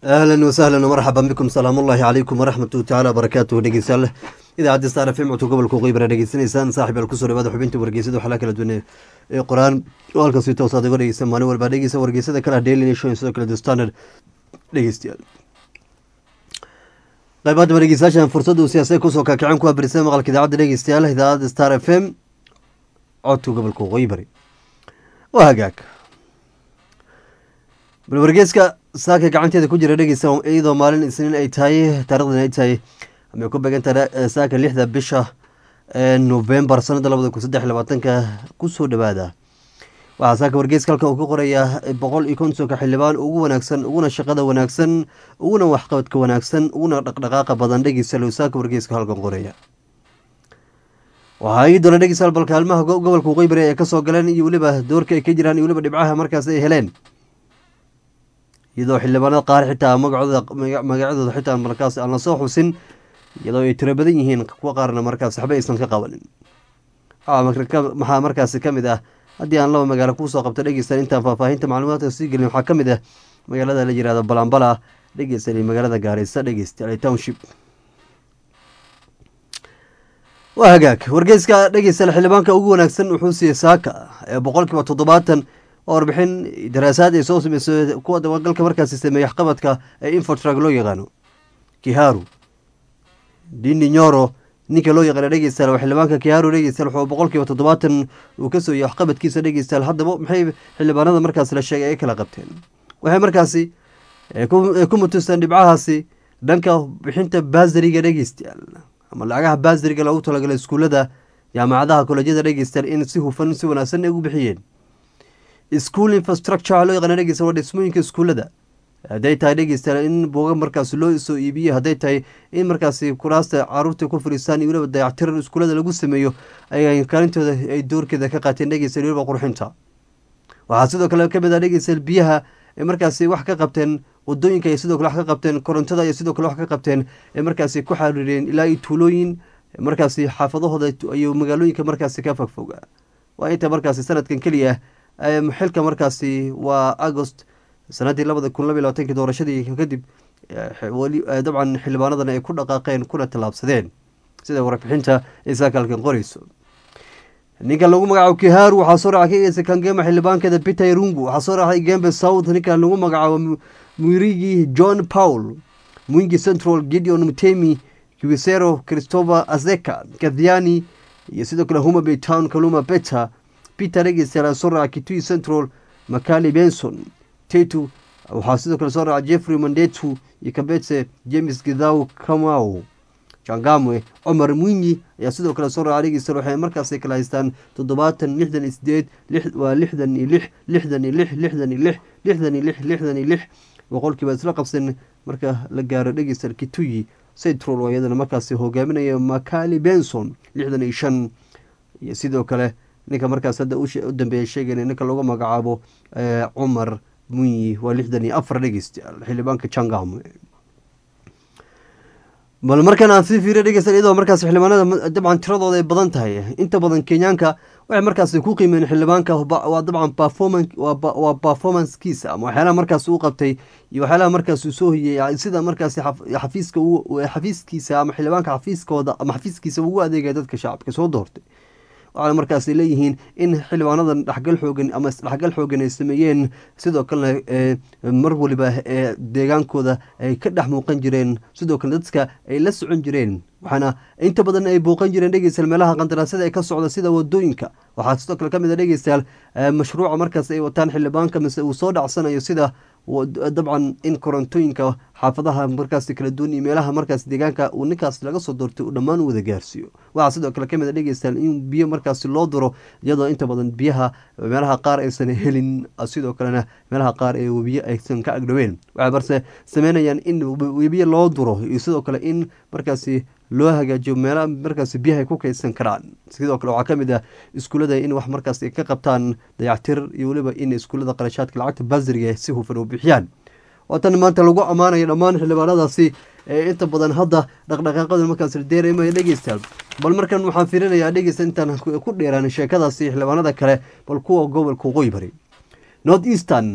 ahlan wasahlan marxaban bikum salaam ullahi calaykum waraxmatu tacaala barakaatuhu dhegeystayaal idaacadda star f m codka gobolka qeybara dhegeysanaysaan saaxib al kusoo dhawaada xubinta wargeysada waxaa la kala duwanay ee qoraan oo halkaas si toosaad uga dhegeysan maalin walba dhegeysa wargeysada kale daily nation sidoo kale the standard dhegeystayaal qaybaadaba dhegeystayaashan fursadda uu siyaasada kusoo kaakicin ku abirisay maqalka idaacadda dhegeystayaal idaacadda star f m codka gobolka qeybari waa hagaag bal wargeeska saaka gacanteeda ku jira dhegeysa iyadoo maalin isniin ay tahay taarikhdan ay tahay amay ku beegan tahay saaka lixda bisha novembar sanada labada kun saddex labaatanka kusoo dhawaada waxaa saaka wargeeska halkan uu ka qorayaa boqol iyo kontonka xildhibaan ugu wanaagsan uguna shaqada wanaagsan uguna waxqabadka wanaagsan uguna dhaqdhaqaaqa badan dhegeysa lou saaka wargeeska halkan qoraya waxaa ii doona dhegeysaal bal kaalmaha gobolka waqooyi ay kasoo galeen iyo weliba doorka ay ka jiraan iyo weliba dhibcaha markaas ay heleen iyadoo xildhibaanada qaar xitaa magacooda magacyadooda xitaa markaas aan lasoo xusin iyadoo ay tiro badan yihiin kuwa qaarna markaas waxba aysan ka qabanin maxaa markaasi ka mid ah haddii aan laba magaalo kuusoo qabto dhegeystan intaan faahfaahinta macluumaadka sii gelin waxaa ka mid ah magaalada la yirahdo balambala dhegeystan iyo magaalada gaareysa dhegeysta township waa hagaag wargeyska dhegeysta xildhibaanka ugu wanaagsan wuxuu siiyey saaka ee boqolkiiba toddobaatan oo warbixin daraasaad ay soo sameysay kuwa dabagalka markaasi sameeyey waxqabadka ee infotrag loo yaqaano kiharu dini nyoro ninka loo yaqaana dhegeystayaal xildhibaanka kiharu dhegeystayaal wuxuu boqolkiiba toddobaatan uu ka sooyay waxqabadkiisa dhegeystayaal haddaba maxay xildhibaanada markaasi la sheegay ay kala qabteen waxay markaasi ku mutusteen dhibcahaasi dhanka bixinta baasariga dhegeystayaal ama lacagaha baasariga loogu talagalay iskuullada jaamacadaha kolejyada dhegeystayaal in si hufan si wanaagsan ay ugu bixiyeen school infrastructure loo yaqaana dhegeysta waa dhismooyinka iskuullada hadday tahay dhegeystayaal in buuga markaas loo soo iibiyo hadday tahay in markaasi kuraasta caruurta ku fadhiistaan iyo weliba dayactiran iskuullada lagu sameeyo ay kaalintooda ay doorkeeda ka qaateen dhegeystayaal weliba qurxinta waxaa sidoo kale kamid ah dhegeystayaal biyaha ay markaasi wax ka qabteen wadooyinka ay sidoo kale wax ka qabteen korontada ay sidoo kale wax ka qabteen ay markaasi ku xariireen ilaa iyo tuulooyin markaasi xaafadahooda iyo magaalooyinka markaasi ka fogfoga waa inta markaasi sanadkan keliya xilka markaasi waa agost sanadii labada kun labiy labatankii doorashadii kadib dabcan xildhibaanadan ay ku dhaqaaqeen kuna tallaabsadeen sida warbixinta ay saakaalkan qoreyso ninka lagu magacaabo kiharu waxaa soo raaca kageysa kangema xildhibaankeeda peter rungu waxaa soo raacay gembe south ninka lagu magacaabo mwirigi john paul mwingi central gideon mutemi kiwisero christopher azeka kathiani iyo sidoo kale humabay town kaluma beta peter dhegeystayaal soo raaca kitui central macali benson tetu waxaa sidoo kale soo raaca jeffrey mandetu iyo kabetse james githaw kamau jangamwe cumar mwinyi ayaa sidoo kale soo raaca dhegeystayaal waxay markaasi kala haystaan toddobaatan lixdan iyo sideed waa lixdan iyo lix lixdan iyo lix lixdan iyo lix lixdan iyo lix lixdan iyo lix boqolkiiba isla qabsan marka la gaaro dhegeystayaal kituyi central oo iyadana markaasi hogaaminaya macali benson lixdan iyo shan iyo sidoo kale ninka markaas hadda u dambeeya sheegayna ninka lagu magacaabo cumar munyi waa lixdan iyo afar dhegeystayaal xildhibaanka jangam bal markan aan sii fiiriya dhegeysta iyadoo markaas xildhibaanada dabcan tiradooda ay badan tahay inta badan kenyaanka waxay markaasi ku qiimeen xildhibaanka waa dabcan performan waa performancekiisa ama waxyaalaha markaas uu qabtay iyo waxyaalaha markaas uu soo hiyey sida markaasi xafiiska xafiiskiisa ama xildhibaanka xafiiskooda ama xafiiskiisa ugu adeegaya dadka shacabka soo doortay waxaana markaas leeyihiin in xildhibaanadan dhexgal xoogan ama isdhexgal xoogan ay sameeyeen sidoo kalena mar waliba ee deegaankooda ay ka dhex muuqan jireen sidoo kale dadka ay la socon jireen waxaana inta badan ay bouqan jireen dhegeystayaal meelaha qandaraasada ee ka socda sida wadooyinka waxaa sidoo kale kamid a dhegeystayaal mashruuca markaas ay wataan xildhibaanka mise uu soo dhacsanayo sida dabcan in korontooyinka xaafadaha markaas kala duwan iyo meelaha markaas deegaanka uu ninkaas laga soo doortay uu dhammaan u wada gaarsiiyo waxaa sidoo kale kamid a dhegeystayaal in biyo markaasi loo diro iyadoo inta badan biyaha meelaha qaar aysan helin sidoo kalena meelaha qaar ee webiye aysan ka agdhoween waxay marse sameynayaan in webiye loo diro iyo sidoo kale in markaasi loo hagaajiyo meelaha markaas biyaha ay ku kaydsan karaan sidoo kale waxaa kamid ah iskuullada in wax markaas ay ka qabtaan dayactir iyo weliba in iskuullada qarashaadka lacagta basriga si hufan u bixiyaan waatan maanta lagu ammaanayo dhammaan xildhibaanadaasi ee inta badan hadda dhaqdhaqaaqada markaas deereemaya dhegeystayaal bal markan waxaan fiirinayaa dhegeysta intaan ku dheeraan sheekadaasi xildhibaanada kale bal kuwa gobolka waqooyi bari north eastern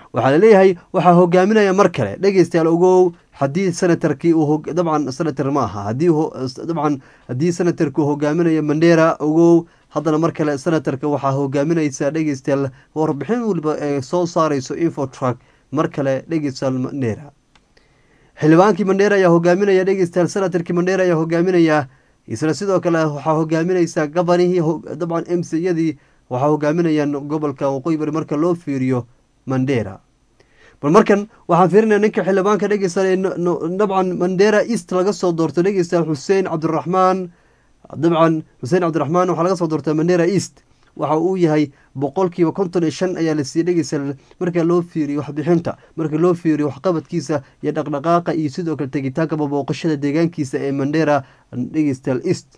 waxaa laleeyahay waxaa hogaaminaya mar kale dhegeystayaal ogow haddii senatarkii uu dabcan senator ma aha haddii dabcan haddii senatarkii uu hogaaminayo mandera ogow haddana mar kale senatarka waxaa hogaaminaysa dhegeystayaal warbixin waliba ee soo saareyso infotruck mar kale dhegeystayaal mandera xildhibaankii mandheera ayaa hogaaminaya dhegeystayaal senatarkii mandheera ayaa hogaaminaya isla sidoo kale waxaa hogaaminaysa gabanihii dabcan m c yadii waxaa hogaaminayaan gobolka waqooyi bari marka loo fiiriyo mandera bal markan waxaan fiirinaya ninka xildhibaanka dhegeystayaal dabcan mandera east laga soo doorto dhegeystayaal xuseen cabdiraxmaan dabcan xuseen cabdiraxmaan waxaa laga soo doorta mandera east waxa uu yahay boqolkiiba konton iyo shan ayaa la siiyey dhegeystayaal marka loo fiiriyo waxbixinta marka loo fiiriyo waxqabadkiisa iyo dhaqdhaqaaqa iyo sidoo kale tegitaanka babooqashada deegaankiisa ee mandera dhegeystayaal east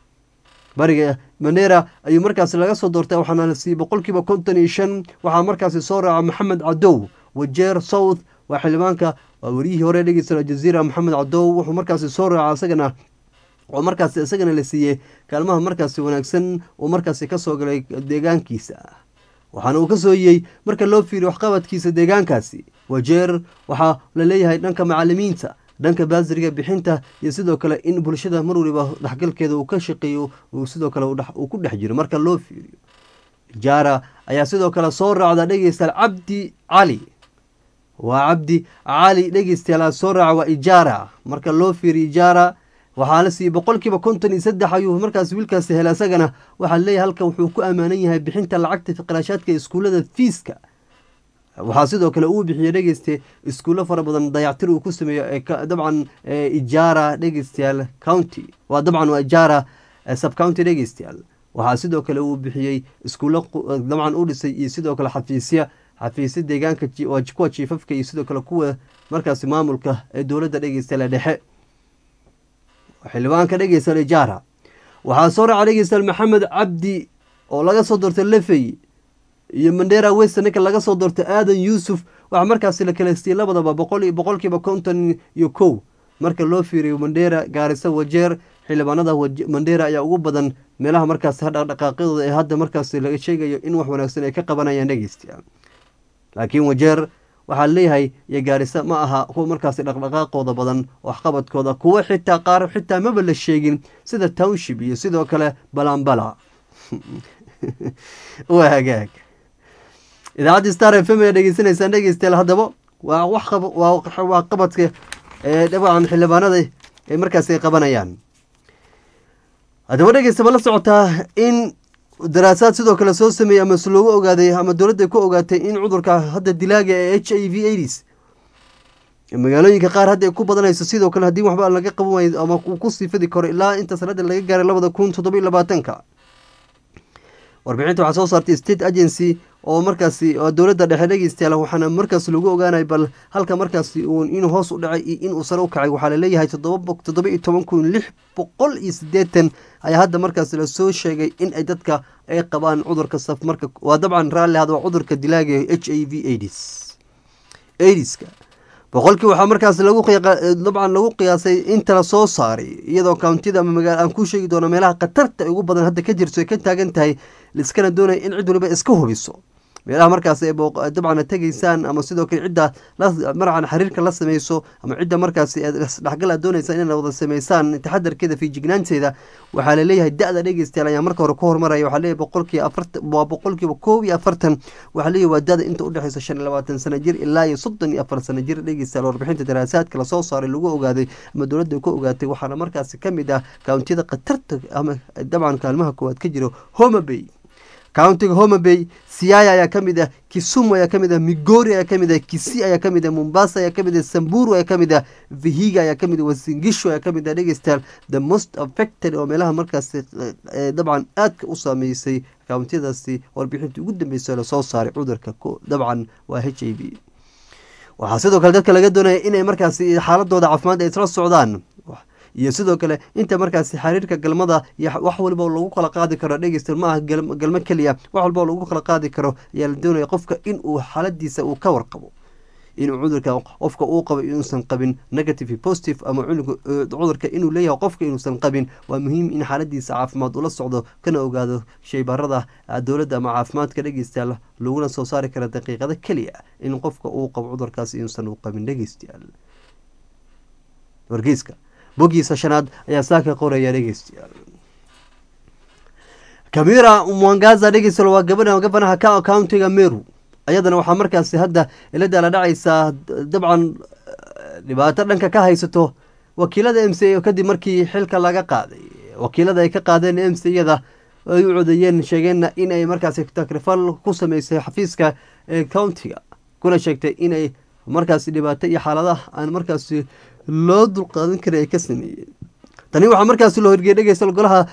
bariga mandera ayuu markaasi laga soo doortay waxaana la siiyey boqolkiiba konton iyo shan waxaa markaasi soo raaca maxamed cadow wajeer south waa xildhibaanka waa wariyihii hore dhegeystayaal jaziira maxamed cadow wuxuu markaasi soo raaca isagana oo markaasi isagana la siiyey kaalmaha markaasi wanaagsan uu markaasi kasoo galay deegaankiisa waxaana uu kasoo yiyey marka loo fiiriyo waxqabadkiisa deegaankaasi wajeer waxaa la leeyahay dhanka macalimiinta dhanka baasiriga bixinta iyo sidoo kale in bulshada mar waliba dhexgalkeeda uu ka shaqeeyo uu sidoo kale uu ku dhex jiro marka loo fiiriyo jaara ayaa sidoo kale soo raacda dhegeystayaal cabdi cali waa cabdi cali dhegeystayaal soo raaca waa ijaara marka loo fiiriyo ijaara waxaa la siiyey boqolkiiba konton iyo saddex ayuu markaas wiilkaasi helay isagana waxaa leeyahay halkan wuxuu ku ammaanan yahay bixinta lacagta fiqraashaadka iskuullada fiiska waxaa sidoo kale uu bixiyey dhegeyste iskuullo fara badan dayactir uu ku sameeyo dabcan ijaara dhegeystayaal county waa dabcan waa ijaara subcounty dhegeystayaal waxaa sidoo kale uu bixiyey iskuullo dabcan u dhisay iyo sidoo kale xafiisya xafiisya deegaanka kuwa jiifafka iyo sidoo kale kuwa markaasi maamulka ee dowladda dhegeystayaal dhexe xildhibaanka dhegeystayaal ijaara waxaa soo raaca dhegeystayaal maxamed cabdi oo laga soo doortay lefey iyo mandera wester ninka laga soo doortay aadan yuusuf waxaa markaasi la kala siiyey labadaba boqol boqolkiiba konton iyo kow marka loo fiiriyo mandera gaarisa wajeer xildhibaanada mandera ayaa ugu badan meelaha markaasi dhaqdhaqaaqyadooda ee hadda markaasi laga sheegayo in wax wanaagsan ay ka qabanayaan dhegeystayaal laakiin wajeer waxaa leeyahay iyo gaarisa ma aha kuwa markaasi dhaqdhaqaaqooda badan waxqabadkooda kuwo xitaa qaar xitaa maba la sheegin sida township iyo sidoo kale balambala waa hagaag idaacadda star f m ayaa dhegeysanaysaan dhegeystayaal haddaba waa waa qabadka ee dabcan xildhibaanada ay markaasi ay qabanayaan haddaba dhegeysta ma la socotaa in daraasaad sidoo kale soo sameeyey ama loogu ogaaday ama dowladda ku ogaatay in cudurka hadda dilaaga ee h i v aids magaalooyinka qaar hadda ay ku badanayso sidoo kale haddii waxba laga qaban waayo ama uu ku sii fidi karo ilaa inta sanada laga gaaray labada kun toddoba iyo labaatanka warbixinta waxaa soo saartay state agency oo markaasi dowladda dhexe dhegeystayaal waxaana markaas lagu ogaanay bal halka markaasi uun inuu hoos u dhacay iyo inuu sare u kacay waxaa laleeyahay toddoba iyo toban kun lix boqol iyo sideetan ayaa hadda markaas lasoo sheegay in ay dadka ay qabaan cudurka saf marka waa dabcan raalli had waa cudurka dilaaga h i v aids aidiska boqolkii waxaa markaas lagu dabcan lagu qiyaasay inta la soo saaray iyadoo countida ama magaala aan ku sheegi doono meelaha khatarta ugu badan hadda ka jirto ay ka taagan tahay liskana doonaya in cid waliba iska hubiso meelaha markaas ay dabcan tegeysaan ama sidoo kale cidda marcan xiriirka la sameyso ama cidda markaas dhexgal aad doonaysa inay wada sameysaan taxadarkeeda fiijignaanteeda waxaa laleeyahay da-da dhegeystayaal ayaa marka hore ku hormaraya waxaa leeyahay boqolkiiba afartan waa boqolkiiba koob iyo afartan waxaa leeyahay waa da-da inta udhexeysa shan iyo labaatan sano jir ilaa iyo soddon iyo afar sano jir dhegeystayaal warbixinta daraasaadka lasoo saaray lagu ogaaday ama dowladda ku ogaatay waxaana markaasi kamid ah kountiyada khatarta ama dabcan kaalmaha koowaad ka jiro homabay countiga homabay siaya ayaa kamid ah kisumu ayaa kamid ah migori ayaa kamid ah kisi ayaa kamid ah mombasa ayaa kamid ah samburu ayaa kamid ah vihiga ayaa kamid ah wasingisho ayaa kamid ah dhegeystayaal the most affected oo meelaha markaasi dabcan aadka u saameysay countiyadaasi warbixintii ugu dambeysay lasoo saaray cudurka dabcan waa h i v waxaa sidoo kale dadka laga doonaya inay markaasi xaaladooda caafimaad ay isla socdaan iyo sidoo kale inta markaasi xiriirka galmada iyo wax walba lagu kala qaadi karo dhegeysta ma aha galmo keliya wax walba lagu kala qaadi karo ayaa la doonaya qofka in uu xaaladiisa uu ka warqabo inuu cudurka qofka uu qabo inuusan qabin negative positive ama cudurka inuu leeyahay qofka inuusan qabin waa muhiim in xaaladiisa caafimaad ula socdo kana ogaado shaybaarada dowladda ama caafimaadka dhegeystayaal laguna soo saari kara daqiiqado keliya in qofka uu qabo cudurkaas inuusan u qabin dhegeystayaal wargeyska boggiisa shanaad ayaa saaka qoraya dhegeystayaal kamira mwangaza dhegeystayaal waa gabadha gabanaha ka countiga meru ayadana waxaa markaasi hadda ilada la dhacaysaa dabcan dhibaato dhanka ka haysato wakiilada m c a kadib markii xilka laga qaaday wakiilada ay ka qaadeen m c yada ay u codeeyeen sheegeenna inay markaasi takrifal ku sameysay xafiiska ee countiga kuna sheegtay inay markaasi dhibaato iyo xaaladaha aan markaasi loo dulqaadan karin ay ka sameeyeen tani waxaa markaasi loo hirgeyay dhegeystayaal golaha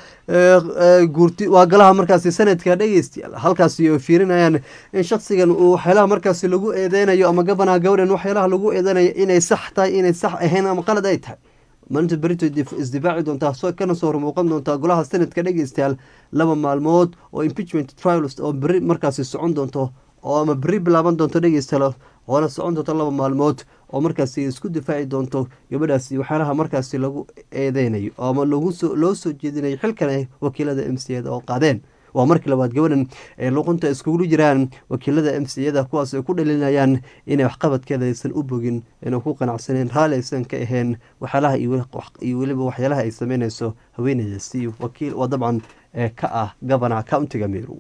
guurti waa golaha markaasi sanadka dhegeystayaal halkaasi oo fiirinayaan in shaksigan uu waxyaalaha markaasi lagu eedeynayo ama gabanaha gabadhan waxyaalaha lagu eedeynayo inay sax tahay inay sax ahayn ama qalad ay tahay maalinta berito isdifaaci doontaa kana soo hormuuqan doontaa golaha sanadka dhegeystayaal laba maalmood oo impeachment trials oo beri markaasi socon doonto oo ama beri bilaaban doonto dhegeystayaal oona socon doonto laba maalmood oo markaasi isku difaaci doonto gabadhaasi waxyaalaha markaasi lagu eedeynayo ama lagusoo loo soo jeedinayo xilkan wakiilada m c da oo qaadeen waa markii labaad gabadhan ay luqunta iskugu jiraan wakiilada m c yada kuwaas ay ku dhalinayaan inay waxqabadkeeda aysan u bogin inay ku qanacsaneen raalli aysan ka aheen waxyaalaha iyo weliba waxyaalaha ay sameyneyso haweeneydaasi wakiil waa dabcan ka ah gabana countiga meru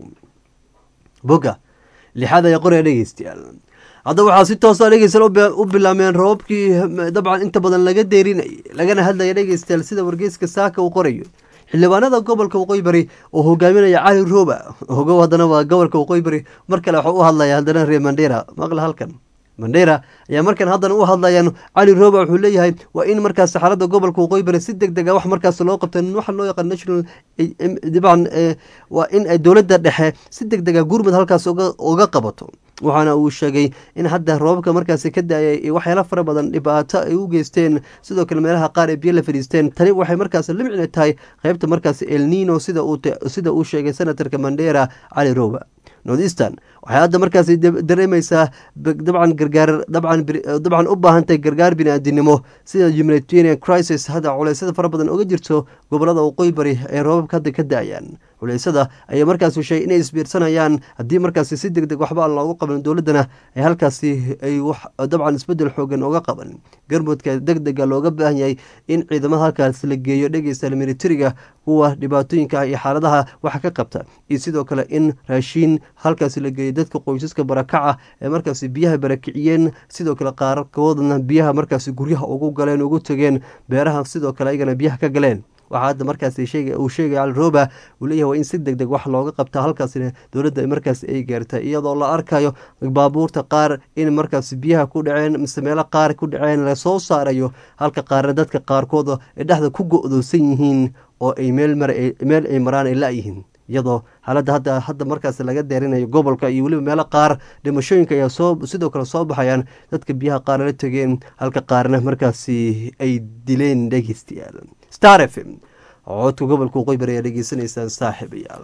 boga lixaad ayaa qoraya dhegeystayaal hadda waxaa si toosa dhegeystayaal u bilaameen roobabkii dabcan inta badan laga deerinayay lagana hadlaya dhegeystayaal sida wargeyska saaka uu qorayo xildhibaanada gobolka waqooyi bari oo hogaaminaya cali rooba hogow haddana waa gobolka waqooyi bari mar kale waxuu u hadlaya haddana reer mandera maqla halkan mandera ayaa markan haddana u hadlayaan cali rooba wuxuu leeyahay waa in markaas xaalada gobolka waqooyi bari si deg deg a wax markaas loo qabta waxa loo yaqaan national dabcan waa in ay dowladda dhexe si deg dega gurmud halkaas uga qabato waxaana uu sheegay in hadda roobabka markaasi ka da-ay waxyaala fara badan dhibaato ay u geysteen sidoo kale meelaha qaar ee biyo la fadhiisteen tani waxay markaas limcina tahay qeybta markaasi elnino sida uu sheegay senatorka mandera cali roba northeastern waxay hadda markaasi dareemeysaa dabcan gargaar dabcan u baahantahay gargaar bini-aadinimo sida humanitarian crisis hadda culeysyada fara badan oga jirto gobolada waqooyi bari ee roobabka hadda ka da-ayaan culeysada ayaa markaasi sheegay inay isbiirsanayaan haddii markaasi si deg deg waxba aan loogu qaban dowladdana ay halkaasi ay dabcan isbedel xoogan oga qaban garmudka deg dega looga baahan yahay in ciidamada halkaas la geeyo dhegeysta militariga kuwa dhibaatooyinka iyo xaaladaha waxa ka qabta iyo sidoo kale in raashiin halkaasi la geeyo dadka qoysaska barakaca ee markaasi biyaha barakiciyeen sidoo kale qaarkoodna biyaha markaasi guryaha ugu galeen ugu tegeen beeraha sidoo kale ayagana biyaha ka galeen waxaa hadda markaas uu sheegay cali roba uu leeyahay waa in si deg deg wax looga qabta halkaasina dowladda markaas ay gaartay iyadoo la arkayo baabuurta qaar in markaas biyaha ku dhaceen mise meelo qaar ku dhaceen lasoo saarayo halka qaarna dadka qaarkood ay dhexda ku go-doosan yihiin oo ay meel ay maraan ay la-yihiin iyadoo xaaladda hadda hadda markaas laga deerinayo gobolka iyo weliba meelo qaar dhimashooyinka ayaa soo sidoo kale soo baxayaan dadka biyaha qaar la tegeen halka qaarna markaasi ay dileen dhegeystayaal star f m codka gobolka waqooyi bari ayaa dhegeysanaysaan saaxiibayaal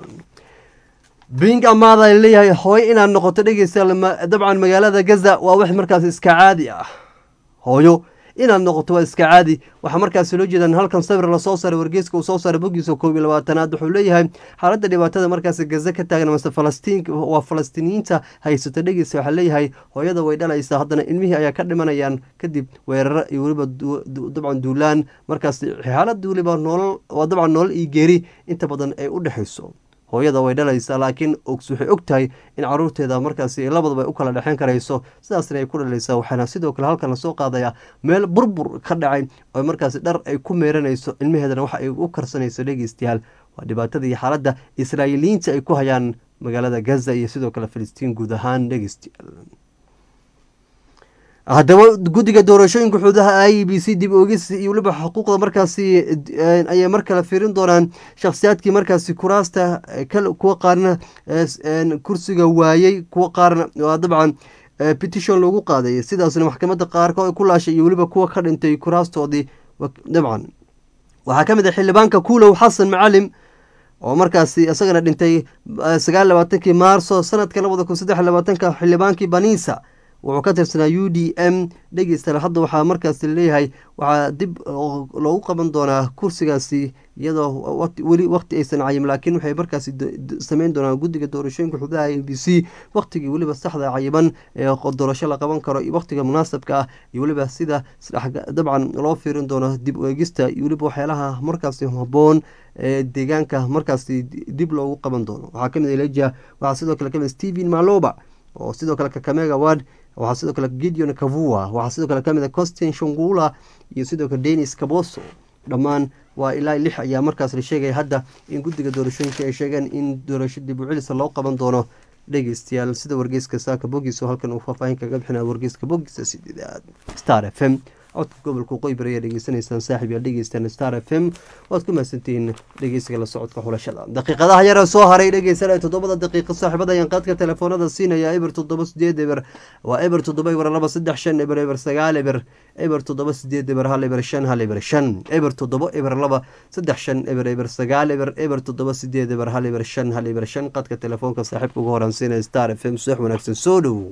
bing amaada leeyahay hooyo inaad noqoto dhegeystayaal dabcan magaalada gaza waa wax markaas iska caadi ah hooyo inaad noqoto waa iska caadi waxaa markaasi loo jeedaan halkan sawir lasoo saaray wargeeska uu soo saaray bogiisa koob iyo labaatanaad wuxuu leeyahay xaaladda dhibaatada markaasi gaza ka taagan mase falastiin waa falastiiniyiinta haysato dhegeysa waxaa leeyahay hooyada way dhalaysaa haddana ilmihii ayaa ka dhimanayaan kadib weeraro iyo weliba dabcan duulaan markaasi xaalada weliba nolol waa dabcan nolol iyo geeri inta badan ay u dhexayso hooyada way dhalaysaa laakiin waxay og tahay in caruurteeda markaasi labadaba ay u kala dhexeyn karayso sidaasna ay ku dhalaysaa waxaana sidoo kale halkan lasoo qaadayaa meel burbur ka dhacay oo markaasi dhar ay ku meeranayso ilmaheedana waxa ay u karsanayso dhegeystayaal waa dhibaatada iyo xaaladda israa'iiliyiinta ay ku hayaan magaalada gaza iyo sidoo kale filistiin guud ahaan dhegeystayaal haddaba guddiga doorashooyinka xuduudaha i b c dib oogis iyo weliba xuquuqda markaasi ayay mar kale fiirin doonaan shakhsiyaadkii markaasi kuraasta kuwa qaarna kursiga waayey kuwa qaarna waa dabcan petition lagu qaaday sidaasna maxkamadda qaarkood ku laashay iyo weliba kuwa ka dhintay kuraastoodii dabcan waxaa ka mid ah xildhibaanka kuulow xasan macalim oo markaasi isagana dhintay sagaal labaatankii maarso sanadka labada kun saddex labaatanka xildhibaankii baniisa wuxuu ka tirsanaa u d m dhegeystayaal hadda waxaa markaasi leeyahay waxaa dib loogu qaban doonaa kursigaasi iyadoo weli waqti aysan cayin laakiin waxay markaasi sameyn doonaan guddiga doorashooyinka xubnaha a b c waqtigii weliba saxda cayiban ee doorasho la qaban karo iyo waqtiga munaasabka ah iyo weliba sida dabcan loo fiirin doono dib u eegista iyo weliba waxyaalaha markaasi haboon ee deegaanka markaasi dib loogu qaban doono waxaa kamid eleja waxaa sidoo kale kamid stephen maloba oo sidoo kale kakamega ward waxaa sidoo kale gideon kavua waxaa sidoo kale kamid costin shongula iyo sidoo kale denis kaboso dhammaan waa ilaa lix ayaa markaas la sheegaya hadda in guddiga doorashooyinka ay sheegeen in doorasho dib u celisa loo qaban doono dhegeystayaal sida wargeyska saaka bogiso halkan uu faahfaahin kaga bixinaya wargeyska bogisa sideedaad star f m codka gobolka qoybar ayaa dhegeysanaysaan saaxiib yaa dhegeystaan star f m waad ku mahadsantihiin dhegeysiga la socodka xulashada daqiiqadaha yara soo haray dhegeysanaya toddobada daqiiqa saaxiibada ayaan qaadka telefoonada siinaya eber toddoba sideed eber waa eber toddoba eber laba saddex shan eber eber sagaal eber eber toddoba sideed eber hal eber shan hal eber shan eber toddoba eber laba saddex shan eber eber sagaal eber eber toddoba sideed eber hal eber shan hal eber shan qadka telefoonka saaxiibka ugu horan siinaya star f m subax wanaagsan soo dhowow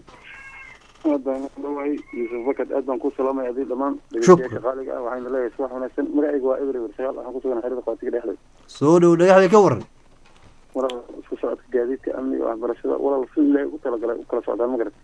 aad baan dhawahay yuusuf bakad aad baan ku salaamay adii dhammaan dhegeystayaasha qaaliga ah waxayna leeyahay subax wanaagsan magacayga waa eber eber sagaal waxaan kusugan xerada qaatiga dhexdeed soo dhow dhagaxda ka waran walaal isku socodka gaadiidka amniga waxbarashada walaal si ilaahay u talagalay u kala socdaan ma garat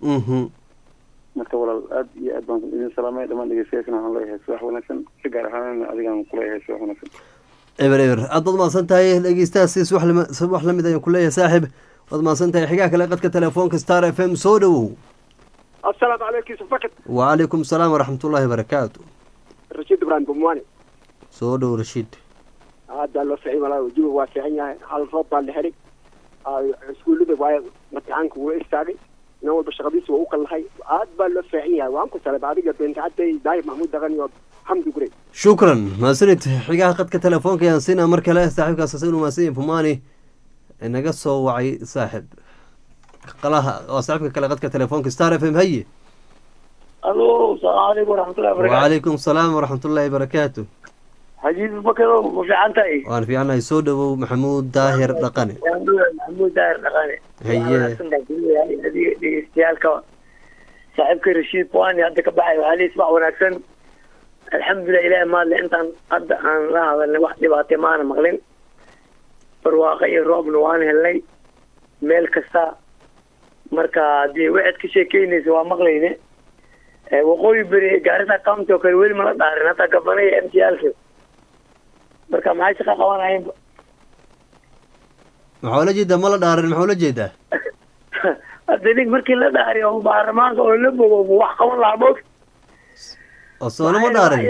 marka walaal aad iyo aad baan idin salaamay dhammaan dhegeystayaashana waxaan leeyahay subax wanaagsan si gaar ahaan adigaan kuleeyahay subax wanaagsan eber eber aad baad mahadsan tahay dhegeystahaasi subax lamid ayaan kuleeyahay saaxiib waad mahadsan tahay xigaa kale qadka telefoonka star f m soo dhowow asalaamu calaykum yusuf bakad wacalaykum salaam waraxmatullaahi barakaatu rashiid ibraahim bumwani soo dhow rashiid hadda loo ficin walaa wajiba waa fiican yahay hal roob baa la xiray iskuullada waay matixaanka wuu istaagay nin walba shaqadiisa waa u kallahay aad baa loo fiican yahay waan ku salab adiga beentacadday daayib maxmuud daqan iyo xamdi gurey shukran mahadsanid xigaha qadka telefoonka ayaan siinaa mar kale saaxiibkaas asagu mahadsanyahin bumwani naga soo wacay saaxib qalaha waa saaxiibka kale qadka telefoonka star f m haye alo salaamu calaykum waraxmatullahi wabarakatu wacalaykum salaam waraxmatullaahi barakaatu xajiis bakadow ma fiican tahay waan fiicanahay soo dhowow maxamuud daahir dhaqane maxamuud daahir dhaqane haye adiga dhegeystayaalka saaxiibka rashiid puani hadda ka baxay waxaa lii subax wanaagsan alxamdulilah ilahi maadle intaan hadda aan la hadalnay wax dhibaatay maana maqlin barwaaqo iyo roobna waan helnay meel kasta marka dee waxaad ka sheekeynaysa waa maqlayne waqooyi beri gaarisa county oo kale weli mala dhaarin hataa gabanaya m t alka marka maxay shaqa qabanayeenba maxaa ula jeedaa ma la dhaarin maxaa ula jeedaa hadda nig markii la dhaari oo baarlamaanka oo la bogo wax qaban lahaa moog oo soona ma dhaarin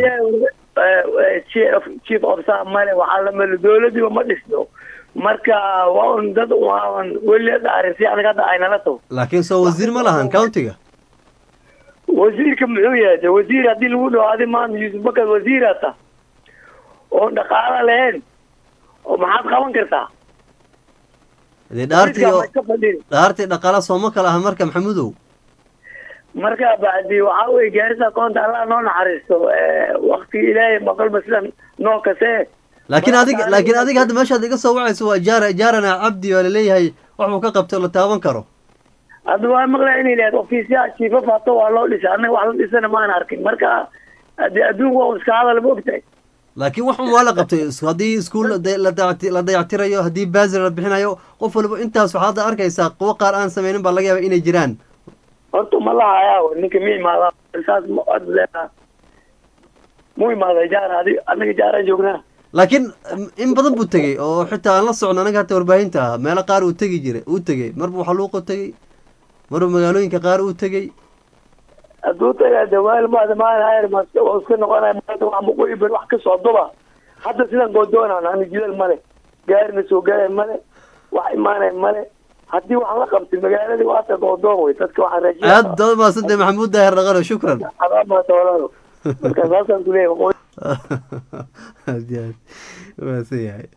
chief of staff male waxaa lamale dowladiiba ma dhisno marka waa un dad waaban weli la dhaarin si anaga hadda aynala tago laakiin soo wasiir ma lahan countiga wasiirka muxuu yahay de wasiir haddii lagu dhaho adi maanta yuusuf bakar wasiira ta oon dhaqaalo lahayn oo maxaad qaban kartaa dee dhaartii oo dhaartii dhaqaala sooma kala aha marka maxamudow marka bacdi waxaa weye gaarisa koonta allah noo naxariisto wakti ilaahay maqalba sidan noo kasee laakiin adiga laakiin adiga hadda meeshaad iga soo wacayso waa jaara jaarana cabdi waa laleeyahay waxuu ka qabtay oo la taaban karo hadda waa maqlaa inay lahayd ofiisyaha jiifaf hato waa loo dhisay annaga wax la dhisana maan arkin marka de adduunku waa iska hadal ma ogtahay laakiin waxun waa la qabtay haddii iskuol la dayactirayo haddii baasir la bixinayo qof waliba intaas waxaad hadda arkaysaa kuwo qaar aan sameynin baa laga yaaba inay jiraan horta ma lahayaa ninka mi imaada saas ma mu imaada jaara adi annaga jaaraan joognaa laakiin in badan buu tegey oo xitaa aan la socno anaga hata warbaahinta ah meelo qaar uu tegi jiray uu tegey marbu xaluuqo tegey marbu magaalooyinka qaar uu tegey hadduu tagaa dawaal maada maanhayr oo iska noqonaya maanta wax maqoyi ber wax ka socdoba hadda sidan goodoonaan ani jidal male gaarina soo gaaraya male wax imaanaya male haddii wax la qabtay magaaladii waata goodoon wey dadka waxaa rajiya aad dad maasante maxamuud daahir dhaqano shukran adaa maata walaalo marka saasaan kuleeyahay waqooyi aad iyo aad maasan yahay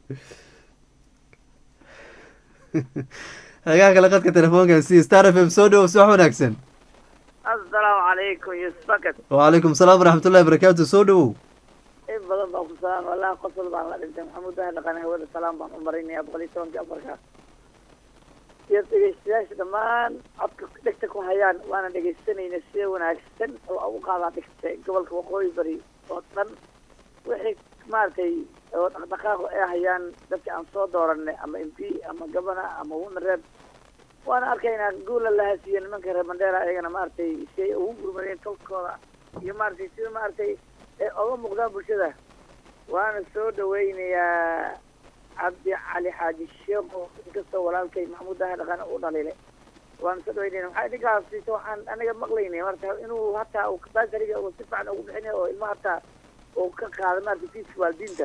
hagaa kale qadka telefoonka si star f m soo dhowo subax wanaagsan asalaamu calaykum yusuf bakad wacalaykum salaam waraxmatullahi barakaatu soo dhowow in badan baan ku salaam wallahi qosol baan la dhintay maxamuud daahir dhaqan hawada salaam baan u marinaya boqol iyo tobankii afarka iyo dhegeystayaasha dhammaan codka dhegta ku hayaan waana dhegeysanayna sida wanaagsan oo ugu qaadaa dhigta gobolka waqooyi bari oo dhan wixii maaragtay oo dhaqdhaqaaqu ay hayaan dadka aan soo dooranay ama m p ama gabana ama wunareeb waana arkaynaa guula la hasiiyo nimanka reer mandheera ayagana maaragtay si ay ugu gurmadeen tolkooda iyo maaragtay sida maaragtay ay oga muuqdaan bulshada waana soo dhaweynayaa cabdi cali xaaji sheekho inkastoo walaalkay maxamuud daahi dhaqane u dhaliilay waana soo dhaweynayna maxaa idinkaas waxaan aniga maqlaynay marka inuu hataa uu basariga uu si fiican ugu bixinay oo ilma hataa uu ka qaada maaragtay fiiska waalidiinta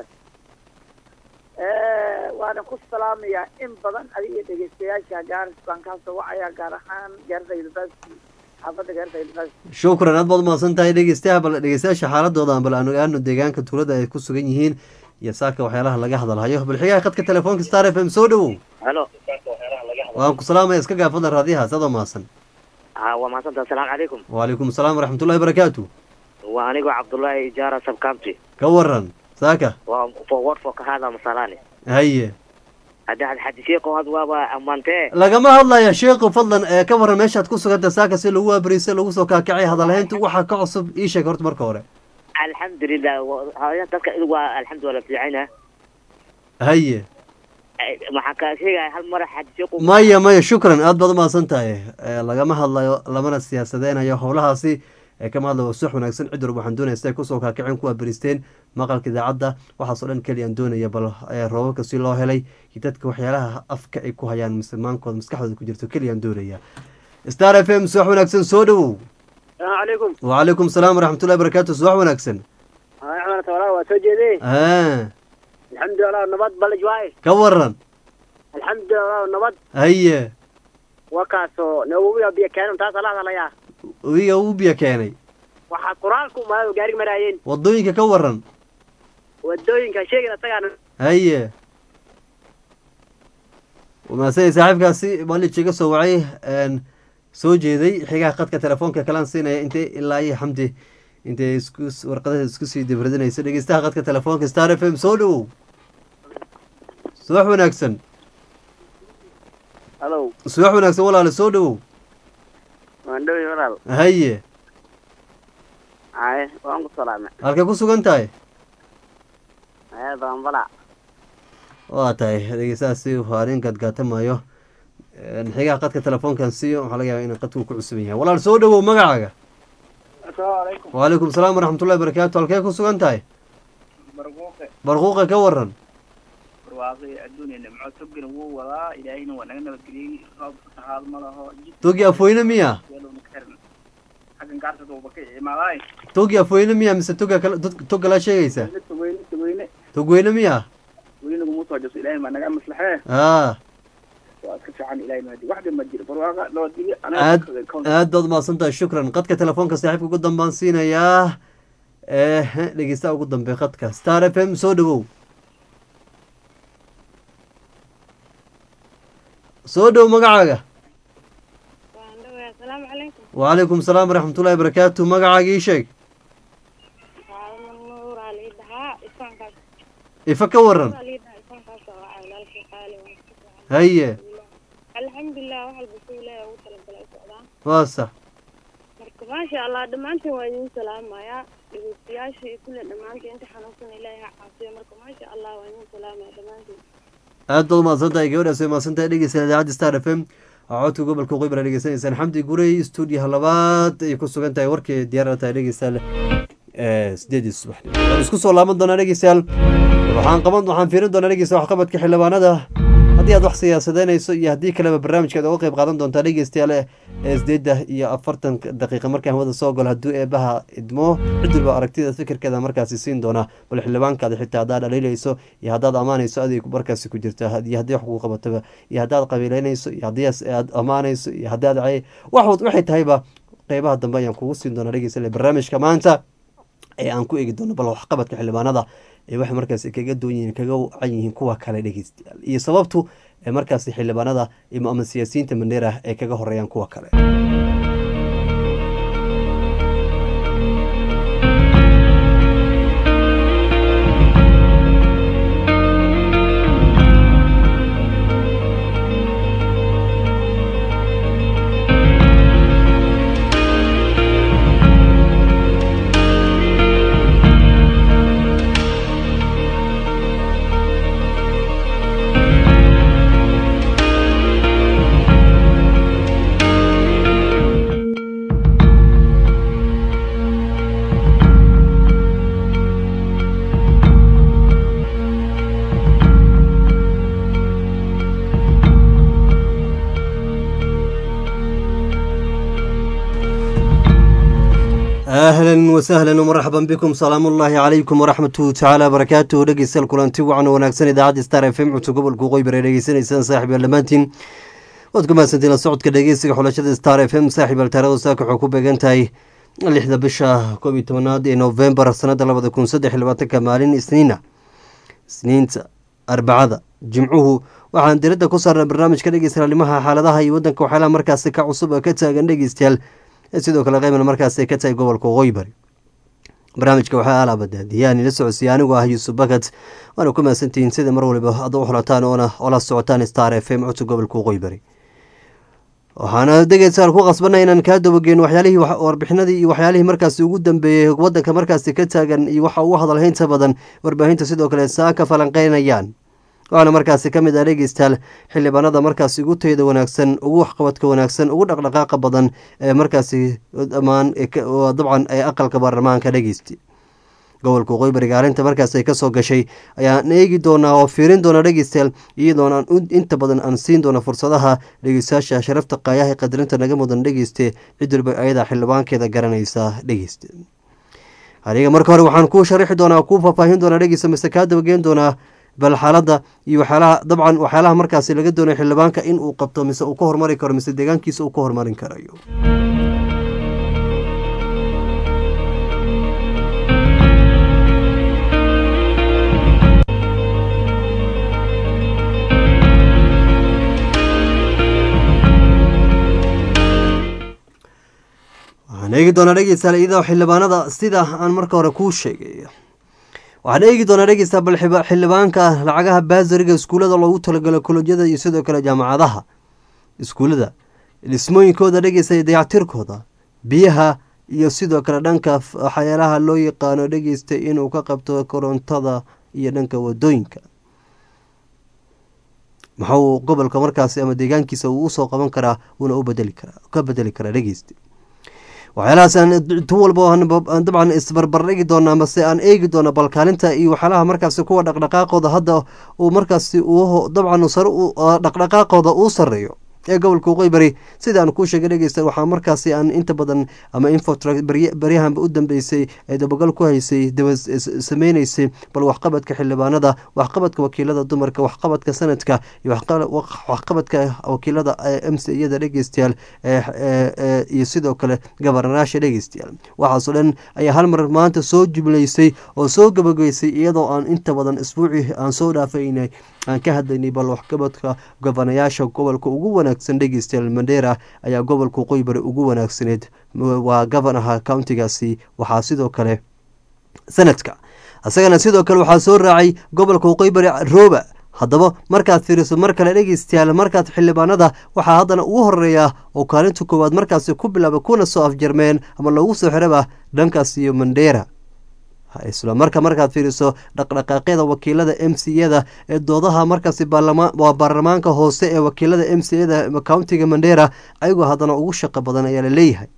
waana ku salaamayaa in badan adiga iyo dhegeystayaasha gaaris baan kaasoo wacayaa gaar ahaan gaarisa university xaafadda gaarisa university shukran aad baad umahadsan tahay dhegeystayaha bal dhegeystayaasha xaaladooda bal aan ogaano deegaanka tuulada ay ku sugan yihiin iyo saaka waxyaalaha laga hadalhayo balxigaha khadka telefoonka star f m soo dhowow halo waan ku salaamaya iska gaafadla raadiyahaas adoo mahadsan ha waa mahadsantaha asalaamu calaykum wacalaykum asalaam waraxmatullahi barakaatu waa anigoo cabdullaahi ijaara sabcounty ka waran saaka waa forward for kahada masalani haye hadda had xadisheeko had waaba ammaantee lagama hadlaya sheekhu fadlan ee ka waran meeshaad ku suganta saaka si lagu waabariisay lagu soo kaakacay hadalhaynta waxaa ka cusub ii sheeg horta marka hore alxamdulilah haya dadka idu waa alxamdulilah fiicana haye maxaa kaa sheegaya hal mara xadisheeko maya maya shukran aad baad umahadsan tahay lagama hadlayo lamana siyaasadeynayo howlahaasi ee kama hadlayo sax wanaagsan cid walba waxaan doonaya siday kusoo kaakaceen kuwaa beristeen maqalka idaacadda waxaasoo dhan keliyaan doonaya bal roobabka si loo helay iyo dadka waxyaalaha afka ay ku hayaan mise maankooda maskaxdooda ku jirto keliyaan doonaya star f m subax wanaagsan soo dhowow salaamu calaykum wacalaykum salaam waraxmatullahi barakaatu subax wanaagsan axmed walaa waa soo jeedee a alxamdulilah nabad balaj waaye ka waran alxamdulilah nabad haye waa kaasoo nawowiya biyo keenan taas ala hadalayaa wiga uu biyo keenay waxaa quraalku umaado gaarig maraayeen wadooyinka ka waran wadooyinka sheegin asagaana haye maasay saaxiibkaasi malij iga soo wacay soo jeeday xigaha khadka telefoonka kalaan siinaya intay ilaa iyo xamdi intay isku warqadaha isku sii dibradinayso dhegeystaha khadka telefoonka star f m soo dhowow subax wanaagsan halo subax wanaagsan walaale soo dhowow waan dhowi walaal haye haye waan ku salaamay halkay ku sugan tahay haye dambala waa tahay dhegeystahaasi waa nin gadgaatamayo xigaha qadka telefoonkan siiyo waxaa laga yaaba inuu qadku ku cusuban yahay walaal soo dhowow magacaaga asalaamu calaykum wacalaykum salaam waraxmatullahi barakaatu halkee ku sugan tahay barquuqe barquuqa ka waran barwaaqi adduunya nimco togina wuu wadaa ilaahayna waa naga nabadgeliyey roob saxaad ma laho jid togi afweyne miya yadowna ka xiran xaggan gaartada uuba ka imaadaay togi afweyne miya mise toga kala tog kalaa sheegaysa togweyne togweyne togweyne miya weynagu muu soo jaso ilaahay maa naga maslaxee a waa iska fiican ilaahay mahadi waxba ma jiro barwaaqa nabadgelyo aad aad baad umahadsan tahay shukran qadka telefoonka saaxiibka ugu dambaan siinayaa ee dhegeystaha ugu dambe qadka star f m soo dhowow soo dhow magacaaga asalaamu calaykum wacalaykum salaam waraxmatullahi barakaatu magacaaga ii sheeg waa nuur ali dhahaa ifaankaas ifa ka waran ali dhahaa ifaankaas oo ah walaalkii qaali waan ku fiican haye alxamdulilah wax walba suu ilaahay ugu talagalay socdaan waa sax marka maasha allah dhammaantiin waa idin salaamayaa dhegeystayaasha iyo kulle dhammaantiin inta xanuunsan ilaahay ha caafiyo marka maasha allah waa idin salaamaya dhammaantiin aad baad umahadsan tahay gabadhaas way mahadsan tahay dhegeysta idaacadda star f m codka gobolka qeybra dhegeysanaysaan xamdi gurey stuudiyaha labaad ay ku sugan tahay warkii diyaarada tahay dhegeystayaal sideedii subaxnimo waan isku soo laaban doonaa dhegeystayaal waxaan qaban waxaan fiirin doonaa dhegeysta waxqabadka xildhibaanada haddii aad wax siyaasadeynayso iyo haddii kaleba barnaamijkeed uga qeyb qaadan doontaa dhegeystayaal ee sideedda iyo afartan daqiiqa markaan hawada soo galo hadduu eebaha idmo cid walba aragtida fikirkeeda markaasi siin doonaa bal xildhibaankaada xitaa haddaad dhaliilayso iyo haddaad ammaanayso adig markaasi ku jirta iyo haddii wax kugu qabataba iyo haddaad qabiileynayso iyo haddii aad ammaanayso iyo haddii aad cay wax waxay tahayba qeybaha dambe ayaan kugu siin doonaa dhegeystayaal barnaamijka maanta ee aan ku eegi doono bal waxqabadka xildhibaanada ee waxay markaasi kaga duwan yihiin kaga wacan yihiin kuwa kale dhegeystayaal iyo sababtu ee markaasi xildhibaanada ama siyaasiyiinta mandheera ay kaga horeeyaan kuwa kale ahlan wasahlan wmarxaban bikum salaamu ullaahi calaykum waraxmatuhu tacaala barakaatuhu dhegeystayaal kulanti wacan wanaagsan idaacadda star f m codka gobolka qoybar ee dhegeysanaysaan saaxib yaal dhammaantiin waad ku mahadsantiin la socodka dhegeysiga xulashada star f m saaxib yaal taarada saaka waxay ku beegan tahay lixda bisha koob iyo tobanaad ee novembar sanada labada kun saddex iyo labaatanka maalin isniina isniinta arbacada jimcuhu waxaan diradda ku saarnay barnaamijka dhegeystayaalimaha xaaladaha iyo wadanka waxyaalaha markaasi ka cusub oo ka taagan dhegeystayaal sidoo kale qeybna markaas ay ka tahay gobolka qoybari barnaamijka waxaa alaabadaadiyaan ila socodsiiya anigu ah yuusuf bakat waana ku mahadsantihiin sida mar waliba ad u xulataan oona ola socotaan star f m codka gobolka qoybari waxaana degeysaal ku qasbana inaan kaa dabageeno waxyaalihii warbixinadii iyo waxyaalihii markaasi ugu dambeeyey wadanka markaasi ka taagan iyo waxa ugu hadalhaynta badan warbaahinta sidoo kale saa ka falanqeynayaan waxaana markaasi ka mid ah dhegeystayaal xildhibaanada markaasi ugu tayada wanaagsan ugu waxqabadka wanaagsan ugu dhaqdhaqaaqa badan ee markaasi dhammaan dabcan ee aqalka baarlamaanka dhegeysta gobolka qoybariga arrinta markaas ay kasoo gashay ayaan eegi doonaa oo fiirin doona dhegeystayaal iyadoona inta badan aan siin doona fursadaha dhegeystayaasha sharafta qaayaha qadarinta naga mudan dhegeyste cid waliba ayadaa xildhibaankeeda garanaysa dhegeyste aniga marka hore waxaan kuu sharixi doonaa kuu faahfaahin doonaa dhegeysta mise kaa dabageen doonaa bal xaaladda iyo waxyaalaha dabcan waxyaalaha markaasi laga doonayo xildhibaanka in uu qabto mise uu ka hormari karo mise deegaankiisa uu ka hormarin karayo waxaan eegi doonaa dhegeystayaal iyadoo xildhibaanada sida aan marka hore kuu sheegay waxaan eegi doonaa dhegeysta bal xildhibaanka lacagaha baasariga iskuullada loogu talagalo kolojyada iyo sidoo kale jaamacadaha iskuullada dhismooyinkooda dhegeysta dayactirkooda biyaha iyo sidoo kale dhanka waxyaalaha loo yaqaano dhegeysta inuu ka qabto korontada iyo dhanka wadooyinka maxuu gobolka markaasi ama deegaankiisa uu usoo qaban karaa uuna u bedeli karaa ka bedeli karaa dhegeysta waxyaalahaas tu walba dabcan isbarbardhigi doona mase aan eegi doona balkaalinta iyo waxyaalaha markaasi kuwa dhaqdhaqaaqooda hadda uu markaasi dabcan dhaqdhaqaaqooda uu sareeyo ee gobolka qoybari sida aan kuu sheegay dhegeysta waxaa markaasi aan inta badan ama infotr baryahanba u dambeysay ee dabagal ku haysay daba sameyneysay bal waxqabadka xildhibaanada waxqabadka wakiilada dumarka waxqabadka sanadka iyo waxqabadka wakiilada m c iyada dhegeystayaal iyo sidoo kale gabaranaasha dhegeystayaal waxaasoo dhan ayaa hal mar maanta soo jumleysay oo soo gabagaysay iyadoo aan inta badan isbuucii aan soo dhaafaynay aan ka hadlaynay bal waxqabadka gobanayaasha gobolka ugu wanaagsan dhegeystayaal mandheera ayaa gobolka qoybari ugu wanaagsaneed waa gobanaha countigaasi waxaa sidoo kale sanadka isagana sidoo kale waxaa soo raacay gobolka qoybari rooba haddaba markaad fiiriso mar kale dhegeystayaal markaad xildhibaanada waxaa haddana ugu horeeya oo kaalinta koowaad markaasi ku bilaaba kuna soo afjarmeen ama loogu soo xiraba dhankaas iyo mandheera isla marka markaad fiiriso dhaqdhaqaaqyada wakiilada m c yada ee doodaha markaasi waa baarlamaanka hoose ee wakiilada m c yada countiga mandheera ayagoo haddana ugu shaqo badan ayaa la leeyahay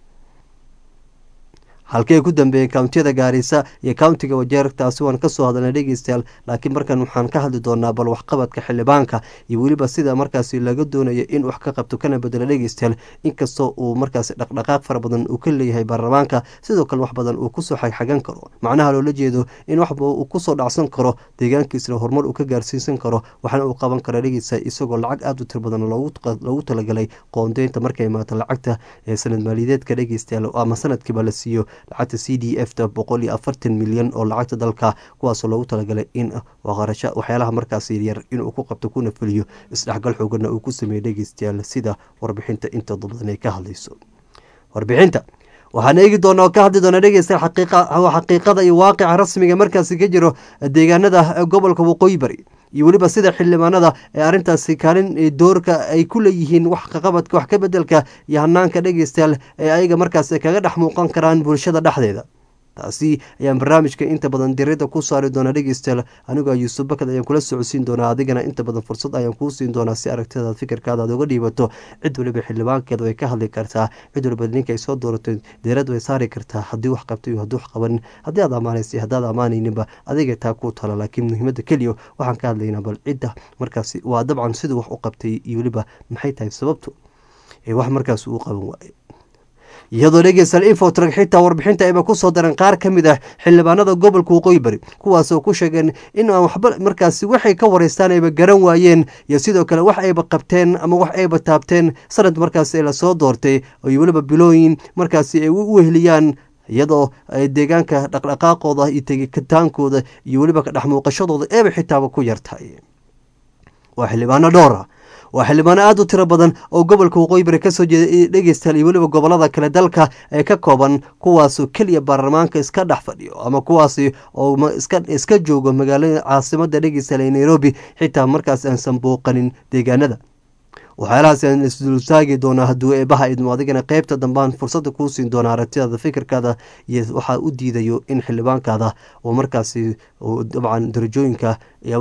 halkii ay ku dambeeyeen countiyada gaarisa iyo countiga wajeer taasi waan kasoo hadalnay dhegeystayaal laakiin markan waxaan ka hadli doonaa bal waxqabadka xildhibaanka iyo weliba sida markaasi laga doonayo in wax ka qabto kana bedelo dhegeystayaal inkastoo uu markaasi dhaqdhaqaaq fara badan uu ka leeyahay baarlamaanka sidoo kale wax badan uu kusoo xagxagan karo macnaha loola jeedo in waxba uu kusoo dhacsan karo deegaankiisna horumar uu ka gaarsiisan karo waxna uu qaban karo dhegeystayaal isagoo lacag aada u tir badan loogu talagalay qoondeynta markay imaato lacagta ee sanad maaliyadeedka dhegeystayaal ama sanadkiiba la siiyo lacagta c d f ta boqol iyo afartan milyan oo lacagta dalka kuwaasoo loogu talagalay in qarasho waxyaalaha markaasi yar inuu ku qabto kuna fuliyo isdhexgal xoogana uu ku sameeyey dhegeystayaal sida warbixinta inta badan ay ka hadlayso warbixinta waxaan eegi doona oo ka hadli doona dhegeystayaal xaqiiqada iyo waaqica rasmiga markaasi ka jiro deegaanada gobolka waqooyi bari iyo weliba sida xildhibaanada ee arrintaasi kaalin doorka ay ku leeyihiin wax kaqabadka wax ka bedelka iyo hanaanka dhegeystayaal ee ayaga markaas kaga dhex muuqan karaan bulshada dhexdeeda taasi ayaan barnaamijka inta badan dirida ku saari doonaa dhegeystayaal anigoo yuusuf bakad ayaan kula socodsiin doonaa adigana inta badan fursad ayaan kuu siin doonaa si aragtidaad fikirkaada aad uga dhiibato cid waliba xildhibaankeeda way ka hadli kartaa cid waliba ninka ay soo dooratay dirad way saari kartaa haddii wax qabtay iyo haddii wax qabanin haddii aad ammaanaysay haddaad ammaanayninba adiga taa kuu tala laakiin muhiimadda keliya waxaan ka hadlaynaa bal cidda markaasi waa dabcan siduu wax u qabtay iyo weliba maxay tahay sababtu ee wax markaas uu qaban waaye iyadoo dhegeystayaal infotrag xitaa warbixinta ayba kusoo dareen qaar ka mid ah xildhibaanada gobolka waqooyi bari kuwaasoo ku sheegeen in aan waxba markaasi waxay ka wareystaan ayba garan waayeen iyo sidoo kale wax ayba qabteen ama wax ayba taabteen sanad markaasi lasoo doortay iyo weliba bilooyin markaasi ay u weheliyaan iyadoo ay deegaanka dhaqdhaqaaqooda iyo tegitaankooda iyo weliba ka dhex muuqashadooda eeba xitaaba ku yartahay waa xildhibaano dhowra waa xildhibaano aada u tiro badan oo gobolka waqooyi bari kasoo jeeda dhegeystayaal iyo weliba gobolada kale dalka ee ka kooban kuwaasoo keliya baarlamaanka iska dhex fadhiyo ama kuwaasi oo iska joogo magaalada caasimada dhegeystayaal ee nairobi xitaa markaas aansan booqanin deegaanada waxyaalahaas aan isdultaagi doonaa hadduu eebaha idmo adigana qeybta dambaan fursada kuu siin doona aragtidaada fikirkaada iyo waxaa u diidayo in xildhibaankaada oo markaasi dabcan darajooyinka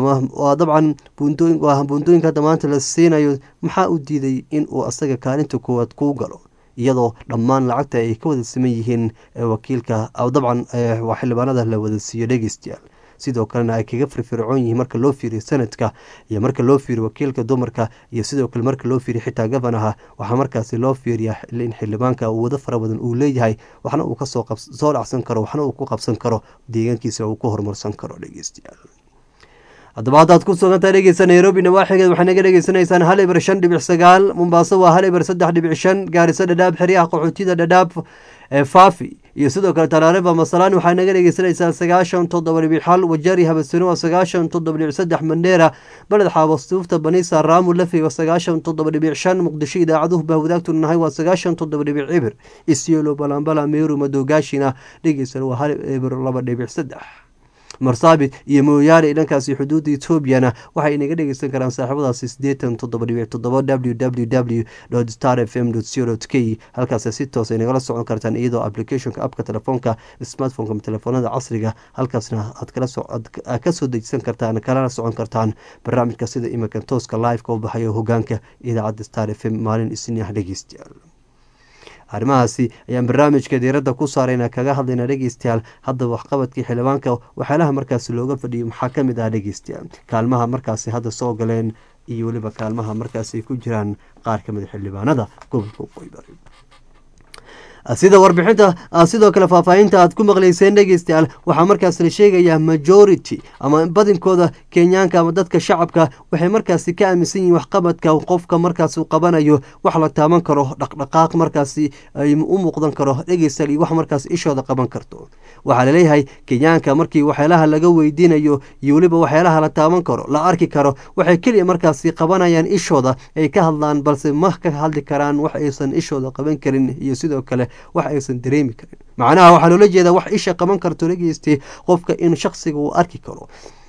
dabcan buundooyinka hadda maanta la siinayo maxaa u diiday in uu asaga kaalinta koowaad kuu galo iyadoo dhammaan lacagta ay ka wada siman yihiin wakiilka dabcan waa xildhibaanada la wada siiyo dhegeystayaal sidoo kalena ay kaga firfircoon yihiin marka loo fiiriyo sanadka iyo marka loo fiiriyo wakiilka dumarka iyo sidoo kale marka loo fiiriyo xitaa gafanaha waxaa markaasi loo fiiriyaa in xildhibaanka uu wado fara badan uu leeyahay waxna uu kasoo soo dhacsan karo waxna uu ku qabsan karo deegaankiisa uu ku horumarsan karo dhegeystayaal haddaba haddaad ku sugantahay dhegeysa nairobi nawaaxigeed waxay naga dhegeysanaysaan hal ibar shan dhibic sagaal mombaaso waa hal ibar saddex dhibic shan gaariso dhadhaab xeryaha qaxootida dhadhaab faafi iyo sidoo kale tanaarifa masalaan waxaa naga dhegeysanaysaan sagaashan toddoba dhibic hal wajari habasino waa sagaashan toddoba dhibic saddex mandheera baled xaabastuufta banisa raamu lafi waa sagaashan toddoba dhibic shan muqdisho idaacaduhu baa wadaagtu nahay waa sagaashan toddoba dhibic cibir isyelo balambala meeru madoogaashina dhegeysan waa hal ibir laba dhibic saddex marsaabit iyo mooyaale dhankaasi xuduudda etoobiyana waxay inaga dhegeysan karaan saaxiibadaasi sideetan toddoba dhibic toddoba w w w star f m co k halkaas si toos ay nagala socon kartaan iyadoo applicationka apka telefoonka smartphoneka telefoonada casriga halkaasna aad kasoo dejisan kartaan kalana socon kartaan barnaamijka sida iminka tooska liveka u baxayo hogaanka idaacadda star f m maalin isniah dhegeystayaal arrimahaasi ayaan barnaamijka diiradda ku saarayna kaga hadlayna dhegeystayaal hadda waxqabadkii xildhibaanka waxyaalaha markaasi looga fadhiyay maxaa ka mid ah dhegeystayaal kaalmaha markaasi hadda soo galeen iyo weliba kaalmaha markaasi ku jiraan qaar ka mid xildhibaanada gobolka waqooyi bari sida warbixinta sidoo kale faahfaahinta aad ku maqleyseen dhegeystayaal waxaa markaas la sheegayaa majority ama badinkooda kenyaanka ama dadka shacabka waxay markaasi ka aaminsan yihiin waxqabadka qofka markaas uu qabanayo wax la taaban karo dhaqdhaqaaq markaasi u muuqdan karo dhegeystayaal iyo wax markaas ishooda qaban karto waxaa laleeyahay kenyaanka markii waxyaalaha laga weydiinayo iyo weliba waxyaalaha la taaban karo la arki karo waxay keliya markaasi qabanayaan ishooda ay ka hadlaan balse ma ka hadli karaan wax aysan ishooda qaban karin iyo sidoo kale wax aysan dareemi karin macnaha waxaa loola jeedaa wax isha qaban karto dhageystay qofka in shaksiga uu arki karo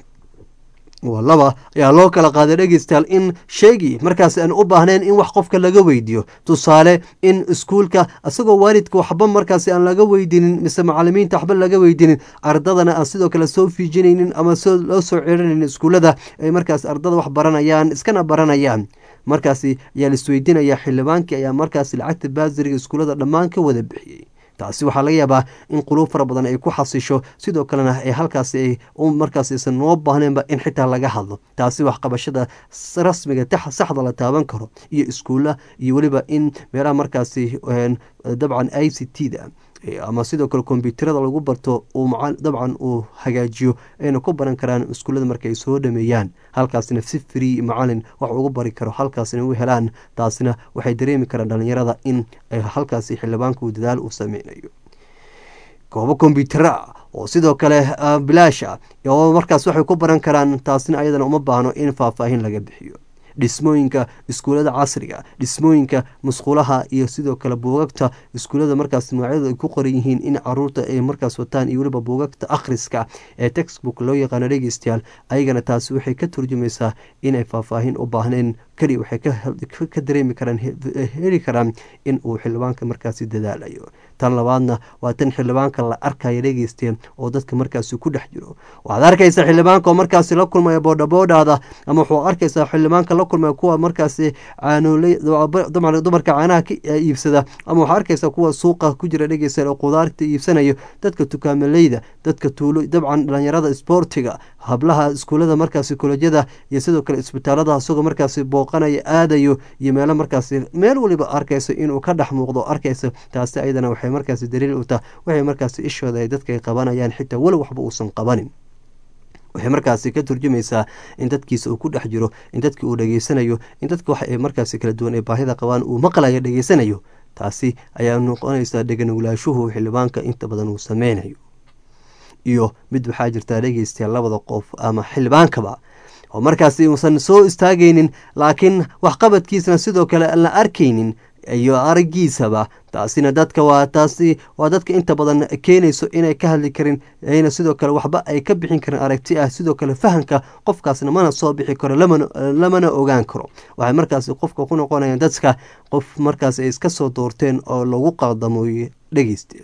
laba ayaa loo kala qaaday dhegeystayaal in sheegi markaas aan u baahnayn in wax qofka laga weydiiyo tusaale in iskuulka isagoo waalidka waxba markaasi aan laga weydiinin mise macalimiinta waxba laga weydiinin ardadana aan sidoo kale soo fiijinaynin ama loo soo celinaynin iskuullada ay markaas ardada wax baranayaan iskana baranayaan markaasi ayaa la isweydiinayaa xildhibaankii ayaa markaasi lacagta baasiriga iskuullada dhammaan ka wada bixiyey taasi waxaa laga yaabaa in quluub fara badan ay ku xasisho sidoo kalena ay halkaasi ay markaas aysan noo baahneenba in xitaa laga hadlo taasi waxqabashada rasmiga saxda la taaban karo iyo iskuulla iyo weliba in meelaha markaasi dabcan i c t da ama sidoo kale kombyuutarada lagu barto uu dabcan uu hagaajiyo ayna ku baran karaan iskuullada marka ay soo dhameeyaan halkaasina si free macalin wax ugu bari karo halkaasina u helaan taasina waxay dareemi karaan dhalinyarada in halkaasi xildhibaanka uu dadaal u sameynayo goobo kombyutara oo sidoo kale bilaash ah oo markaas waxay ku baran karaan taasina ayadana uma baahno in faahfaahin laga bixiyo dhismooyinka iskuullada casriga dhismooyinka musqulaha iyo sidoo kale buugagta iskuullada markaas magacyadu ay ku qoran yihiin in caruurta ay markaas wataan iyo weliba buugagta akhriska ee textbook loo yaqaano dhegeystayaal ayagana taasi waxay ka turjumaysaa inay faahfaahin u baahneen keliya waxay ka dareemi karaan heli karaan in uu xildhibaanka markaasi dadaalayo tan labaadna waa tan xildhibaanka la arkaya dhegeysteen oo dadka markaasi ku dhex jiro waxaad arkaysaa xildhibaanka oo markaasi la kulmaya boodhaboodhaada ama waxuu arkaysaa xildhibaanka la kulmaya kuwa markaasi caanooley dumarka caanaha ka iibsada ama waxaa arkaysaa kuwa suuqa ku jira dhegeysta oo qudaarta iibsanayo dadka tukaamaleyda dadka tuulo dabcan dhalinyarada isboortiga hablaha iskuullada markaasi kolejyada iyo sidoo kale isbitaalada isagoo markaasi booqanayo aadayo iyo meelo markaasi meel waliba arkayso inuu ka dhex muuqdo arkayso taasi ayadana waxay markaasi daliil u taha waxay markaasi ishooda ay dadka qabanayaan xitaa weli waxba uusan qabanin waxay markaasi ka turjumaysaa in dadkiisa uu ku dhex jiro in dadki uu dhegeysanayo in dadka wax ay markaasi kala duwan ee baahida qabaan uu maqlayo dhegeysanayo taasi ayaa noqonaysaa dheganuglaashuhu xildhibaanka inta badan uu sameynayo iyo mid waxaa jirtaa dhegeystayaal labada qof ama xildhibaankaba oo markaasi uusan soo istaagaynin laakiin waxqabadkiisana sidoo kale aan la arkaynin iyo aragiisaba taasina dadka waa taasi waa dadka inta badan keenayso inay ka hadli karin ayna sidoo kale waxba ay ka bixin karin aragti ah sidoo kale fahamka qofkaasna mana soo bixi karo lamana ogaan karo waxay markaasi qofka ku noqonayaan dadka qof markaas ay iska soo doorteen oo lagu qadamoy dhegeyste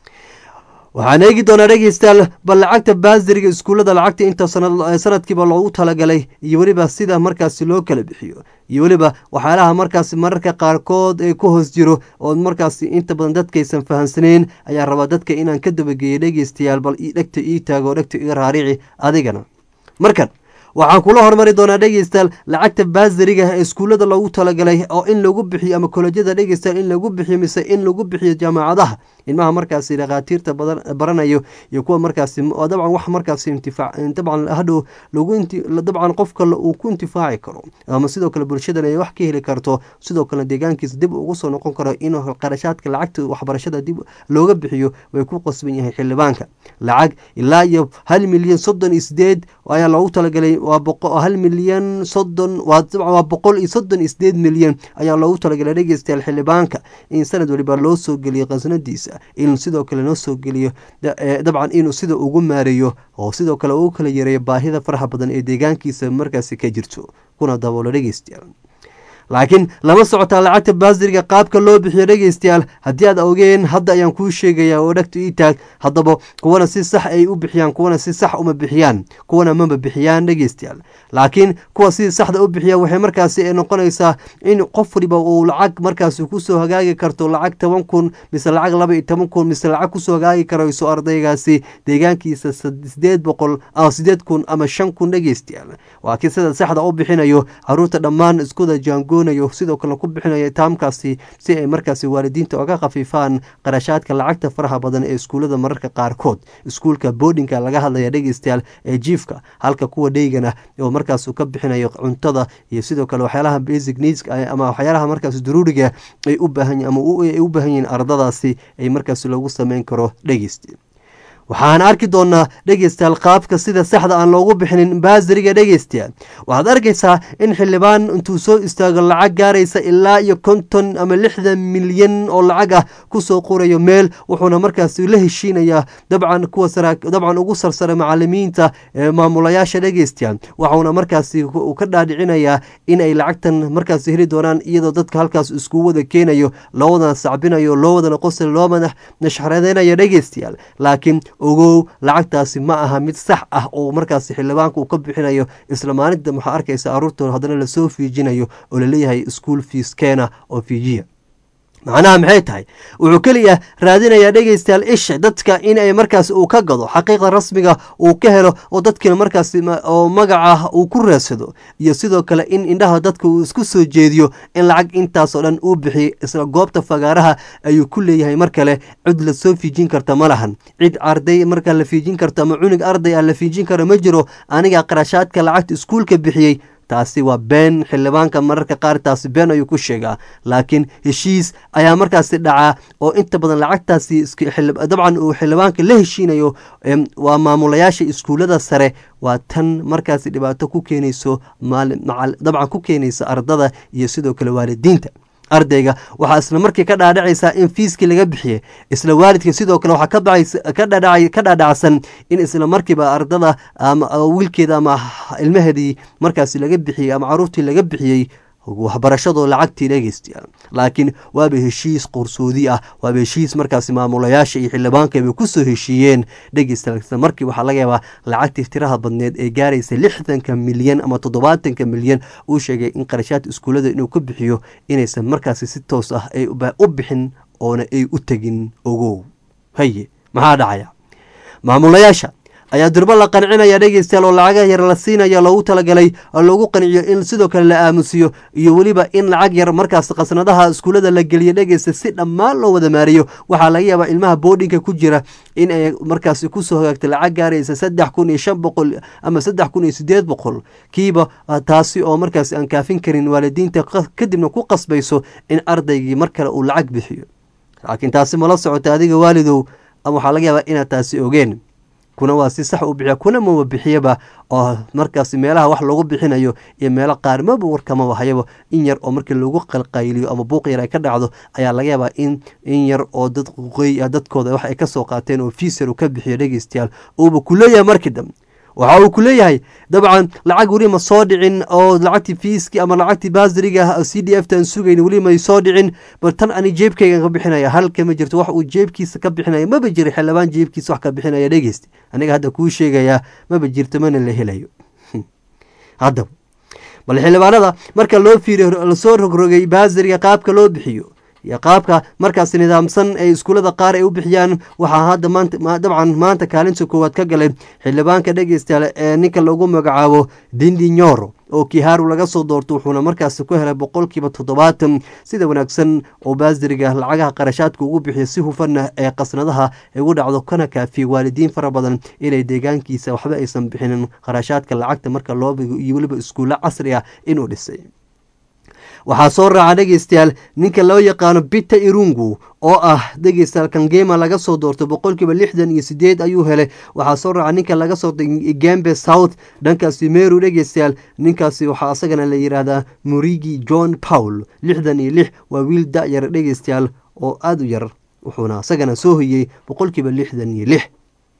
waxaan eegi doonaa dhegeystayaal bal lacagta baasiriga iskuullada lacagta inta sanadkiiba loogu talagalay iyo weliba sida markaasi loo kala bixiyo iyo weliba waxyaalaha markaasi mararka qaarkood ee ku hoos jiro oo markaasi inta badan dadkaysan fahamsaneyn ayaa rabaa dadka inaan ka dabageeyo dhegeystayaal bal dhegta ii taago oo dhegta iga raarici adigana markan waxaan kula hormari doonaa dhegeystayaal lacagta baasiriga ee iskuullada loogu talagalay oo in lagu bixiyo ama kolejyada dhegeystayaal in lagu bixiyo mise in lagu bixiyo jaamacadaha ilmaha markaasi dhakhaatiirta baranayo iyo kuwa markaasi dabcan wax markaasi intifaac dabcan hadhow lagu dabcan qofka uu ku intifaaci karo ama sidoo kale bulshadan ay wax ka heli karto sidoo kale deegaankiisa dib ugu soo noqon karo in qarashaadka lacagta waxbarashada dib looga bixiyo way ku qasban yahay xildhibaanka lacag ilaa iyo hal milyan soddon iyo sideed ayaa loogu talagalay waa hal milyan soddon waa boqol iyo soddon iyo sideed milyan ayaa loogu talagalay dhegeystayaal xildhibaanka in sanad waliba loo soo geliyo qasnadiisa in sidoo kale noo soo geliyo dabcan inuu sida ugu maareeyo oo sidoo kale uu kala yareeyo baahida faraha badan ee deegaankiisa markaasi ka jirto kuna daboolo dhegeystayaal laakiin lama socotaa lacagta baasiriga qaabka loo bixiyo dhegeystayaal haddii aad ogeen hadda ayaan kuu sheegayaa oo dhegta ii taag haddaba kuwana si sax ay u bixiyaan kuwana si sax uma bixiyaan kuwana mama bixiyaan dhegeystayaal laakiin kuwa si saxda u bixiya waxay markaasi noqonaysaa in qof waliba uu lacag markaasi kusoo hagaagi karto lacag toban kun mise lacag laba iyo toban kun mise lacag kusoo hagaagi karayso ardaygaasi deegaankiisa sideed boqol sideed kun ama shan kun dhegeystayaal waa kii sida saxda u bixinayo caruurta dhammaan iskuda jaango sidoo kale ku bixinaya taamkaasi si ay markaasi waalidiinta oga khafiifaan qarashaadka lacagta faraha badan ee iskuullada mararka qaarkood iskuulka boodinka laga hadlaya dhegeystayaal ee jiifka halka kuwa dheygana oo markaas ka bixinayo cuntada iyo sidoo kale waxyaalaha basic needs ama waxyaalaha markaas daruuriga ay u baahan ama ay u baahan yihiin ardadaasi ay markaas loogu sameyn karo dhegeysta waxaan arki doonaa dhegeystayaal qaabka sida saxda aan loogu bixinin baasiriga dhegeystayaal waxaad arkaysaa in xildhibaan intuu soo istaago lacag gaaraysa ilaa iyo konton ama lixdan milyan oo lacag ah kusoo qorayo meel wuxuuna markaasi la heshiinayaa dabcan kuwa dabcan ugu sarsara macalimiinta ee maamulayaasha dhegeystayaal waxuuna markaasi ka dhaadhicinayaa in ay lacagtan markaasi heli doonaan iyadoo dadka halkaas isku wada keenayo loo wadana sacbinayo loo wadana qosl loo nashxaradeynayo dhegeystayaal laakiin ogow lacagtaasi ma aha mid sax ah oo markaasi xildhibaanka uu ka bixinayo isla maalinta waxaa arkaysa aruurtooda haddana lasoo fiijinayo oo laleeyahay school fees keena oo fiijiya macnaha maxay tahay wuxuu keliya raadinayaa dhegeystayaal isha dadka in ay markaas uu ka gado xaqiiqda rasmiga uu ka helo oo dadkina markaas oo magaca uu ku raadsado iyo sidoo kale in indhaha dadka uu isku soo jeediyo in lacag intaasoo dhan uu bixiy isla goobta fagaaraha ayuu ku leeyahay mar kale cid lasoo fiijin karta ma lahan cid arday markaa la fiijin karto ama cunug arday ah la fiijin karo ma jiro aniga qarashaadka lacagta iskuulka bixiyey taasi waa been xildhibaanka mararka qaar taasi been ayuu ku sheegaa laakiin heshiis ayaa markaasi dhacaa oo inta badan lacagtaasi dabcan uu xildhibaanka la heshiinayo waa maamulayaasha iskuullada sare waa tan markaasi dhibaato ku keenayso dabcan ku keenaysa ardada iyo sidoo kale waalidiinta ardayga waxaa isla markii ka dhaadhacaysaa in fiiskii laga bixiyey isla waalidka sidoo kale waxaa ka dhaadhacsan in isla markiiba ardada ama wiilkeeda ama ilmaheedii markaasi laga bixiyey ama caruurtii laga bixiyey waxbarashadoo lacagtii dhegeystayaal laakiin waaba heshiis qorsoodi ah waaba heshiis markaasi maamulayaasha iyo xildhibaankaba kusoo heshiiyeen dhegeystayaal isla markii waxaa laga yaabaa lacagtii tiraha badneed ee gaaraysa lixdanka milyan ama toddobaatanka milyan uu sheegay in qarashaadka iskuullada inuu ka bixiyo inaysan markaasi si toos ah ay u bixin oona ay u tegin ogow haye maxaa dhacaya maamulayaasha ayaa durbo la qancinaya dhegeystayaal oo lacagaha yar la siinaya loogu talagalay oo loogu qanciyo in sidoo kale la aamusiyo iyo weliba in lacag yar markaas qasnadaha iskuullada la geliyo dhegeysta si dhammaan loo wada maariyo waxaa laga yaabaa ilmaha boodhinka ku jira in ay markaasi kusoo hagaagta lacag gaaraysa saddex kun iyo shan boqol ama saddex kun iyo sideed boqol kiiba taasi oo markaasi aan kaafin karin waalidiinta kadibna ku qasbayso in ardaygii mar kale uu lacag bixiyo laakiin taasi mala socota adiga waalidow ama waxaa laga yaabaa inaad taasi ogeen kuna waa si sax u bixiya kuna maba bixiyaba oo markaasi meelaha wax lagu bixinayo iyo meelo qaar maba warkamaba hayaba in yar oo markii lagu qalqayliyo ama buuq yar ay ka dhacdo ayaa laga yaabaa in in yar oo dad qoy dadkooda wax ay ka soo qaateen oo fiisar uu ka bixiyo dhegeystayaal uuba ku leeyahay markii dambe waxa uu ku leeyahay dabcan lacag weli ma soo dhicin oo lacagtii fiiski ama lacagtii baasiriga c d f tan sugayn weli may soo dhicin bal tan ani jeebkaygan ka bixinaya halka ma jirto wax uu jeebkiisa ka bixinaya maba jira xildhibaan jeebkiisa wax ka bixinaya dhegeysta aniga hadda kuu sheegayaa maba jirto mana la helayo haddaba bal xildhibaanada marka loo fiiriyo lasoo rogrogay baasiriga qaabka loo bixiyo iyo qaabka markaas nidaamsan ee iskuullada qaar ay u bixiyaan waxaa hadda maanta dabcan maanta kaalinta koowaad ka galay xildhibaanka dhegeystayaal ee ninka lagu magacaabo dindi nyoro oo kiharu laga soo doorto wuxuuna markaasi ku helay boqolkiiba toddobaatan sida wanaagsan oo baasiriga lacagaha qarashaadka ugu bixiyo si hufanna ee qasnadaha ugu dhacdo kana kaafiya waalidiin fara badan inay deegaankiisa waxba aysan bixinin qarashaadka lacagta marka loo bigo iyo weliba iskuulle casri ah inuu dhisay waxaa soo raaca dhegeystayaal ninka loo yaqaano bita irungu oo ah dhegeystayaal kangema laga soo doorto boqolkiiba lixdan iyo sideed ayuu helay waxaa soo raaca ninka laga soo gembe south dhankaasi meru dhegeystayaal ninkaasi waxaa asagana la yidhaahdaa murigi john paul lixdan iyo lix waa wiil da-yar dhegeystayaal oo aada u yar wuxuuna asagana soo hoyey boqolkiiba lixdan iyo lix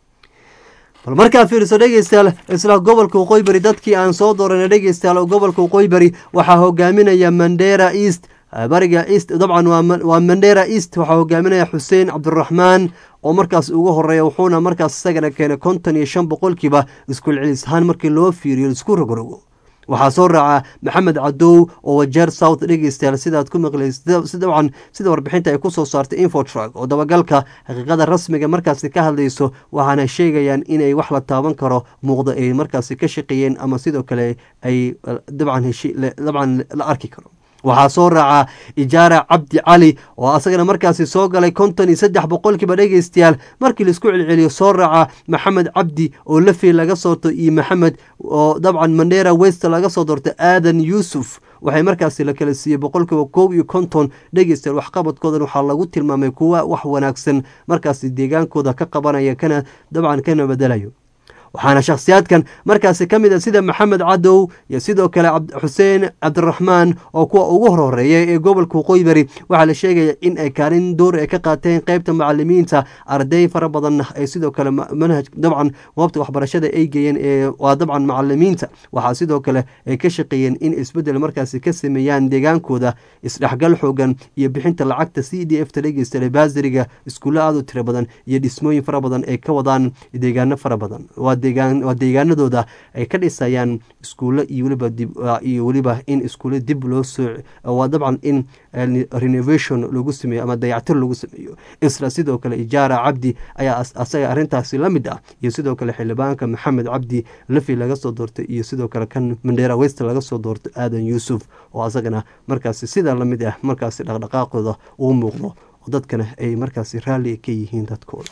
bal markaa fiiriso dhegeystayaal isla gobolka waqooyi bari dadkii aan soo dooranay dhegeystayaal gobolka waqooyi bari waxaa hogaaminaya mandera east bariga east dabcan waa mandera east waxaa hogaaminaya xuseen cabdiraxmaan oo markaas ugu horeeya wuxuuna markaas isagana keenay konton iyo shan boqolkiiba iskuul celis ahaan markii loo fiiriyo isku rogrogo waxaa soo raaca maxamed cadow oo wajeer south dhegeystayaal sidaad ku maqlays dabcan sida warbixinta ay kusoo saartay infotrak oo dabagalka xaqiiqada rasmiga markaasi ka hadlayso waxaana sheegayaan inay wax la taaban karo muuqdo ay markaasi ka shaqeeyeen ama sidoo kale ay dabcan la arki karo waxaa soo raaca ijaara cabdi cali oo asagana markaasi soo galay konton iyo saddex boqolkiiba dhegeystayaal markii laisku celceliyo soo raaca maxamed cabdi oo lafi laga soorto iyo maxamed oo dabcan mandera west laga soo doorto aadan yuusuf waxay markaasi la kala siiyey boqolkiiba koob iyo konton dhegeystayaal waxqabadkoodan waxaa lagu tilmaamay kuwa wax wanaagsan markaasi deegaankooda ka qabanaya kana dabcan kana bedelayo waxaana shakhsiyaadkan markaasi ka mid a sida maxamed cadow iyo sidoo kale xuseen cabdiraxmaan oo kuwa ugu horhoreeya ee gobolka waqooyi bari waxaa la sheegaya in ay kaalin door ay ka qaateen qeybta macalimiinta arday fara badanna ay sidoo kale manhaj dabcan goobta waxbarashada ay geeyeen ee waa dabcan macalimiinta waxaa sidoo kale ay ka shaqeeyeen in isbedel markaasi ka sameeyaan deegaankooda isdhexgal xoogan iyo bixinta lacagta c d f ta dhegeysta baasiriga iskuulle aada u tiro badan iyo dhismooyin fara badan ay ka wadaan deegaano fara badan waa deegaanadooda ay ka dhisayaan iskuulle iyo weliba iyo weliba in iskuulle dib loo soo waa dabcan in renovation lagu sameeyo ama dayactir lagu sameeyo isla sidoo kale ijaara cabdi ayaa asaga arrintaasi la mid ah iyo sidoo kale xildhibaanka maxamed cabdi lafi laga soo doortay iyo sidoo kale kan mandera west laga soo doortay aadan yuusuf oo asagana markaasi sidaa la mid ah markaasi dhaqdhaqaaqooda uu muuqdo oo dadkana ay markaasi raalli ka yihiin dadkooda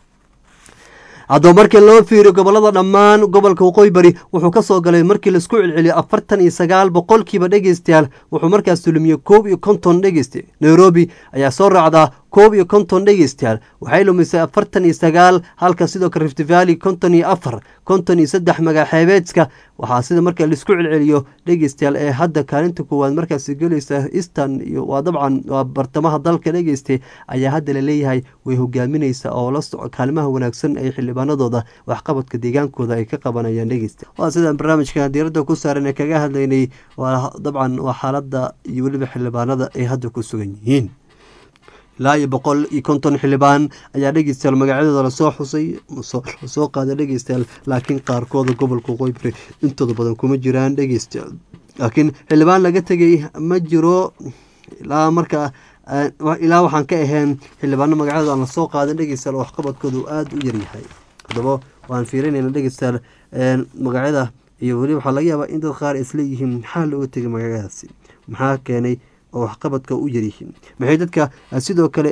haddaba markii loo fiiriyo gobolada dhammaan gobolka waqooyi bari wuxuu ka soo galay markii laisku celceliyo afartan iyo sagaal boqolkiiba dhegeystayaal wuxuu markaas tulumiyey koob iyo konton dhegeyste nairobi ayaa soo raacdaa koob iyo konton dhegeystayaal waxay lumisay afartan iyo sagaal halka sidoo kale rift valley konton iyo afar konton iyo saddex magaxeebeedka waxaa sida marka laisku celceliyo dhegeystayaal ee hadda kaalinta koowaad markaasi gelaysa eastern iyo waa dabcan waa bartamaha dalka dhegeystay ayaa hadda laleeyahay way hogaamineysa oo la soco kaalimaha wanaagsan ee xildhibaanadooda waxqabadka deegaankooda ay ka qabanayaan dhegeysta waa sidaan barnaamijka diiradda ku saaran ee kaga hadlaynay waa dabcan waa xaaladda iyo weliba xildhibaanada ay hadda ku sugan yihiin ilaa iyo boqol iyo konton xildhibaan ayaa dhegeystayaal magacyadooda lasoo xusay lasoo qaaday dhegeystayaal laakiin qaarkooda gobolka waqooyi bari intooda badan kuma jiraan dhegeystayaal laakiin xildhibaan laga tegay ma jiro ilaa markaa ilaa waxaan ka ahayn xildhibaano magacyadooda aan lasoo qaadan dhegeystayaal waxqabadkooda uu aada u yaryahay haddaba waan fiirinayna dhegeystayaal magacyada iyo weli waxaa laga yaabaa in dad qaar isleeyihiin maxaa looga tegay magacyadaasi maxaa keenay oo waxqabadka u yaryihiin maxay dadka sidoo kale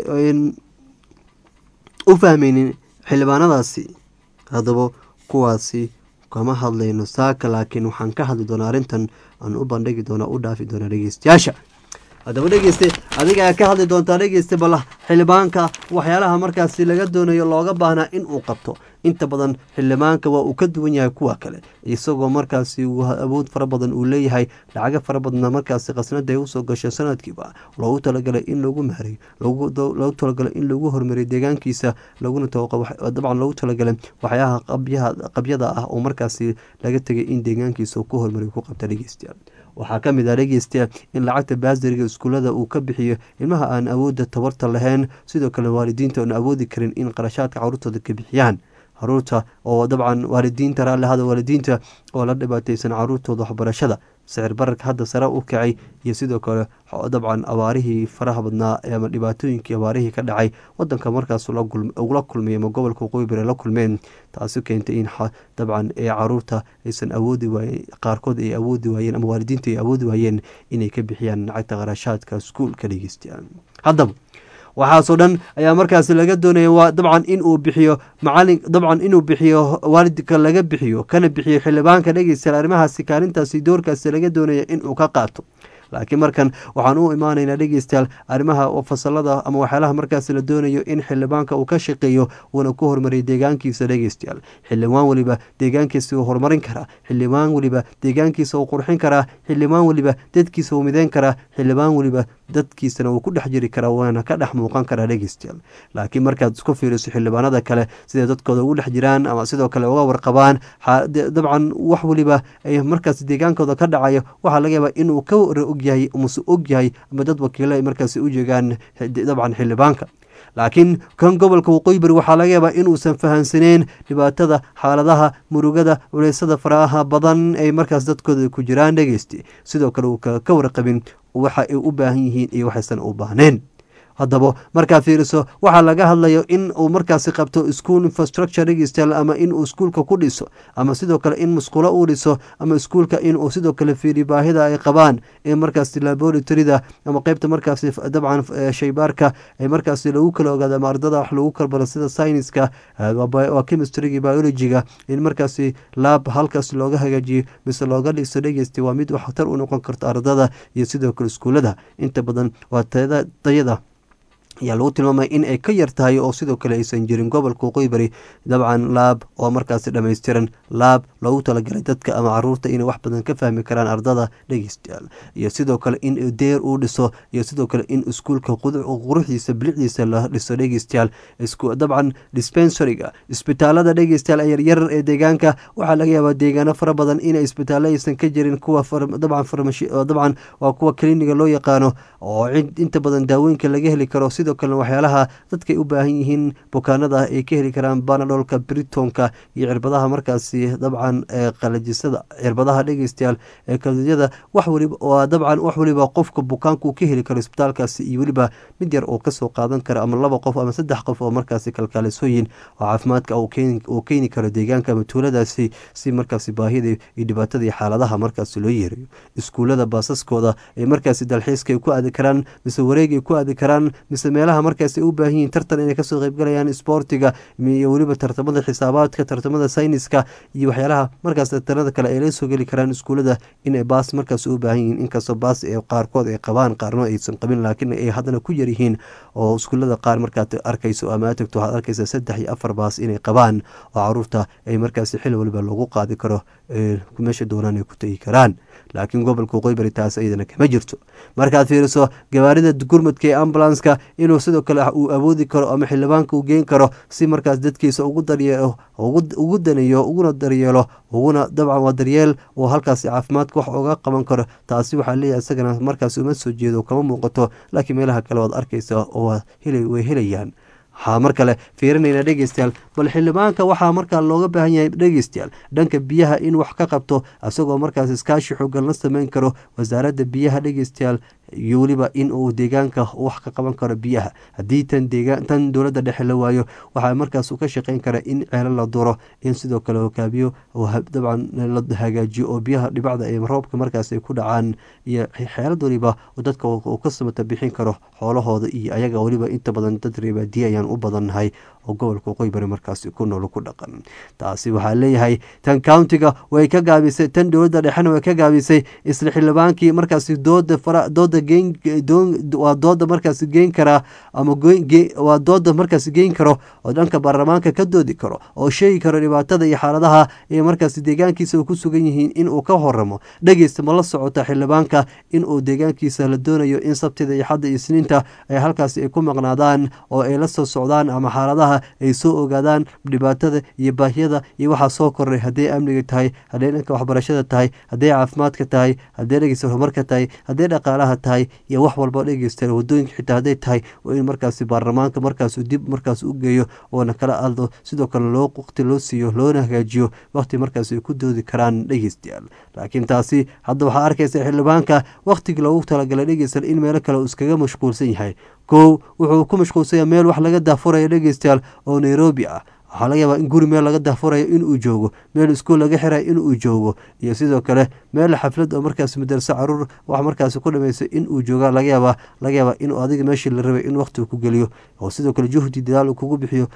u fahmaynin xildhibaanadaasi haddaba kuwaasi kama hadlayno saaka laakiin waxaan ka hadli doonaa arrintan aan u bandhigi doona u dhaafi doona dhegeystayaasha haddaba dhegeyste adigaa ka hadli doontaa dhegeyste bal xildhibaanka waxyaalaha markaasi laga doonayo looga baahnaa in uu qabto inta badan xildhibaanka waa uu ka duwan yahay kuwa kale isagoo markaasi awood fara badan uu leeyahay lacago fara badna markaasi khasnada ay usoo gasho sanadkiiba loogu talagalay in lagu maareyo loogu talagalay in lagu hormariyo deegaankiisa laguna dabcan loogu talagalay waxyaha qabyada ah oo markaasi laga tegay in deegaankiisa ku hormariyo ku qabta dhegeystayaal waxaa ka mid ah dhegeystayaal in lacagta baasariga iskuullada uu ka bixiyo ilmaha aan awoodda tabarta lahayn sidoo kale waalidiinta oon awoodi karin in qarashaadka caruurtooda ka bixiyaan caruurta oo dabcan waalidiinta raallihada waalidiinta oo la dhibaateysan caruurtooda waxbarashada sicir bararka hadda sare u kacay iyo sidoo kale dabcan abaarihii faraha badnaa ama dhibaatooyinkii abaarihii ka dhacay wadanka markaas ugula kulmay ama gobolka waqooyi bari la kulmeen taasi keentay in dabcan ee caruurta aysan awoodi waayen qaarkood ay awoodi waayeen ama waalidiinta ay awoodi waayeen inay ka bixiyaan lacagta qarashaadka iskuulka dhegeystayaal haddaba waxaasoo dhan ayaa markaasi laga doonaya waa dabcan inuu bixiyo macalin dabcan inuu bixiyo waalidka laga bixiyo kana bixiyo xildhibaanka dhegeystayaal arrimahaasi kaalintaasi doorkaasi laga doonaya inuu ka qaato laakiin markan waxaan u imaanaynaa dhegeystayaal arrimaha fasalada ama waxyaalaha markaasi la doonayo in xildhibaanka uu ka shaqeeyo uuna ku horumariyo deegaankiisa dhegeystayaal xildhibaan weliba deegaankiisa uu horumarin karaa xildhibaan weliba deegaankiisa uu qurxin karaa xildhibaan weliba dadkiisa uu mideyn karaa xildhibaan weliba dadkiisana uu ku dhex jiri karaa waana ka dhex muuqan karaa dhegeystayaal laakiin markaad isku fiiriso xildhibaanada kale siday dadkooda ugu dhex jiraan ama sidoo kale uga warqabaan dabcan wax weliba ay markaas deegaankooda ka dhacayo waxaa laga yaabaa inuu ka ogyahay mase ogyahay ama dad wakiilo ay markaasi u jeegaan dabcan xildhibaanka laakiin kan gobolka waqooyi bari waxaa laga yaabaa inuusan fahansaneen dhibaatada xaaladaha murugada culeysada faraha badan ay markaas dadkooda ku jiraan dhegeysti sidoo kale uu ka warqabin waxa ay u baahan yihiin iyo waxaysan u baahneen haddaba markaad fiiriso waxaa laga hadlayo in uu markaasi qabto school infrastructure dhegeystayaal ama inuu iskuulka ku dhiso ama sidoo kale in musqulo uu dhiso ama iskuulka inuu sidoo kale fiiriyo baahida ay qabaan in markaasi laboratoryda ama qeybta markaasi dabcan shaybaarka ay markaasi lagu kala ogaado ama ardada wax lagu kala baro sida syniska waa chemistryga biologyga in markaasi laab halkaas looga hagaajiyo mise looga dhigso dhegeysta waa mid waxtar u noqon karto ardada iyo sidoo kale iskuulada inta badan waa tayada ayaa lagu tilmaamay in ay ka yar tahay oo sidoo kale aysan jirin gobolka waqooyi bari dabcan laab oo markaasi dhammaystiran laab loogu talagalay dadka ama caruurta inay wax badan ka fahmi karaan ardada dhegeystayaal iyo sidoo kale in deer uu dhiso iyo sidoo kale in iskuulka quruxdiisa bilicdiisa la dhiso dhegeystayaal dabcan dispensaryga isbitaalada dhegeystayaal yaryar ee deegaanka waxaa laga yaabaa deegaano fara badan inay isbitaallo aysan ka jirin kuwa dabcan dabcan waa kuwa kliniga loo yaqaano oo cid inta badan daawooyinka laga heli karo sidoo kalena waxyaalaha dadkay u baahan yihiin bukaanada ay ka heli karaan banadolka britonka iyo cirbadaha markaasi dabcan qalajisada cirbadaha dhegeystayaal ee kaliyada wax waliba waa dabcan wax waliba qofka bukaanka uu ka heli karo isbitaalkaasi iyo weliba mid yar oo kasoo qaadan karo ama laba qof ama saddex qof oo markaasi kalkaalisooyin oo caafimaadka uu keeni karo deegaanka ama tuuladaasi si markaasi baahida iyo dhibaatada iyo xaaladaha markaasi loo yeerayo iskuulada baasaskooda ee markaasi dalxiiska ay ku aadi karaan mise wareeg ay ku aadi karaan mise meelaha markaas ay u baahan yihiin tartan inay kasoo qeybgalayaan isboortiga iyo weliba tartamada xisaabaadka tartamada sayniska iyo waxyaalaha markaas tartanada kale ay la soo geli karaan iskuulada inay baas markaas u baahan yihiin inkastoo baas ee qaarkood ay qabaan qaarno aysan qabin laakiin ay haddana ku yaryihiin oo iskuulada qaar markaad arkayso ama aad tagto waxaad arkaysa saddex iyo afar baas inay qabaan oo caruurta ay markaasi xil waliba lagu qaadi karo meesha doonaan ay ku tegi karaan laakiin gobolka waqooyi bari taas iyadana kama jirto markaad fiiriso gawaarida gurmadka ee ambulanska inuu sidoo kale uu awoodi karo ama xildhibaanka uu geen karo si markaas dadkiisa ugu daryeelo ugu daneeyo uguna daryeelo uguna dabcan waa daryeel oo halkaasi caafimaadka wax uga qaban karo taasi waxaa leeyahay isagana markaas uma soo jeedo kama muuqato laakiin meelaha kale waad arkaysa oo way helayaan waxaa mar kale fiirinayna dhegeystayaal bal xildhibaanka waxaa markaa looga baahan yahay dhegeystayaal dhanka biyaha in wax ka qabto isagoo markaas iskaashi xoogan la sameyn karo wasaaradda biyaha dhegeystayaal iyo weliba in uu deegaanka wax ka qaban karo biyaha haddii tan deegaan tan dowladda dhexe la waayo waxaa markaas ka shaqeyn kara in ceelo la duro in sidoo kale hogaabiyo dabcan la hagaajiyo oo biyaha dhibacda ee roobka markaas ay ku dhacaan iyo xeelad waliba dadka uu ka samata bixin karo xoolahooda iyo ayaga weliba inta badan dad reebaadiye ayaan u badannahay oo gobolka waqooyi bari markaasi ku nool ku dhaqan taasi waxaa leeyahay tan countiga way ka gaabisay tan dowladda dhexena way ka gaabisay isla xildhibaankii markaasi dooda fara dooda geen waa dooda markaasi geen karaa ama waa dooda markaasi geen karo oo dhanka baarlamaanka ka doodi karo oo sheegi karo dhibaatada iyo xaaladaha ee markaasi deegaankiisa ku sugan yihiin in uu ka horamo dhegeysta ma la socota xildhibaanka in uu deegaankiisa la doonayo in sabtida iyo xadda iyo isniinta ay halkaasi ay ku maqnaadaan oo ay la soo socdaan ama xaaladaha ay soo ogaadaan dhibaatada iyo baahiyada iyo waxaa soo koray hadday amniga tahay hadday dhanka waxbarashada tahay hadday caafimaadka tahay hadday dhegeysta horumarka tahay hadday dhaqaalaha tahay iyo wax walba dhegeysta wadooyinka xitaa hadday tahay waa in markaasi baarlamaanka markaas dib markaas u geeyo oona kala adlo sidoo kale loo waqti loo siiyo loona hagaajiyo waqti markaas ay ku doodi karaan dhegeystayaal laakiin taasi hadda waxaa arkaysa xildhibaanka waqtigii loogu talagalay dhegeystayaal in meelo kale uu iskaga mashquulsan yahay kow wuxuu ku mashquulsanya meel wax laga daafuraya dhegeystayaal oo nairobi ah waxaa laga yaabaa in guri meel laga daafurayo inuu joogo meel iskuol laga xirayo inuu joogo iyo sidoo kale meel xaflad oo markaas madarse caruur wax markaas ku dhameysay inuu jooga laga yaabaa laga yaabaa inuu adiga meeshii la rabay in waqti ku geliyo oo sidoo kale juhdi dadaal uu kugu bixiyo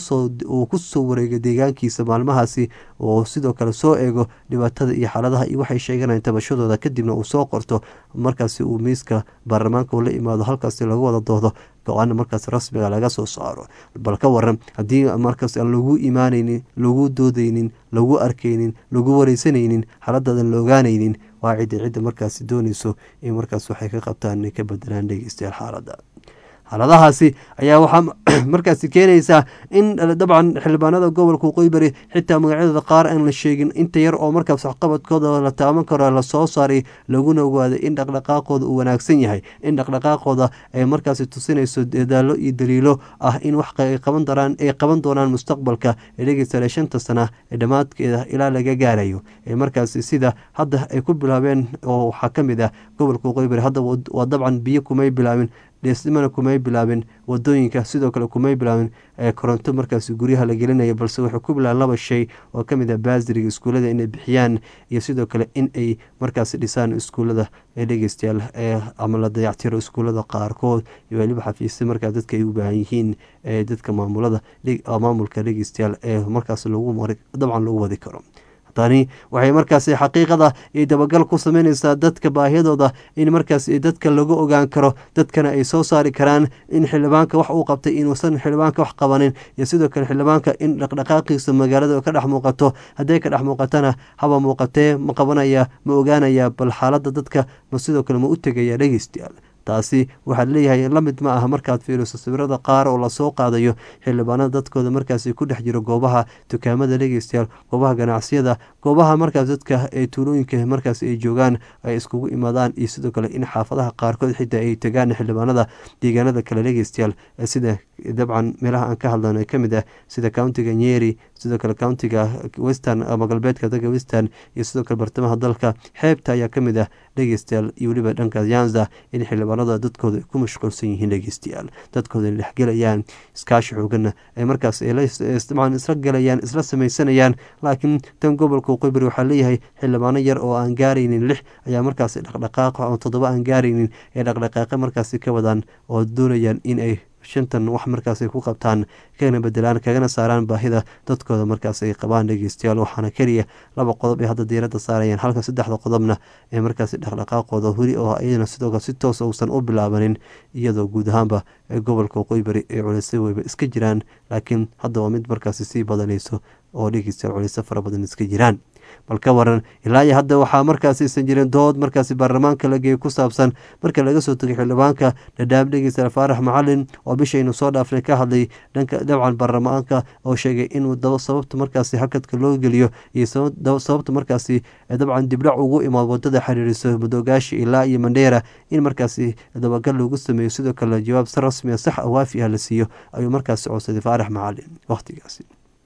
uu kusoo wareego deegaankiisa maalmahaasi oo sidoo kale soo eego dhibaatada iyo xaaladaha iyo waxay sheeganayaan tabashadooda kadibna uu soo qorto markaasi uu miiska baarlamaanka la imaado halkaasi laga wada doodo go-aana markaas rasmiga laga soo saaro bal ka waran haddii markaas aan lagu imaanaynin lagu doodaynin lagu arkaynin lagu wareysanaynin xaaladaadan la ogaanaynin waa cidda cidda markaasi doonayso in markaas waxay ka qabtaan inay ka bedelaan dhegeystayaal xaalada xaaladahaasi ayaa waxaa markaasi keenaysaa in dabcan xildhibaanada gobolka waqooyi bari xitaa magacyadooda qaar aan la sheegin inta yar oo markaas waxqabadkooda la taaban karo lasoo saaray laguna ogaaday in dhaqdhaqaaqooda uu wanaagsan yahay in dhaqdhaqaaqooda ay markaasi tusinayso dadaalo iyo daliilo ah in wax ay qaban daraan ay qaban doonaan mustaqbalka ee dhegeystayaal shanta sana ee dhammaadkeeda ilaa laga gaarayo ee markaasi sida hadda ay ku bilaabeen oo waxaa ka mid ah gobolka waqooyi bari hadda waa dabcan biyo kumay bilaabin dheesnimana kumay bilaabin wadooyinka sidoo kale kumay bilaabin koronto markaas guryaha la gelinaya balse waxay ku bilaabeen laba shay oo ka mid ah baasiriga iskuullada inay bixiyaan iyo sidoo kale in ay markaas dhisaan iskuullada ee dhegeystayaal ama la dayactiro iskuullada qaarkood iyo weliba xafiisya markaas dadka ay u baahan yihiin ee dadka maamulada maamulka dhegeystayaal ee markaas lagu dabcan lagu wadi karo tani waxay markaasi xaqiiqada iyo dabagal ku sameyneysaa dadka baahiyadooda in markaas dadka lagu ogaan karo dadkana ay soo saari karaan in xildhibaanka wax uu qabtay inuusan xildhibaanka wax qabanin iyo sidoo kale xildhibaanka in dhaqdhaqaaqiisa magaalada ka dhex muuqato hadday ka dhex muuqatana haba muuqatee ma qabanaya ma ogaanaya bal xaalada dadka ma sidoo kale ma u tegaya dhegeystayaal taasi waxaad leeyahay la mid ma aha markaad fiiriso sawirada qaar oo lasoo qaadayo xildhibaanada dadkooda markaasi ku dhex jiro goobaha dukaamada dhegeystayaal goobaha ganacsiyada goobaha markaas dadka ee tuulooyinka markaas ay joogaan ay iskugu imaadaan iyo sidoo kale in xaafadaha qaarkood xitaa ay tagaan xildhibaanada deegaanada kale dhegeystayaal sida dabcan meelaha aan ka hadlano ka mid ah sida countiga nyeri sidoo kale countiga western ama galbeedka dalka western iyo sidoo kale bartamaha dalka xeebta ayaa ka mid ah dhegeystayaal iyo weliba dhanka yanza in xildhibaanada dadkooda ku mashquulsan yihiin dhegeystayaal dadkooda dhexgelayaan iskaashi xoogana ay markaas dabcan isla galayaan isla sameysanayaan laakiin tan gobolka waqooyi bari waxaa leeyahay xildhibaano yar oo aan gaaraynin lix ayaa markaasi dhaqdhaqaaqa oo toddoba aan gaaraynin ee dhaqdhaqaaqa markaasi ka wadaan oo doonayaan in ay shantan wax markaas ay ku qabtaan kana bedelaan kagana saaraan baahida dadkooda markaas ay qabaan dhegeystayaal waxaana keliya laba qodob ay hadda diiradda saarayaan halka saddexda qodobna ee markaasi dhaqdhaqaaqooda weli oo iyadana sidoo kale si toos uusan u bilaabanin iyadoo guud ahaanba ee gobolka waqooyi bari ee culeysay weyba iska jiraan laakiin hadda waa mid markaasi sii badanayso oo dhegeystayaal culeyso fara badan iska jiraan bal ka waran ilaa iyo hadda waxaa markaasi isan jirin dood markaasi baarlamaanka la geeyay ku saabsan marka laga soo tegay xildhibaanka dhadhaab dhegeysta faarax macalin oo bishaynu soo dhaafnay ka hadlay dhanka dabcan baarlamaanka oo sheegay inuu sababta markaasi hakadka loo geliyo iyo sababta markaasi dabcan dibdhac ugu imaad wadada xiriiriso madogaashi ilaa iyo mandheera in markaasi dabagal loogu sameeyo sidoo kale jawaab si rasmiya sax a waafi ah la siiyo ayuu markaasi codsaday faarax macalin wakhtigaasi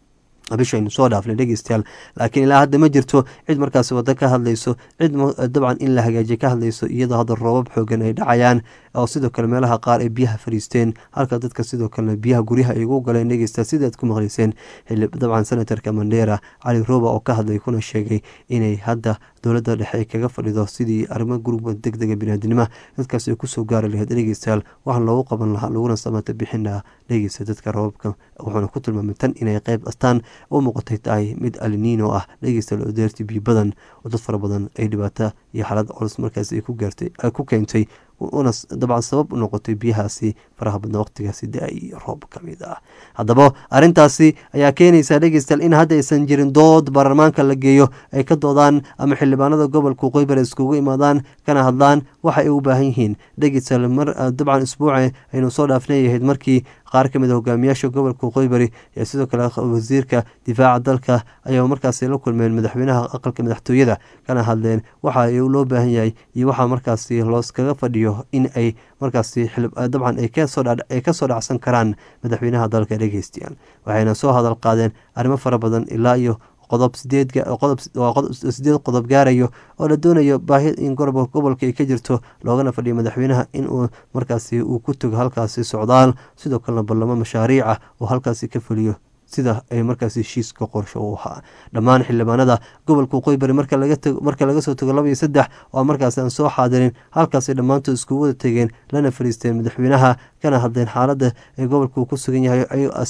bishaynu soo dhaafnay dhegeystayaal laakiin ilaa hadda ma jirto cid markaasi waddo ka hadlayso cid dabcan in la hagaajiye ka hadlayso iyadoo hadda roobab xoogan ay dhacayaan oo sidoo kale meelaha qaar ay biyaha fadhiisteen halka dadka sidoo kalena biyaha guryaha ay ugu galeen dhegeysta sidaad ku maqlayseen dabcan senatarka mandheera cali rooba oo ka hadlay kuna sheegay inay hadda dowladda dhexe ay kaga fadhido sidii arrimo gurba deg dega biniaadinima dadkaas ay kusoo gaari lahayd dhegeystayaal waxaan loogu qaban lahaa laguna samata bixin lahaa dhegeysta dadka roobabka wuxuuna ku tilmaamay tan inay qeyb astaan u muuqatay tahay mid aliniino ah dhegeystayaal oo deerti biyo badan oo dad fara badan ay dhibaato iyo xaalad culus markaas ay ku gaartay ku keentay una dabcan sabab u noqotay biyahaasi faraha badna waqtigaasi da-ay roob ka mid ah haddaba arrintaasi ayaa keenaysaa dhegeystayaal in hadda aysan jirin dood baarlamaanka la geeyo ay ka doodaan ama xildhibaanada gobolka qoybar iskugu imaadaan kana hadlaan waxa ay u baahan yihiin dhegeystayaal mar dabcan isbuuca aynu soo dhaafnayahayd markii qaar ka mid a hogaamiyaasha gobolka qoybari ee sidoo kale wasiirka difaaca dalka ayaa markaasi la kulmeen madaxweynaha aqalka madaxtooyada kana hadleen waxa loo baahan yahay iyo waxaa markaasi looskaga fadhiyo in ay markaasi dabcan ay kasoo dhacsan karaan madaxweynaha dalka dhegeystayaal waxayna soo hadal qaadeen arrimo fara badan ilaa iyo qodob sideed qodob gaarayo oo la doonayo baahi in gobolka ay ka jirto loogana fadhiyo madaxweynaha inuu markaasi uu ku tago halkaasi socdaal sidoo kalena ballamo mashaariic ah oo halkaasi ka fuliyo sida ay markaas heshiiska qorsho u ahaa dhammaan xildhibaanada gobolka qoybari marka laga soo tago laba iyo saddex oo markaas aan soo xaadirin halkaasay dhammaantood iskugu wada tegeen lana fariisteen madaxweynaha kana hadleen xaaladda ee gobolka uu ku sugan yahay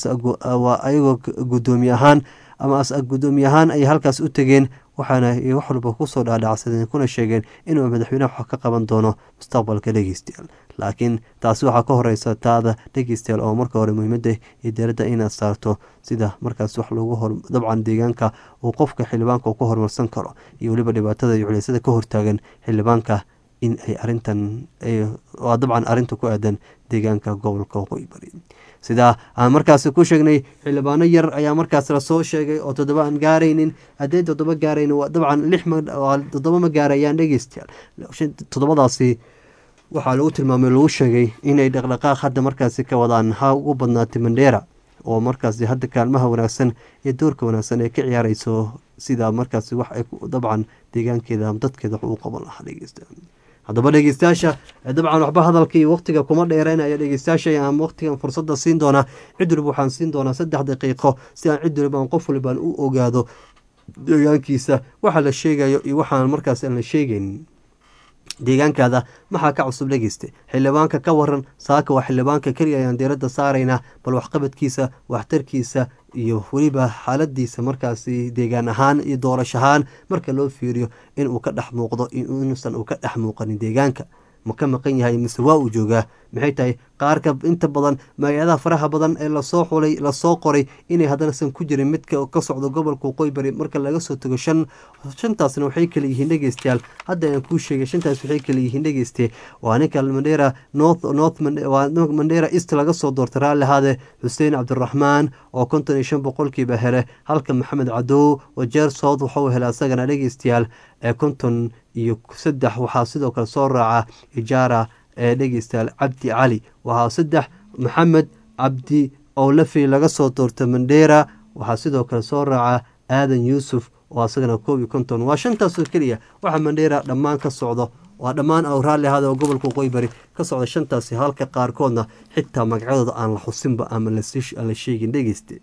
ayagoo gudoomiye ahaan ama as gudoomiye ahaan ay halkaas u tegeen waxaana wax walba kusoo dhaadhacsadeen kuna sheegeen inuu madaxweynaha wax ka qaban doono mustaqbalka dhegeystayaal laakiin taasi waxaa ka horeysa taada dhegeystayaal oo marka hore muhiimada iyo dowladda inaad saarto sida markaas wax lagu hor dabcan deegaanka uu qofka xildhibaanka ku horumarsan karo iyo weliba dhibaatada iyo culeysada ka hortaagan xildhibaanka in ay arintan waa dabcan arinta ku aadan deegaanka gobolka waqooyi bari sidaa aan markaasi ku sheegnay xildhibaano yar ayaa markaas lasoo sheegay oo toddoba aan gaaraynin haddee toddoba gaarayn dabcan lix toddoba ma gaarayaan dhegeystayaal toddobadaasi waxaa lagu tilmaamay lagu sheegay inay dhaqdhaqaaq hadda markaasi ka wadaan ha ugu badnaatay mandheera oo markaasi hadda kaalmaha wanaagsan iyo doorka wanaagsan ee ka ciyaareyso sida markaasi wax ay dabcan deegaankeeda dadkeeda wax uu qaban lahaa dhegeystayaal haddaba dhegeystayaasha dabcan waxba hadalka iyo waqtiga kuma dheereynaya dhegeystayaasha aan waqtigan fursada siin doonaa cid waliba waxaan siin doonaa saddex daqiiqo si aan cid waliba aan qof walibaan u ogaado deegaankiisa waxa la sheegayo iyo waxaan markaas aan la sheegaynin deegaankaada maxaa ka cusub dhegeysta xildhibaanka ka waran saaka waa xildhibaanka keliya ayaan diiradda saaraynaa bal waxqabadkiisa waxtarkiisa iyo weliba xaaladiisa markaasi deegaan ahaan iyo doorasho ahaan marka loo fiiriyo inuu ka dhex muuqdo inuusan uu ka dhex muuqanin deegaanka ma ka maqan yahay mise waa uu joogaa maxay tahay qaarka inta badan magacadaha faraha badan ee lasoo xulay lasoo qoray inay haddanasan ku jirin midka ka socdo gobolka waqooyi bari marka laga soo tago shan shantaasna waxay kala yihiin dhegeystayaal hadda aan kuu sheegay shantaas waxay kala yihiin dhegeyste waa ninka mandheera north north waa mandheera east laga soo doortay raalli ahaade xuseen cabdiraxmaan oo konton iyo shan boqolkiiba hele halka maxamed cadow wajeer south waxauu helay asagana dhegeystayaal ee konton iyo saddex waxaa sidoo kale soo raaca ijaara ee dhegeystayaal cabdi cali waxaa saddex maxamed cabdi owlafi laga soo doortay mandheera waxaa sidoo kale soo raaca aadan yuusuf oo asagana koob iyo konton waa shantaasoo keliya waxaa mandheera dhammaan ka socdo waa dhammaan aw raalli ahaada oo gobolka waqooyi bari ka socda shantaasi halka qaarkoodna xitaa magacyadooda aan la xusinba ama la sheegin dhegeyste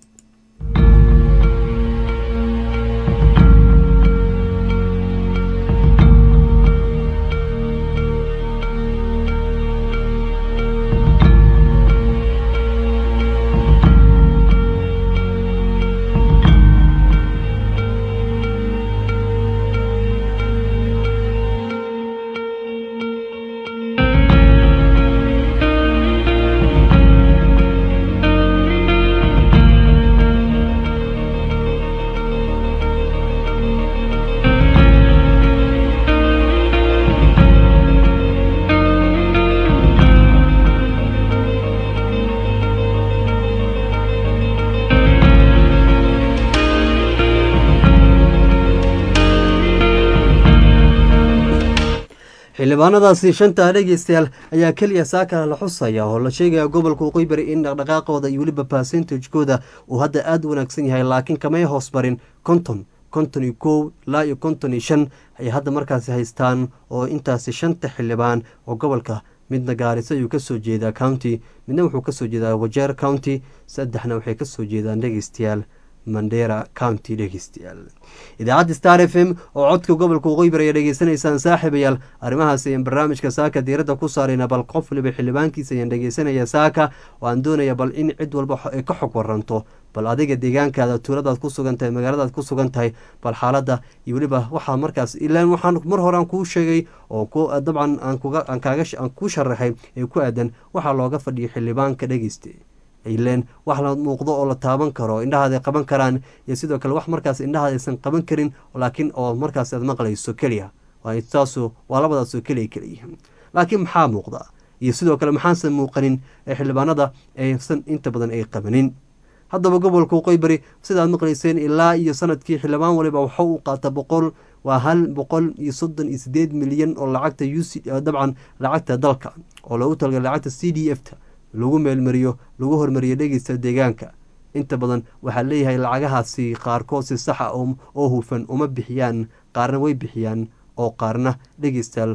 xildhibaanadaasi shanta dhegeystayaal ayaa keliya saaka la xusaya oo la sheegaya gobolka waqooyi bari in dhaqdhaqaaqooda iyo weliba percentagekooda uu hadda aada u wanaagsan yahay laakiin kamay hoos barin konton konton iyo kow ilaa iyo konton iyo shan ay hadda markaasi haystaan oo intaasi shanta xildhibaan oo gobolka midna gaarisa ayuu kasoo jeedaa county midna wuxuu kasoo jeedaa wajeer county saddexna waxay kasoo jeedaan dhegeystayaal mandera county dhegeystayaal idaacadda star f m oo codka gobolka waqooyi bari ayaa dhegeysanaysaan saaxiibayaal arrimahaas ayaan barnaamijka saaka diiradda ku saarayna bal qof waliba xildhibaankiisa ayaan dhegeysanaya saaka oo aan doonaya bal in cid walba ay ka xog waranto bal adiga deegaankaada tuuladaad ku sugan tahay magaaladaad ku sugan tahay bal xaaladda iyo weliba waxaa markaas ilaan waxaan mar hore aan kuu sheegay oo dabcan aan kaaga aan kuu sharaxay ee ku aadan waxaa looga fadhiyay xildhibaanka dhegeysta ileen wax la muuqdo oo la taaban karo indhahaada qaban karaan iyo sidoo kale wax markaas indhahaada aysan qaban karin laakiin oo markaas aad maqlayso keliya taasu waa labadaasoo keliya keliya laakiin maxaa muuqda iyo sidoo kale maxaansan muuqanin ee xildhibaanada aysan inta badan ay qabanin haddaba gobolka waqooyi bari sidaad maqlayseen ilaa iyo sanadkii xildhibaan waliba waxa uu qaata boqol waa hal boqol iyo soddon iyo sideed milyan oo lacagta u dabcan lacagta dalka oo loogu talagalay lacagta c d f ta lagu meelmariyo lagu hormariyo dhegeysta deegaanka inta badan waxaa leeyahay lacagahaasi qaarkood si saxa oo hufan uma bixiyaan qaarna way bixiyaan oo qaarna dhegeystayaal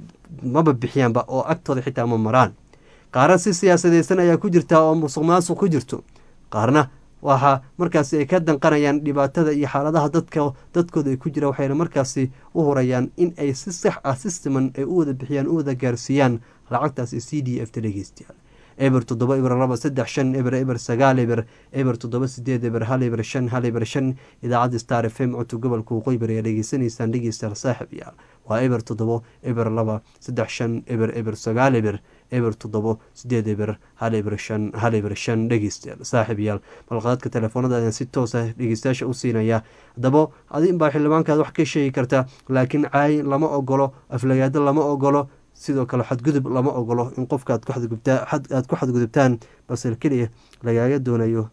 maba bixiyaanba oo agtooda xitaa ma maraan qaarna si siyaasadeysan ayaa ku jirta oo musuq maasuq ku jirto qaarna waxaa markaasi ay ka danqanayaan dhibaatada iyo xaaladaha dadka dadkooda ay ku jira waxayna markaasi u hurayaan in ay si sax ah si siman ay u wada bixiyaan u wada gaarsiiyaan lacagtaasi c d f ta dhegeystayaal eber toddoba eber laba saddex shan eber eber sagaal eber eber toddoba sideed eber hal eber shan hal eber shan idaacadda star f m codka gobolka waqooyi bari ayaa dhegeysanaysaan dhegeystayaal saaxib yaal waa eber toddobo eber laba saddex shan eber eber sagaal eber eber toddobo sideed eber hal eber shan hal eber shan dhegeystayaal saaxib yaal balqaadka telefoonada ayaan si toosa dhegeystayaasha u siinaya haddaba adin baa xildhibaankaad wax ka sheegi karta laakiin caay lama ogolo aflagaado lama ogolo sidoo kale xadgudub lama ogolo in qofka aad aad ku xadgudubtaan balse keliya lagaaga doonayo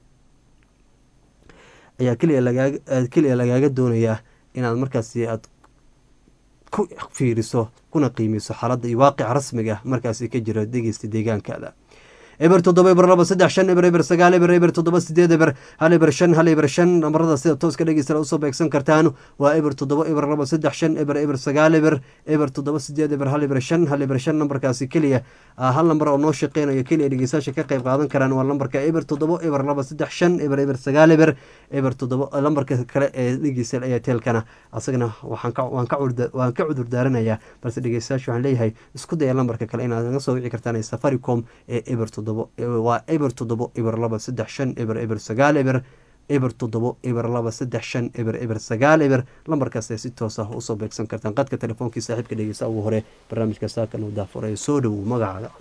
ayaa keliya keliya lagaaga doonayaa inaad markaasi aad ku fiiriso kuna qiimiso xaaladda iyo waaqica rasmiga markaasi ka jira dhegeysta deegaankaada eber toddoba eber laba saddex shan eber eber sagaal eber eber toddoba sideed eber hal eber shan hal eber shan namarada sida tooska dhegeysta usoo beegsan kartaan waa eber toddoba eber laba saddex shan eber eber sagaal eber eber toddoba sideed eber hal eber shan hal eber shan nambarkaasi keliya hal nambar oo noo shaqeynayo keliya dhegeystayaasha ka qayb qaadan karaan waa lambarka eber toddoba eber laba saddex shan eber eber sagaal eber eber toddoba lambarka kale ee dhegeysta ayateelkana asagana waxaan ka waan ka waan ka cudur daaranayaa balse dhegeystayaasha waxaan leeyahay isku daya lambarka kale inaad naga soo wici kartaan ee safaricom ee eber toddoba waa eber toddobo eber laba saddex shan eber eber sagaal eber eber toddobo eber laba saddex shan eber eber sagaal eber lambarkaas ay si toos ah usoo beegsan kartaan qadka telefoonkai saaxiibka dhegeysta ugu hore barnaamijka saakan uu daafuray soo dhowow magacaaga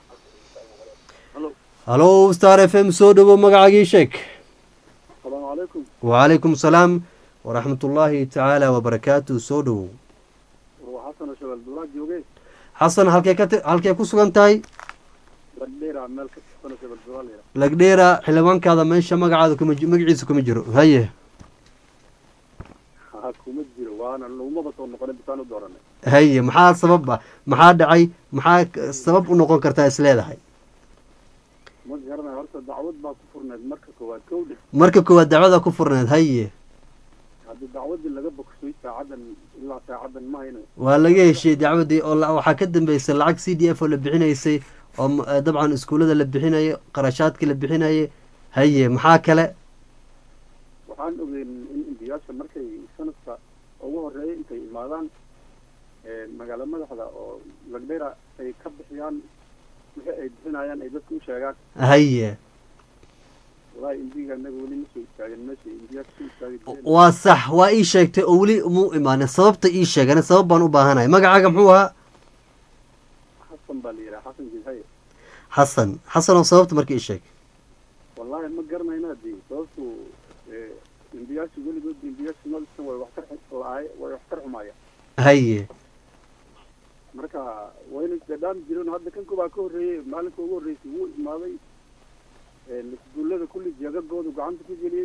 halo star f m soo dhowow magacaagii sheeg asalaamu calaykum wacalaykum salaam waraxmat ullaahi tacaala wabarakaatu soo dhowow waa xasan shabeel duulaa jooge xasan halkee ka halkee ku sugan tahay lagdheera meel ka tirsan shabeel duulaa la yidhaha lagdheera xildhibaankaada meesha magacaada kuma magaciisa kuma jiro haye ha kuma jiro waana lagumaba soo noqonay bisaan u dooranay haye maxaa sababa maxaa dhacay maxaa sabab u noqon kartaa is leedahay ma garanay horta dacwad baa ku furneed marka koowaad kowdhe marka koowaad dacwada ku furneed haye haddii dacwadii laga bogsay saacadan ilaa saacadan ma hayno waa laga heshiiyey dacwadii oo waxaa ka dambeysay lacag c d f oo la bixinaysay oo dabcan iskuullada la bixinayo qarashaadkii la bixinaye haye maxaa kale waxaan ogeyn in indiyaasha markay sanadka ugu horeeya intay imaadaan magaalo madaxda oo lagdheera ay ka bixiyaan wixii ay bixinayaan ay dadka u sheegaan haye walahi indiga anaga weli ma soo istaagin meesha indiya kasoo istaagay waa sax waa ii sheegtay oo weli muu imaanin sababta ii sheegane sabab baan u baahanahay magacaaga muxuu ahaa xasan baa la yidhaha xasan jilhaye xasan xasan oo sababta marka ii sheeg wallahi ma garanayna dee sababtu indiyaasha weligood indiyaasha noloshan way waxtar la-aay way waxtar xumaaya haye marka wayna isdadhaami jireen hadda kan kubaa ka horreeyey maalinka ugu horreysay wuu imaaday isguullada kulli jeegagoodu gacanta ku geliyey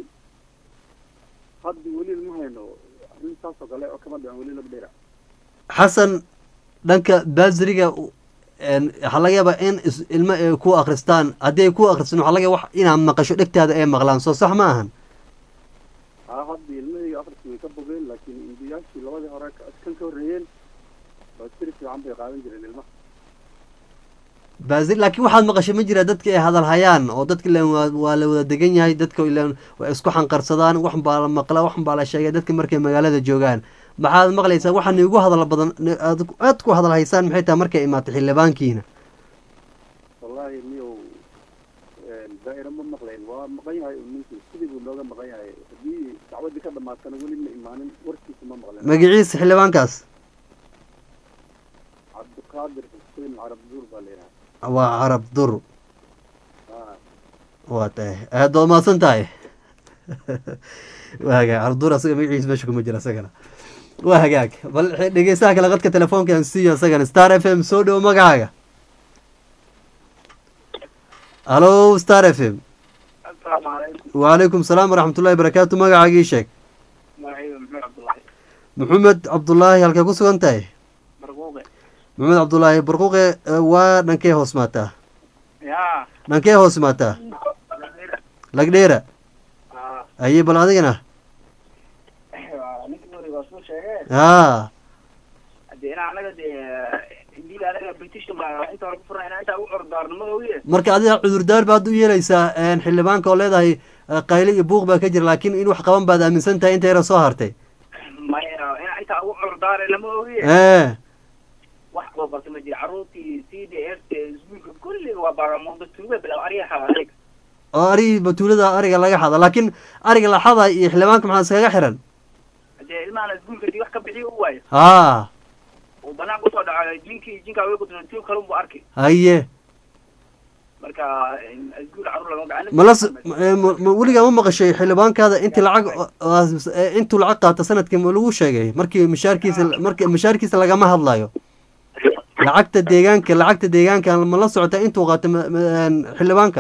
hadda weli ma hayno arrin saas oo kale oo kama dhicin weli laga dheera xasan dhanka baasiriga waxaa laga yaabaa in ilmo ay ku akristaan haddii ay ku akristaan waxaa laga yaaba wax inaad maqasho dhegtaada ay maqlaan soo sax ma ahan haa hadda ilmahayga akhriska way ka bogeen laakiin indiyaashii labadii hore kan ka horreeyeen baasiri fiican bay qaadan jireen ilmaha baasir laakiin waxaad maqasho ma jira dadka ay hadal hayaan oo dadka ilan waa waa la wada degan yahay dadka ilan waa isku xanqarsadaan wax baa la maqla wax baa la sheegay dadka markay magaalada joogaan maxaad maqlaysaa waxaan igu hadal badan aad aad ku hadal haysaan maxay tahay markay imaatay xildhibaankiina wallaahi niyow daa'ira ma maqlayn waa maqan yahay ninkii sidii buu nooga maqan yahay haddii dacwadii ka dhamaatana weli ma imaanin warkiisa ma maqleen magaciisa xildhibaankaas cabdiqaadir xuseen carab duur baa la yidhaha waa carab dur haa waa tahay aad baad mahadsan tahay waa hagaag carab dur asaga magaciisa meesha kuma jira isagana waa hagaag bal dhegeystaha kale qadka telefoonka aan siiyo isagana star f m soo dhowo magacaaga halo star f m asalaamu calaykum wacalaykum salaam waraxmatullahi barakaatu magacaagii sheeg magacayga maxmed cabdullaahi maxamed cabdulaahi halkay ku sugan tahay marquuqe maxamed cabdulaahi barquuqe eh, waa dhankee hoos maataa yaa dhankee hoos maataa lagdheera aye bal adigana ninka wariga waa soo sheegee haa hadee inaa anaga dee indiil anaga british baa inta hore ku furna inaa intaa u ordaarnimo ogiye marka adiga cudurdaar baad u yeelaysaa een, xildhibaanka oo leedahay eh, qayle iyo buuq baa ka jira laakiin in wax qaban baad aaminsan tahay inta yara soo hartay maya inaa intaa ugu ordaare lama ogiye ee wax loo barta ma jira carruurtii c d f iskuulka kulliga waa baaramuuda tuuga bilaw aryaha adeeg oo arigii batuulada ariga laga xada laakiin ariga la xada iyo xildhibaanka maxaa iskaga xiran hadee ilmahana iskuulka dii wax ka bixiyo u waayo haa uu banaan kusoo dhaco jinkii jinkaa way kutuo tuug kalun buu arki haye marka iskuul carruur lama gacan malas ma weligaa ma maqashay xildhibaankaada intii lacag eh, intuu lacag qaata sanadkii ma lagu sheegay markii mishaarkiisa markii mishaarkiisa lagama hadlayo lacagta deegaanka lacagta deegaanka ma la socota intuu qaato ma- ma- een, xildhibaanka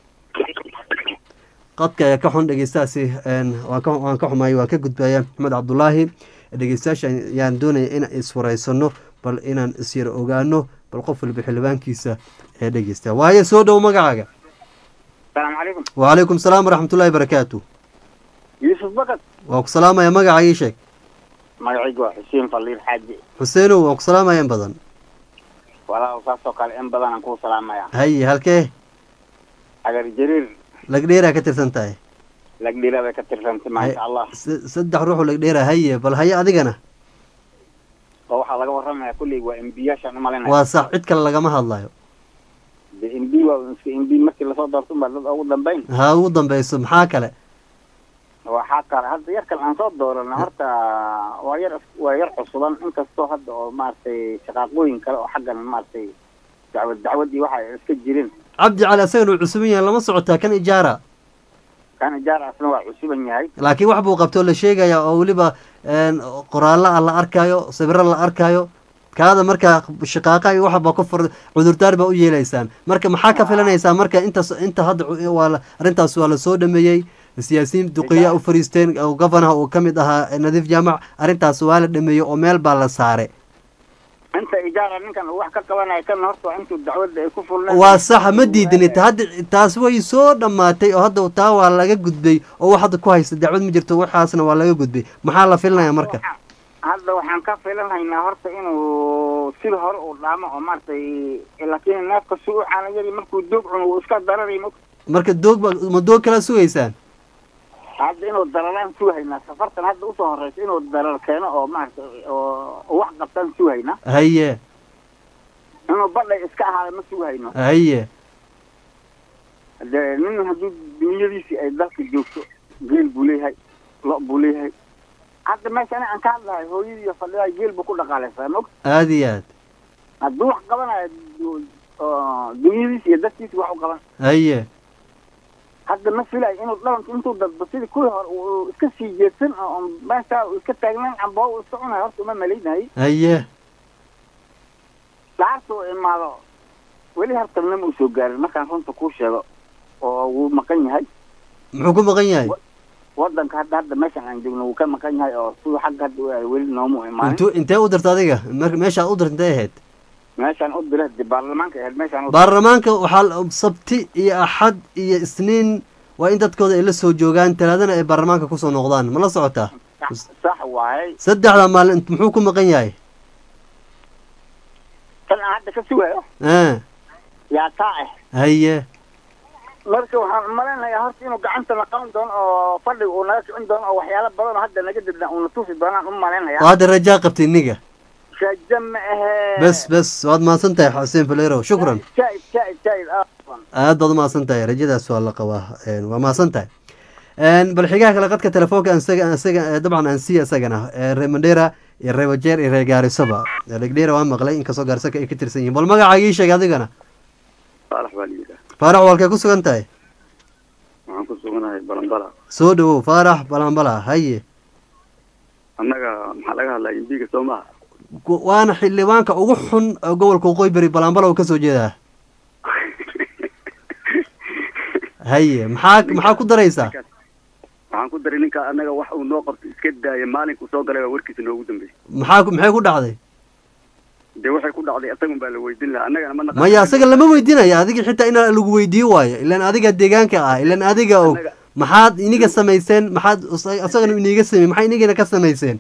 qadka ayaa ka xun dhegeystahaasi een, waan ka waan ka xumaay waa ka gudbaya maxamed cabdulaahi dhegeystayaasha ayaan doonaya inaan isfuraysano bal inaan isyar ogaano bal qof waliba xildhibaankiisa ee dhegeysta waaye soo dhow magacaaga salaamu calaykum وعليكم السلام ورحمة الله وبركاته yuusuf bakad waa ku salaamaya magaca ii sheeg magacaygu waa xuseen faliir xaaji xuseenow waa ku salaamaya in badan walaa saasoo kale in badan aan kuu salaamaya haye halkee agar jariir lagdheeraa ka tirsan tahay lagdhira bay ka tirsantay maasha allah S- saddex ruuxu lagdheera haye bal haye adigana oo waxaa laga warramaya kulley waa embiyaashaan umalinaya waa sax cid kale lagama hadlayo de embi waa iska embi markii lasoo doorto unbaa dad ugu dambayn ha ugu dambeyso maxaa kale waxaa kale hadda yar kale aan soo doorana horta waa yar waa yar cusuban inkastoo hadda oo maaragtay shaqaaqooyin kale oo xaggan maaragtay dacwad dacwad iyo waxa ay iska jirin cabdi cali asagana uu cusuban yahay lama socotaa kan ijaara kan ijaar asna waa cusuban yahay laakiin wax buu qabtoo la sheegaya oo weliba een, qoraallo ah la arkaayo sawiro la arkaayo kaada markaa shaqaaqa iyo waxba ku fur cudurdaar baa u yeelaysaan marka maxaa ka filanaysaa marka intaas inta hadda cu- waa la- arrintaas waa la soo dhameeyey siyaasiyiin duqiya u fariisteen oo gofanaha uu ka mid ahaa nadiif jaamac arrintaas waa la dhameeyey oo meel baa la saaray inta ijaara ninkan uu wax ka qabanaya kan horta waa intuu dacwadda ay ku fulneen waa saxa ma diidani ta- hadda taas way soo dhammaatay oo hadda taa waa laga gudbay oo wax hadda ku haysta dacwad ma jirto waxaasna waa laga gudbay maxaa la filanaya marka hadda waxaan ka filanhaynaa horta inuu sida hore uu dhaamo oo maaragtay laakiin neefka si u caana yari markuu doog cuno wuu iska dararay ma marka doog ba ma doog kala sugaysaan hadda inuu daralaan sugahaynaa safartan hadda usoo horeysa inuu darar keeno oo maaragtay oo oo wax qabtaan sugahaynaa haye inuu badhay iska ahaada ma sugahayno haye de nin haddii dunyadiisii ay dalka joogto geel buu leeyahay lo buu leeyahay hadda meesha ani aan ka hadlahay hooyadii iyo fadhidaa geel buu ku dhaqaaleysaa mog aada iyo aad hadduu wax qabanayo du- oo dunyadiisi iyo dadkiisi wax u qaban haye hadda ma filayo inuu dhalanka intuu dadbo sidii kuwii hore uu iska sii jeedsan oo on meesha uu iska taagnan camboo uu iska cunayo horta uma malaynahay haye lacagta uu imaado weli hartanna ma usoo gaarin markaan runta kuu sheego oo wuu maqan yahay muxuu ku maqan yahay wadanka hadda hadda meeshan aan joogno wuu ka maqan yahay oo siduu xagga hadda u yahay weli noomu imaanin intuu intee u dirta adiga mar- meeshaad u dirta intee ahayd meeshaan u dira de baarlamaanka ahayd meeshaan u baarlamaanka waxaa la- sabti iyo axad iyo isniin waa in dadkooda ay la soo joogaan talaadana ay baarlamaanka kusoo noqdaan ma la socotaa sax sax waaye saddexda maalin muxuu ku maqan yahay tan aan hadda ka sugayo ah yaa taa ah haye marka waxaan malaynayaa horta inuu gacanta la qaban doono oo fadhiga uu naga kicin doono oo waxyaalo badan oo hadda naga dibna uuna tusi doonaan u oo malaynayaa hadda rajaa qabtay iniga raja ma ahee bes bes waad mahadsan tahay xuseen falero shukran jaa'id jaa'id jaa'id ah aad baad umahadsan tahay rajadaas waa la qabaa een, waa mahadsan tahay een, bal xigaha kale qadka telefoonka aan isaga aan isaga eh, dabcan aan siiya isagana ee, reer mandheera iyo reer wajeer iyo reer gaarisaba legdheera waa maqlay inkastoo gaarisaka ay ka tirsan yihiin bal magacaaga ii sheeg adigana faalax baa layidhaah faarax walkay ku sugan tahay waxaan ku suganahay balambala soo dhawow faarax balambala haye annaga maxaa laga hadlaya imbiga soo maha Ku- waana xildhibaanka ugu xun oo gobolka waqooyi bari balambala uu kasoo jeedaa haye maxaa maxaa ku daraysaa waxaan ku daray ninka annaga wax uu noo qabto iska daaya maalinkuu soo galay baa warkiisa noogu dambeysay maxaa ku- maxay ku dhacday dee waxay ku dhacday isagun baa la weydiin lahaa annagana ma naqaan maya asaga lama weydiinaya adiga xitaa inaa lagu weydiin waayo ilaan adiga deegaanka ah ilaan adiga og Annaga- maxaad iniga samayseen maxaad us- isagana iniga samey maxay inigana ka samayseen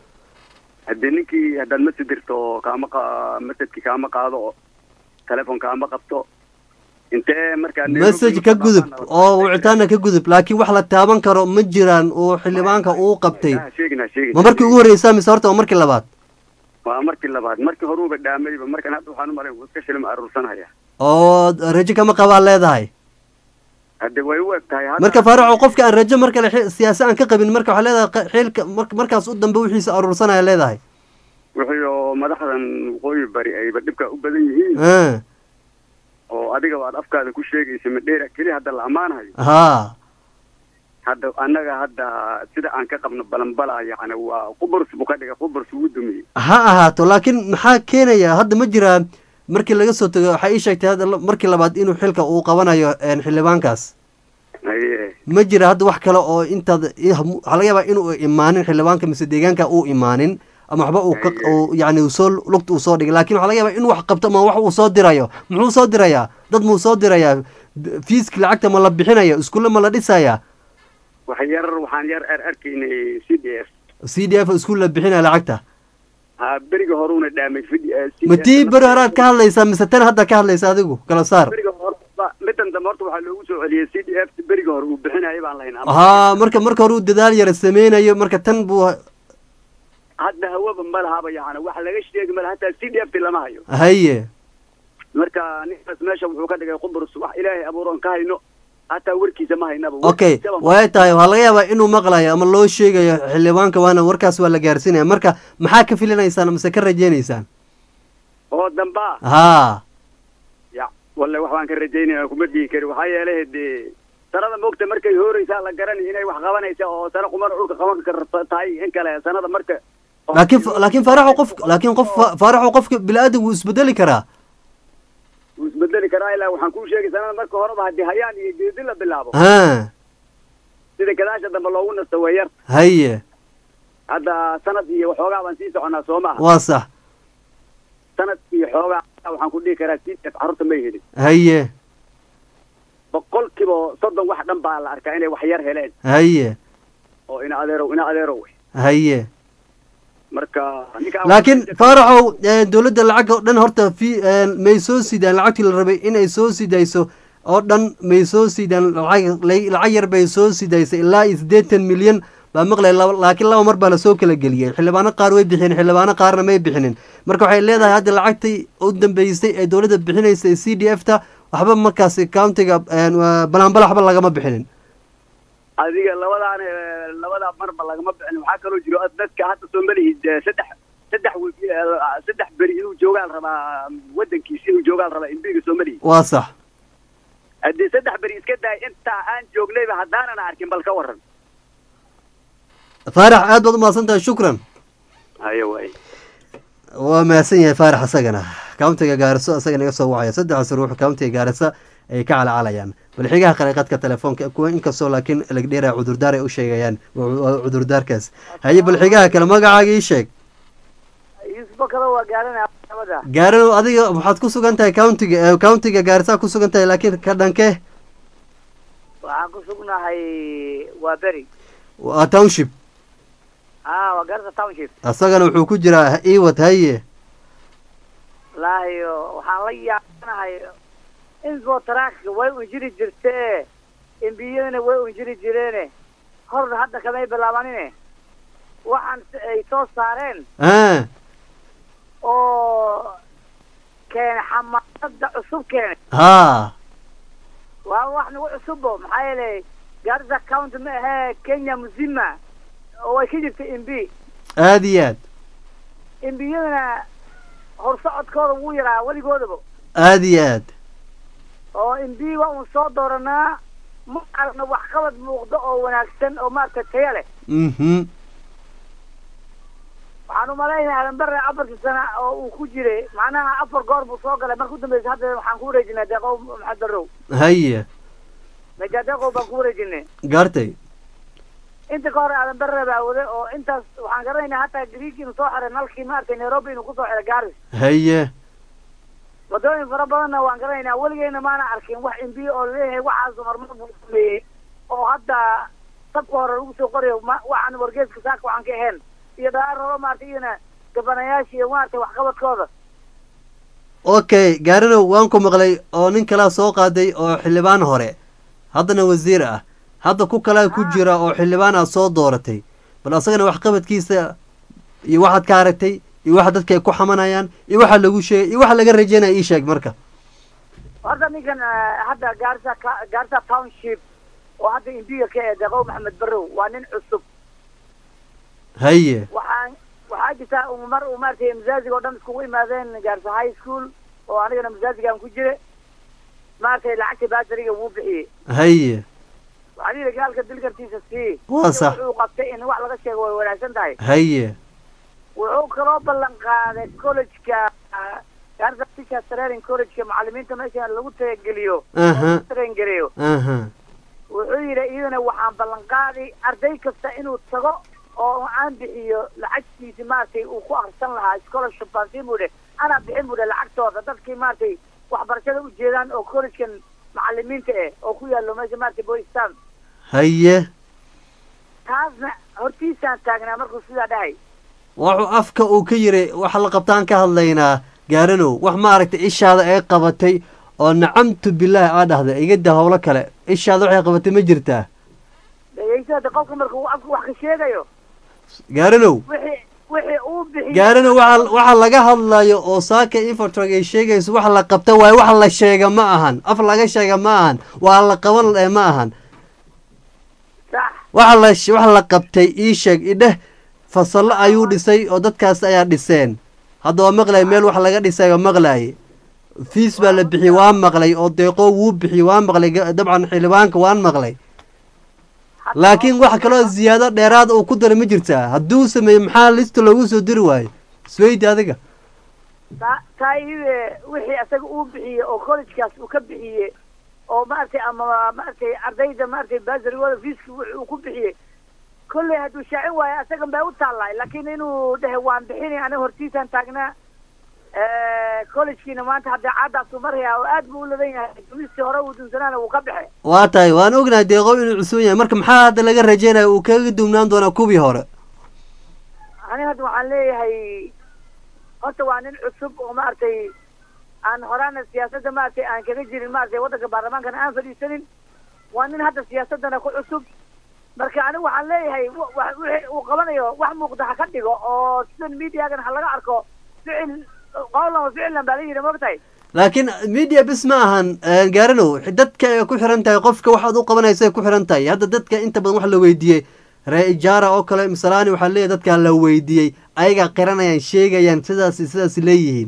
haddee ninkii haddaad masjid dirto kaama qa- masjidki kaama qaado oo telefoon kaama qabto intee markaa message ka gudub oo wicitaana ka gudub laakiin wax la taaban karo ma jiraan oo xildhibaanka uu qabtay Ha sheegin ha sheegin ma markii ugu horreysaa mise horta waa markii labaad waa markii labaad markii horuuba dhaamayba markan hadda waxaan u malay wuu iska shilma aruursanaya oo rajo kama qabaa leedahay hadde way u eg tahay hadda- marka faaraco qofka aan rajo mar kale xi- siyaasi aan ka qabin marka waxaa leedahay qa- xilka mar- markaas u dambe wixiisa aruursanaya leedahay wixii oo madaxdan waqooyi bari ayba dhibka u badan yihiin Ah, oo adiga aad afkaada ku sheegaysa madheera keli hadda la ammaanayo haa hadda annaga hadda sida aan ka qabno balanbala yacni waa quburs buu ka dhigay quburs wuu dumiyey ha ahaato laakiin maxaa keenaya hadda ma jiraa markii laga soo tago waxaa ii sheegtay hadda la- markii labaad inuu xilka uu qabanayo een, xildhibaankaas haye ma jira hadda wax kale oo intaad i- waxaa laga yaabaa inuu imaanin xildhibaanka mise deegaanka uu imaanin ama waxba uu ka uu yacni uu soo lugta uu soo dhigay laakiin waxaa laga yaabaa inuu wax qabto ama wax uu soo dirayo muxuu soo dirayaa dad muu soo dirayaa D- fiiski lacagta ma la bixinaya iskuulle ma la dhisaya wax yar waxaan yar ar arkaynay c d f c d f iskuul la bixinaya lacagta ha beriga horuuna dhaamay ma tii beri horaad ka hadlaysaa mise tan hadda ka hadlaysa adigu kala saar beriga hore ba- midan dambe horta waxaa loogu soo celiyey c d f beriga hore uu bixinayay baan lahayn ama haa marka marka hore uu dadaal yara sameynayo marka tan buu hadda hawaba ma lahaba yacni wax laga sheegi ma laha hataa c d f ti lama hayo haye marka ninkaas meesha wuxuu ka dhigay qubrus wax ilaahay abuuroon ka hayno hataa warkiisa ma haynaba okay Warkiisaba ma- way tahay waxaa laga yaabaa inuu maqlayo ama loo sheegayo xildhibaanka waana warkaas waa la gaarsiinaya marka maxaa ka filinaysaan mise ka rajeynaysaan oo damba haa ya walle wax baan ka rajaynaya kuma dhihi kari waxaa yeelay dee sanada moogta markay hooreysaa la garanay inay wax qabanaysa oo sana qumana dhulka qaban karta tahay in kale sanada marka laakiin laakiin faaraxo qof laakiin qof faaraxo qofka bini-aadan wuu isbedeli karaa wuu isbedeli karaa ilaa waxaan kuu sheegay sanada marka horeba haddii hayaan iyo geedi la bilaabo ha sida gadaasha dambe loogu nasto way yar haye hadda sanad iyo waxoogaa baan sii soconaa soo maaha waa sax sanad iyo xoogaa waxaan ku dhihi karaa si carruurta may helin haye boqol kiiba soddon wax dhan baa la arkaa inay wax yar heleen haye oo ina adeerow ina adeerow wey haye marka ninkaan laakiin faaraxow eh, dowladda lacag oo dhan horta fi eh, may soo sidaan lacagtii la rabay inay soo sidayso oo dhan may soo sidaan lacag la- lacag yar bay soo sidaysay ilaa iyo siddeetan milyan baa maqlay laba- laakiin laba mar baa lasoo kala geliyey xildhibaano qaar way bixiyeen xildhibaano qaarna may bixinin marka waxay leedahay hadda lacagtii u dambeysay ee dowladda bixinaysay c d f ta waxba markaasi countiga eh, waa- balanbala waxba lagama bixinin adiga labadaan eh, labadaa marba lagama bixin waxaa kaloo jiro dadka hadda soomalihi eh, saddex saddex wi- eh, saddex beri inuu joogaan rabaa wadankiisi inuu joogaan rabaa imbiga soomalihi waa sax haddii saddex beri iska daay intaa aan joognayba haddaanan arkin bal ka waran faarax aad baad umahadsan tahay shukran hayo waay waa mahadsan yahay faarax isagana countiga gaariso isaga naga soo wacaya saddexdaas ruux countiga gaarisa ay ka calcalayaan bal xigaha qariiqadka telefoonka kuwa inkastoo laakiin legdheera cudurdaar ay u sheegayaan waa cudurdaarkaas haye bal xigaha kale magacaaga ii sheeg yuusufo kale waa gaaranaya nabada gaaranow adiga waxaad ku sugan tahay countiga countiga gaarisaa ku sugan tahay laakiin ka dhankee waxaan ku sugnahay waa beri waa township a waa gaarisa township asagana wuxuu ku jiraa iwad haye wallaahi waxaan la yaabanahay info tracka way unjiri jirtee embiyadana way unjiri jireene horna hadda kamay bilaabanine waxaan ay soo saareen a oo keene xamaasada cusub keene ha waa wax nagu cusubo maxaa yeelay gaarisa county ma ahee kenya muzima oo way ka jirta mb aada iyo aad embiyadana horsocodkooda wuu yaraa weligoodaba aada iyo aad oo mb waa un soo dooranaa ma aragna waxqabad muuqdo oo wanaagsan oo maaragtay taya leh mhm waxaan umalaynaya adanbare afartii sana oo uu ku jiray macnaha afar goor buu soo galay marka u dambeysa hadda waxaan ku wareejinay deeqow maxamed barrow haye meja deeqow baan ku wareejinay gaartay inta ka hore adanbare baa wade oo intaas waxaan garanaynaa hataa griig inuu soo xiray nalkii maaragtay nairobi inuu kusoo xiray garis haye wadooyin fara badanna waan garanaynaa weligeena maana arkin wax imbi oo leeyahay waxaas horumar buu sameeyey oo hadda sabka hore lagu soo qorayo ma waxaan wargeeska saaka waxaan ka ahayn iyo dhaar horo maarata iyana gabanayaasha iyo maaragtay waxqabadkooda okay gaarinow waan ku maqlay oo nin kalaa soo qaaday oo xildhibaan hore haddana wasiir ah hadda ku kalaa ku jira oo xildhibaan aad soo dooratay bal asagana waxqabadkiisa iyo waxaad ka aragtay iyo waxa dadka ay ku xamanayaan iyo waxa lagu sheegay iyo waxa laga rajeynaya ii sheeg marka horta ninkan hadda gaarisa gaarisa township oo hadda imbiga ka ee deeqow maxamed barrow waa nin cusub haye waxaan waxaa jirta mar uu maaragtay masaajiga oo dhan iskugu imaadeen gaarisa high school oo anigana masaajigaan ku jire maaragtay lacagta baasariga wuu bixiyey haye waxaan yidhi gaalka dilkartiisa sii Waa sax. wuxuu qabtay in wax laga sheego way wanaagsan tahay haye wuxuu kaloo ballan qaaday college-ka gaarisa teacher training college-ka macalimiinta meesha lagu tagageliyo Aha. traingeliyo aha wuxuu yidhi iyadana waxaan ballan qaaday arday kasta inuu tago oo aan bixiyo lacagtiisi maaragtay uu ku akrisan lahaa scholarship baan siin buu dhe anaa bixin buu dhe lacagtooda dadkii maaragtay waxbarashada u jeedaan oo collegekan macalimiinta eh oo ku yaallo meesha maaragtay boystan haye taasna hortiisaan taagnaa markuu sidaa dhahay wuxuu afka uu ka yiri waxa la qabtaan ka hadlaynaa gaaranow wax maaragtay ishaada ay qabatay oo nacamtu bilaahi aa dhahda igada howlo kale ishaada waxay qabatay ma jirtaa dhegeysadada qofka marka uu afka wax ka sheegayo gaaranow wixii wixii uu bixiyo gaaranow waxa waxa laga hadlayo oo saaka infotrog ay sheegayso wax la qabta waaye wax la sheega ma ahan af laga sheega ma ahan waa la qaban eh, ma ahan sax waxa la sh- waxa la qabtay ii sheeg idheh fasallo ayuu dhisay oo dadkaas ayaa dhiseen hadda waa maqlay meel wax laga dhisay oo maqlaaye fiis baa la bixiyey waan maqlay oo deeqoo wuu bixiyey waan maqlay ga- dabcan xildhibaanka waan maqlay laakiin wax kaloo ziyaado dheeraad uu ku daray ma jirtaa hadduu sameeyey maxaa lista loogu soo diri waayo isweydi adiga taa taa iyade wixii isaga uu bixiyey oo collegekaas uu ka bixiyey oo maaragtay ama maaragtay ardayda maaragtay basarigooda fiiska wixii uu ku bixiyey kolley hadduu shaacin waayo isagan bay u taallay laakiin inuu dhehe waan bixinay aniga hortiisaan taagnaa collegekiina maanta haddee caadaasuu maraya oo aad buu u ladan yahay dumistii hore uu dunsanaana wuu ka baxay waa tahay waan ognahay deeqo inuu cusub yahay marka maxaa hadda laga rajeynaya uu kaga duwnaan doonaa kuwii hore aniga hadda waxaan leeyahay horta waa nin cusub oo maaragtay aan horaana siyaasadda maaragtay aan kaga jirin maaragtay waddanka baarlamaankana aan fadhiisanin waa nin hadda siyaasaddana ku cusub marka aniga waxaan leeyahay wa- wa- wixii uu qabanayo wax muuqda ha ka dhigo oo sidan mediagan ha laga arko ficil qowlan wa ficlan baa la yidhi maogtahay laakiin media bis ma ahan eh, gaaranow dadka ay ku xiran tahay qofka waxaad u qabanaysa ay ku xiran tahay hadda dadka inta badan wax la weydiiyey ree ijaara oo kale misalaani waxaa leeyahay dadka la weydiiyey ayagaa qiranayaan sheegayaan sidaas iyo sidaas leeyihiin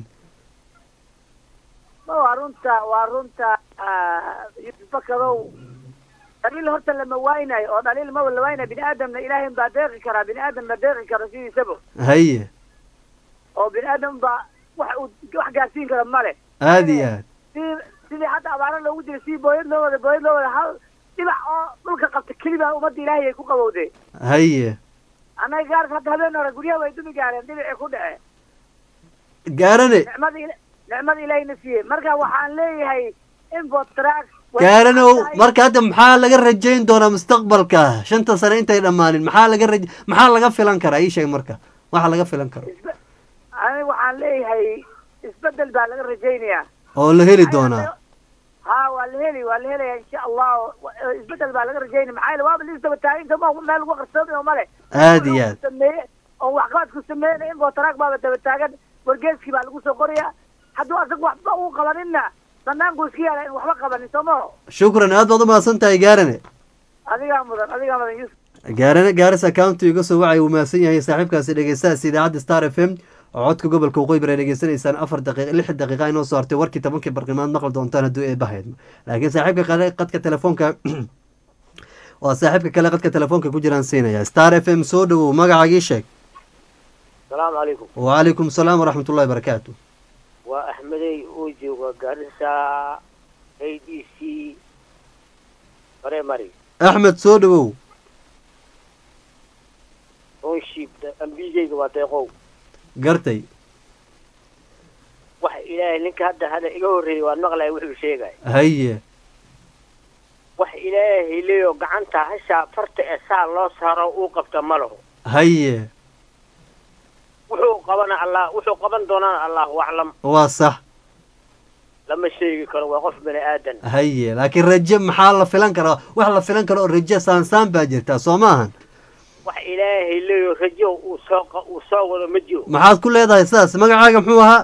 ma waa runta waa runta yusbakadow dhaliil horta lama waaynayo oo dhaliil maba la waaynayo bini aadamna ilaahay baa deeqi karaa bini aadam baa deeqi kara sidiisaba haye oo bini aadam baa wax uu wax gaarsiin kara male aada iyo aad si sidii hadda abaaro loogu jiray sidii booyad loo wada booyad loo wada hal dhibac oo dhulka qabta keliba ummadda ilaahay ay ku qabowdeen haye annaga gaarka hadda habeen hore guryaha way dumi gaareen dhibicii ku dhece gaarane nicmada ila- nicmada ilaahayna siiyey marka waxaan leeyahay infotrack gaaranow marka hadda maxaa laga rajayn doonaa mustaqbalka shanta sane intay dhammaanin maxaa laga raj maxaa laga filan karaa ii sheeg marka waxa laga filan karo aniga waxaan leeyahay isbedel baa laga rajaynayaa oo la heli doonaa ha waa la heli waa la helaya insha allah isbedel baa laga rajaynaya maxaa yeele waaba liisdaba taagin kama meel lagu qarsoomi male aad iyo aad sameeye oo waxqabadku sameeyna infotrack baaba daba taagan wargeeskii baa lagu soo qoraya hadduu asaga waxba uu qabaninna banaanku iska yaala in waxba qabanin soo maho shukran aad baad u mahadsan tahay gaarane adigaa mudan adigaa mudan yusuf gaarane gaaris accountu iga soo wacay uu mahadsan yahay saaxiibkaasi dhegeystahaas idaacadda star f m oo codka gobolka waqooyi bari ay dhegeysanaysaan afar daqiiq lix daqiiqa inoo soo hartay warkii tobankii barqimaad maqli doontaan hadduu eebahayd laakiin saaxiibka kale qadka telefoonka waa saaxiibka kale qadka telefoonka ku jiraan siinaya star f m soo dhowow magacaagii sheeg asalaamu calaykum wacalaykum salaam waraxmat ullahi barakaatu waa axmedey oo jooga garissa a d c primary axmed soo dhowow township ambigeyga waa deeqow gartay waxa ilaahay ninka hadda hadda iga horreeyey waan maqlaya wuxuu sheegay haye wax ilaahay leeyo gacanta hashaa farta ee saa loo saaro uu qabta ma laho haye wuxuu qabana allah wuxuu qaban doonana allahu aclam waa sax lama sheegi karo waa qof bani aadan haye laakiin raje maxaa la filan karaa wax la filan karo oo raje saansaan baa jirtaa soo maahan wax ilaahay leeyo rajo uu soo qa- uu soo wado ma jiro maxaad ku leedahay sidaas magacaaga muxuu ahaa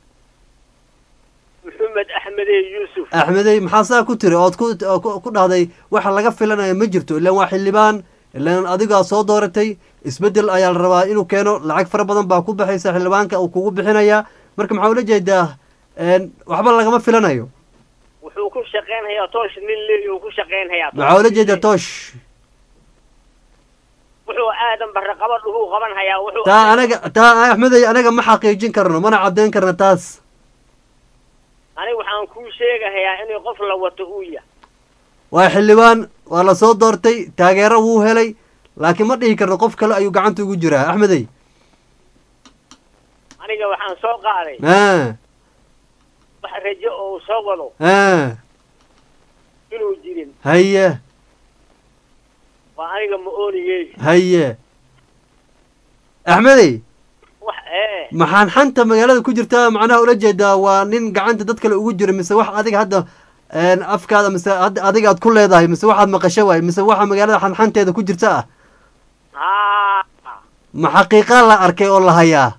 maxamed axmedey yuusuf axmedey maxaa saa ku tiri ood ku oo ku- ku dhahday waxa laga filanayo ma jirto ilaan waa xildhibaan ilaan adigaa soo dooratay isbeddel ayaa la rabaa inuu keeno lacag fara badan baa ku baxaysa xildhibaanka uu kugu bixinayaa marka maxaa ula jeedaa een, waxba lagama filanayo wuxuu ku shaqaynhayaa toosh nin leeyo uu ku shaqaynhayaa maxaa ula jeedaa toosh wuxuu aadan barre qabadh uhuu qaban hayaa wuxuu taa anaga taa axmedey anaga ma xaqiijin karno mana caddayn karno taas aniga waxaan kuu sheegahayaa inuu qof la wato uu yahay waa xildhibaan waa la soo doortay taageero wuu helay laakiin ma dhihi karno qof kale ayuu gacanta ugu jiraa axmedey aniga waxaan soo qaaday ah wax rajo oo uu soo wado ah inuu jirin haye waa aniga ma oonigey haye axmedey wax ee maxaan xanta magaalada ku jirtaa macnaha ula jeedaa waa nin gacanta dad kale ugu jira mise wax adiga hadda een, afkaada mise hadda adiga aad ku leedahay mise waxaad maqasho waay mise waxa magaalada xanxanteeda ku jirta ah haa ma xaqiiqaa la arkay oo la hayaa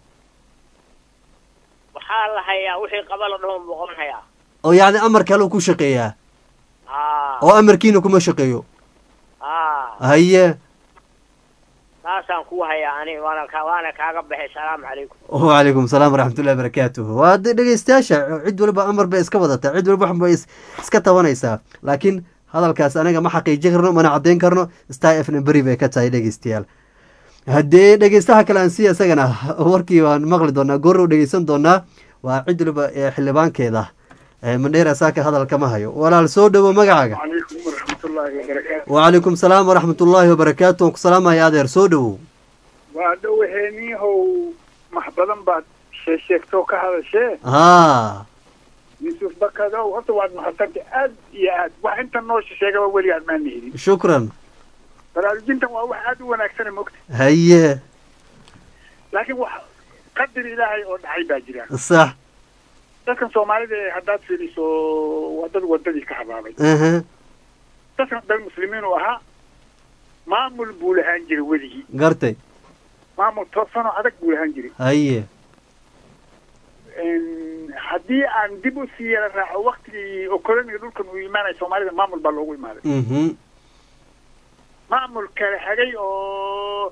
waxaa la hayaa wixii qaba la dhaho buu qaban hayaa oo yacni amar kale uu ku shaqeeyaa haa oo amarkiina kuma shaqeeyo haa haye taasaan kuu hayaa ani waana ka waana kaaga baxay salaamu calaykum wacalaykum salaam waraxmatullahi barakaatuhu waa de dhegeystayaasha cid waliba amar bay iska wadataa cid waliba wax bay is- iska tabanaysaa laakiin hadalkaas anaga ma xaqiijin karno mana caddayn karno star f n beri bay ka tahay dhegeystayaal haddee dhegeystaha kale aan siiya isagana warkii waan maqli doonaa goor u dhegeysan doonaa waa cid waliba ee xildhibaankeeda ee mandheera saaka hadal kama hayo walaal soo dhowo magacaaga calaykum waraxmatullaahi wabarakaatu wacalaykum salaam waraxmatullaahi wabarakaatu waan ku salaamaya adeer soo dhowow waa dhowaheeniihow max badan baad sheesheegtoo ka hadashee haa yuusuf bakadow horta waad mahadsantay aad iyo aad wax inta noo sheegaba weligaad maana helin shukran baraarujintan waa wax aad u wanaagsana mogta haye laakiin wax qadar ilaahay oo dhacay baa jira sax dadkan soomaalida ee haddaad fiiriso waa dad wadadii ka habaabay aha dadkan dad muslimiin uu ahaa maamul buu lahaan jiray weligii gartay maamul toosanoo adag buu lahaan jiray haye haddii aan dib u sii yara raaco waktigii oo koloniga dhulkan uu imaanaya soomaalida maamul baa loogu imaaday mhm maamul kala hagay oo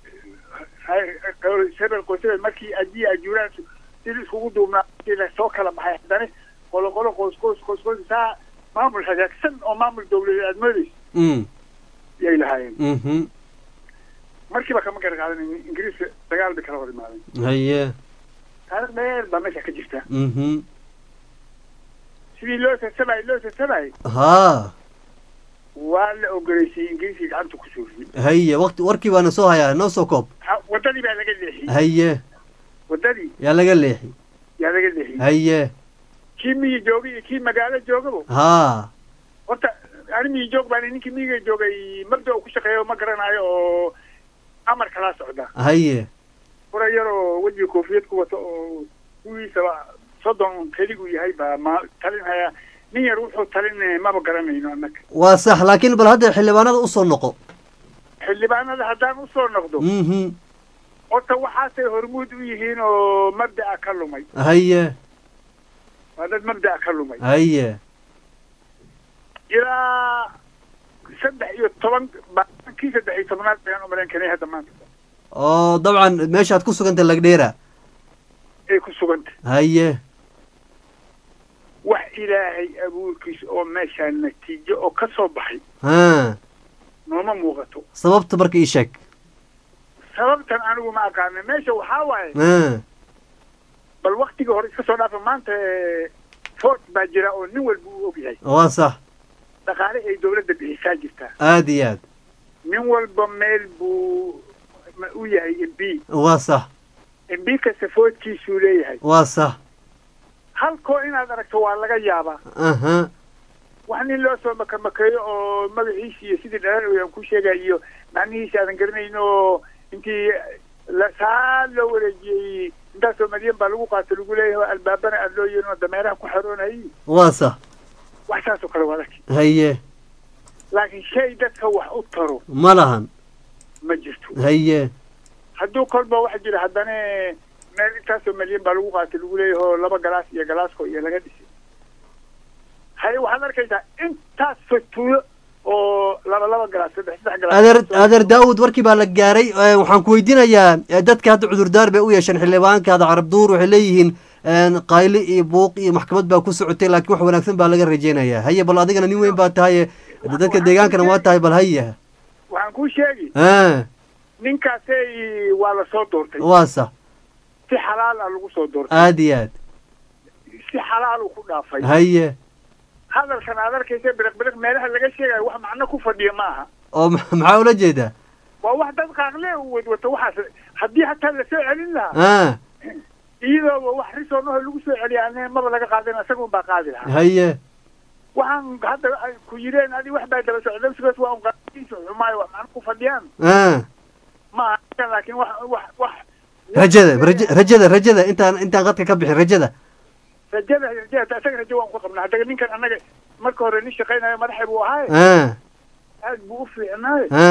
hebel qoysabel markii ajiya ajuuraan sidii iskugu duubnaa soo kala baxay haddana qolo qolo qoys qoys qoys qoys saa maamul hagaagsan oo maamul dawladeed aad moodeysa mm yay lahaayeen mhm markiiba kama gara qaadan ingiriiska dagaal bay kala hor imaadeen haye taariikh dheer baa meesha ka jirta mhm sidii loo sasabayo loo sasabayo haa waa la ogoleysiiyey ingiriiska gacanta ku suuriyey haye waqti warkii baana soo hayaa noo soo koob Ha- waddadii baa laga leexiyey haye waddadii yaa laga leexi yaa laga leexiyey haye kii miyi joogay iyo kii magaalo joogaba haa horta ani miyi joog baan ninkii miyiga joogay mabda uu ku shaqeeyo ma garanayo oo amar kalaa socda haye fura yar oo wejiga koofiyad ku wato oo kuwiisaba soddon keligu yahay baa ma talinhaya nin yar wuxuu talin maba garanayno annaga waa sax laakiin bal hadda xildhibaanada usoo noqo xildhibaanada haddaan usoo noqdo mhm horta waxaasay hormuud u yihiin oo mabda'a ka lumay haye waa dad mabda'a ka lumay haye ilaa saddex iyo toban ba kii saddex iyo tobnaad bayaan umalayn kanay hadda maanta oo dabcan meeshaad ku suganta lagdheera ay ku sugantay haye wax ilaahay abuurkiisa oo meeshaa natiijo oo ka soo baxay ha nooma muuqato sababta marka ii sheeg sababtan anigu ma aqaana meesha waxaa waaye ha bal waktigii hore iska soo dhaafa maanta eh, fort baa jira oo nin walba uu ogyahay waa sax dhaqaale ay dawladda bixisaa jirtaa aad iyo aad nin walba meel buu ma u yahay m b waa sax m b kasta foodkiisuu leeyahay waa sax halkoo inaad aragto waa laga yaabaa aha wax nin loo soo makamakeeyo oo magaciisi iyo sidii dhalan aan ku sheegay iyo macnihiisi aadan garanayn oo intii la saa loo wareejiyey intaasoo malyan baa lagu qaato lagu leeyahay oo albaabana aad loo yeelin oo dameeraha ku xaroonayay waa sax wax saas oo kale waa arki haye laakiin shay dadka wax u taro ma lahan ma jirto haye hadduu kolba waxa jira haddana meel intaasoo malyan baa lagu qaatay lagu leeyahay oo laba galaas iyo galaasko iyo laga dhisay haye waxaad arkaysaa intaas fatuulo oo laba laba galaas saddex saddex galaas adeer adeer daawud warkii baa la gaaray Eh, waxaan ku weydiinayaa eh, dadka hadda cudurdaar bay u yeesheen xildhibaankaada carab duur waxay leeyihiin een, qayli iyo buuq iyo maxkamad baa ku socotay laakiin wax wanaagsan baa laga rajeynayaa haye bal adigana nin weyn baa tahay dadka deegaankana waa tahay bal haye waxaan kuu sheegi ha ninkaasay waa la soo doortay waa sax si xalaal ah lagu soo doortay aad iyo aad si xalaal uu ku dhaafay haye hadalkan aad arkaysa biriq biriq meelaha laga sheegayo wax macno ku fadhiya ma aha oo ma- maxaa ula jeedaa waa wax dad qaaqle u wadwato waxaas haddii hataa lasoo celin lahaa ha iyadooba wax risoonaho lagu soo celiya ane maba laga qaadin isaga unbaa qaadi lahaa haye waxaan hadda ay ku yidheen adi wax baa daba socdabsigoos waa unqaadiisa xumaayo wax macno ku fadhiyaan ha ma aha laakiin wax wax wax rajada raja- rajada rajada intaan intaan qadka ka bixin rajada rajada rajada isaga rajo waan ku qabnaa haddaga ninkan annaga marka hore nin shaqaynayo madaxa buu ahaay ha aad buu u fiicnaayo ha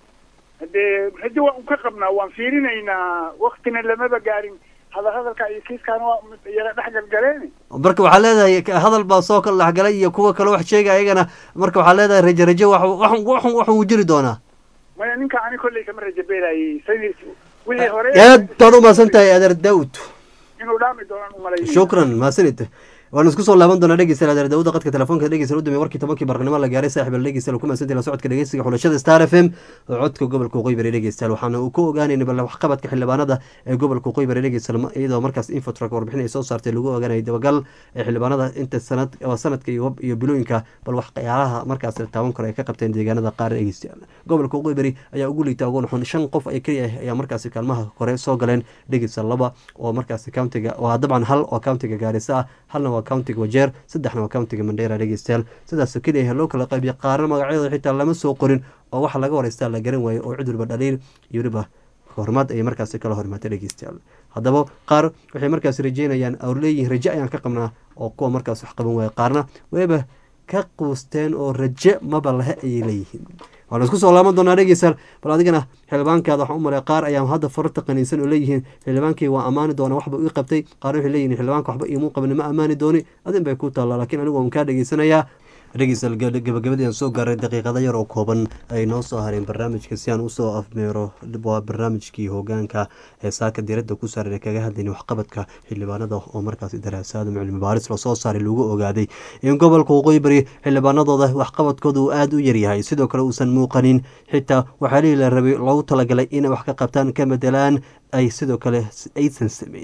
haddee rajo waan u ka qabnaa waan fiirinaynaa waktina lamaba gaarin hadal hadalka iyo kiiskaana waa yara dhex galgaleen marka waxaa leedahay ka- hadal baa soo kala dhexgalay iyo kuwa kale wax sheegaya ayagana marka waxaa leedahay rajo rajo wax wax wax wax uu jiri doonaa maya ninka ani kolley kama rajo beelayay saynis wixii hore aad baad u mahadsan tahay adeer daawud inuu dhaami doonaan umalay shukran mahadsanid waanu isku soo laaban doonaa dhegeystayaal adeer daawuda qadka telefoonka dhegeystayaal u dambeeyay warkii tobankii barqanimo la gaaray saaxiib al dhegeystayaal ku mahadsantahay la socodka dhegeysiga xulashada star f m oo codka gobolka waqooyi bari dhegeystayaal waxaana uu ku ogaanayna bal waxqabadka xildhibaanada ee gobolka waqooyi bari dhegeystayaal iyadoo markaas infotrak warbixin ay soo saartay lagu ogaanayay dabagal ee xildhibaanada inta sanad waa sanadka iyo iyo bilooyinka bal waxyaalaha markaas la taaban karo ay ka qabteen deegaanada qaar dhegeystayaal gobolka waqooyi bari ayaa ugu liita ugu noxon shan qof ay keliya ah ayaa markaasi kaalmaha hore soo galeen dhegeystayaal laba oo markaasi countiga waa dabcan hal oo countiga gaarisa ah halna waa countiga wajeer saddexna waa countiga mandheera dhegeystayaal sidaasoo keliya loo kala qaybiya qaarna magacyadooda xitaa lama soo qorin oo waxa laga horeystaa la garan waayo oo cid walba dhaliil iyo weliba hormaad ayay markaasi kala hormaatay dhegeystayaal haddaba qaar waxay markaasi rajeynayaan oo leeyihiin raje ayaan ka qabnaa oo kuwa markaas wax qaban waaya qaarna wayba ka quusteen oo raje maba lahe ayay leeyihiin waana isku soo laaban doonaa dhegeystayaal bal adigana xildhibaankaada waxaan u malay qaar ayaa hadda fararta qaniinsan oo leeyihiin xildhibaankii waa ammaani doona waxba ii qabtay qaarna waxay leeyihiin xildhibaanka waxba iimuu qabin ma ammaani dooni adin bay ku taallaa laakiin anigu waan kaa dhegeysanayaa dhegeystayaal gabagabadii aan soo gaaray daqiiqada yar oo kooban ay noo soo hareen barnaamijka si aan usoo afmeero waa barnaamijkii hogaanka ee saaka diradda ku saaran ee kaga hadlayna waxqabadka xildhibaanada oo markaasi daraasaad cilmi baaris lasoo saaray lagu ogaaday in gobolka waqooyi bari xildhibaanadooda waxqabadkooda uu aada u yaryahay sidoo kale uusan muuqanin xitaa waxaalihii la rabay loogu talagalay inay wax ka qabtaan ka bedelaan ay sidoo kale aysan sameynin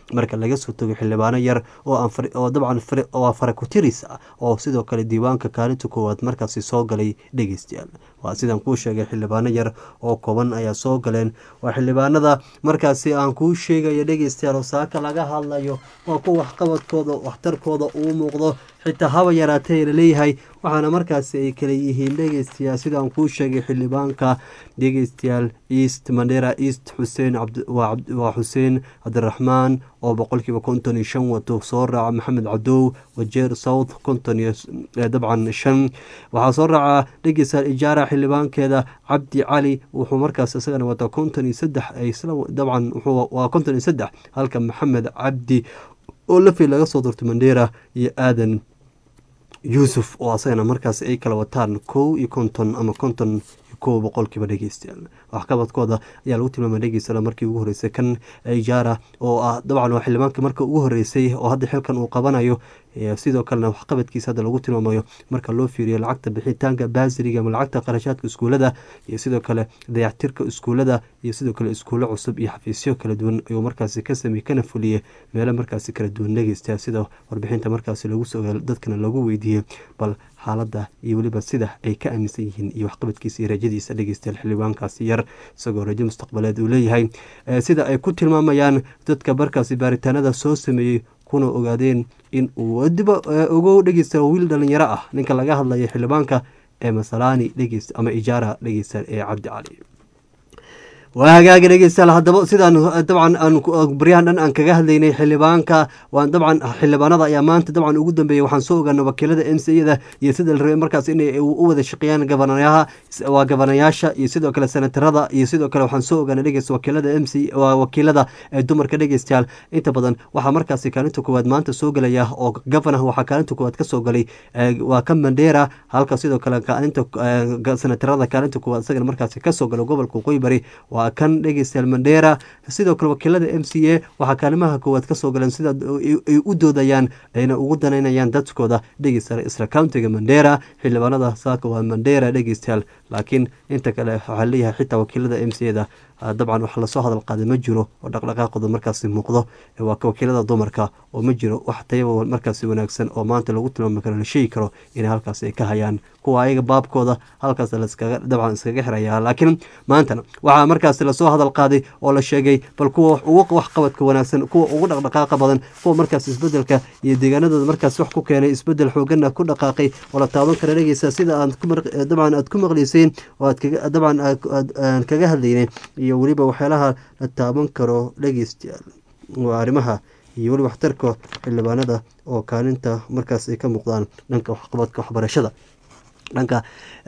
marka laga soo tago xildhibaano yar oo dabcan oo farakutiris ah oo sidoo kale diiwaanka kaalinta koowaad markaasi soo galay dhegeystayaal waa sidaan kuu sheegay xildhibaano yar oo kooban ayaa soo galeen waa xildhibaanada markaasi aan kuu sheegayo dhegeystayaal oo saaka laga hadlayo waa kuwa waxqabadkooda waxtarkooda uu muuqdo xitaa haba yaraatee laleeyahay waxaana markaasi ay kala yihiin dhegeystayaal sidaan kuu sheegay xildhibaanka dhegeystayaal east mandera east xuseen waa xuseen cabdiraxmaan oo boqolkiiba konton iyo shan wato soo raaca maxamed cadow wajeer south konton iyo dabcan shan waxaa soo raaca dhegeystayaal ijaara xildhibaankeeda cabdi cali wuxuu markaas isagana wataa konton iyo saddex dabcan waa konton iyo saddex halka maxamed cabdi oo lafi laga soo doortay mandera iyo aadan yuusuf oo asagana markaas ay kala wataan kow iyo konton ama konton kow boqolkiiba dhegeystayaal waxqabadkooda ayaa lagu tilmaamay dhegeystayaal markii ugu horeysay kan ijaara oo ah dabcan waa xildhibaanka marka ugu horeysay oo hadda xilkan uu qabanayo sidoo kalena waxqabadkiisa hadda lagu tilmaamayo marka loo fiiriyo lacagta bixitaanka baasiriga ama lacagta qarashaadka iskuulada iyo sidoo kale dayactirka iskuulada iyo sidoo kale iskuulo cusub iyo xafiisyo kala duwan ayuu markaasi ka sameeyey kana fuliyey meelo markaasi kala duwan dhegeystayaal sida warbixinta markaasi lagu soo dadkana lagu weydiiyey bal xaaladda iyo weliba sida ay ka aaminsan yihiin iyo waxqabadkiisa iyo rajadiisa dhegeystayaal xildhibaankaasi yar isagoo rajo mustaqbaleed uu leeyahay sida ay ku tilmaamayaan dadka markaasi baaritaanada soo sameeyey kuna ogaadeen in uu diba ogow dhegeysta wiil dhalinyaro ah ninka laga hadlaya xildhibaanka ee masalaani dhegeyst ama ijaara dhegeysta ee cabdi cali waa hagaaga dhegeystayaal haddaba sidaan dabcan aan baryahan dhan aan kaga hadlaynay xildhibaanka waan dabcan xildhibaanada ayaa maanta dabcan ugu dambeeyey waxaan soo ogaana wakiilada m c yada iyo sida la rabay markaas inay u wada shaqeeyaan gabanayaha waa gabanayaasha iyo sidoo kale senatarada iyo sidoo kale waxaan soo ogaana dhegeysta wakiilada m c waa wakiilada ee dumarka dhegeystayaal inta badan waxaa markaasi kaalinta koowaad maanta soo gelaya oo gavana waxaa kaalinta koowaad kasoo galay waa ka mandera halka sidoo kale kaalinta senatarada kaalinta koowaad isagana markaasi kasoo galay gobolka waqooyi bari waa kan dhegeystayaal mandera sidoo kale wakiilada m c a waxaa kaalimaha koowaad kasoo galeen sida ay u doodayaan ayna ugu danaynayaan dadkooda dhegeystayaal isla countiga mandera xildhibaanada saaka waa mandera dhegeystayaal laakiin inta kale waxaa leeyahay xitaa wakiilada m c da dabcan wax lasoo hadal qaaday ma jiro oo dhaqdhaqaaqooda markaasi muuqdo waa wakiilada dumarka oo ma jiro wax tayaba markaasi wanaagsan oo maanta lagu tilmaami karo la sheegi karo inay halkaas ay ka hayaan kuwa ayaga baabkooda halkaas laskaga dabcan iskaga xiraya laakiin maantana waxaa markaasi lasoo hadal qaaday oo la sheegay bal kuwa ugu waxqabadka wanaagsan kuwa ugu dhaqdhaqaaqa badan kuwa markaas isbedelka iyo deegaanadooda markaas wax ku keenay isbedel xoogana ku dhaqaaqay oo la taaban kara dhegeysa sida aad dabcan aad ku maqleyseen oo aad dabcan aan kaga hadlaynay iyo weliba waxyaalaha la taaban karo dhegeystayaal waa arrimaha iyo weliba waxtarka xildhibaanada oo kaalinta markaas ay ka muuqdaan dhanka waxqabadka waxbarashada dhanka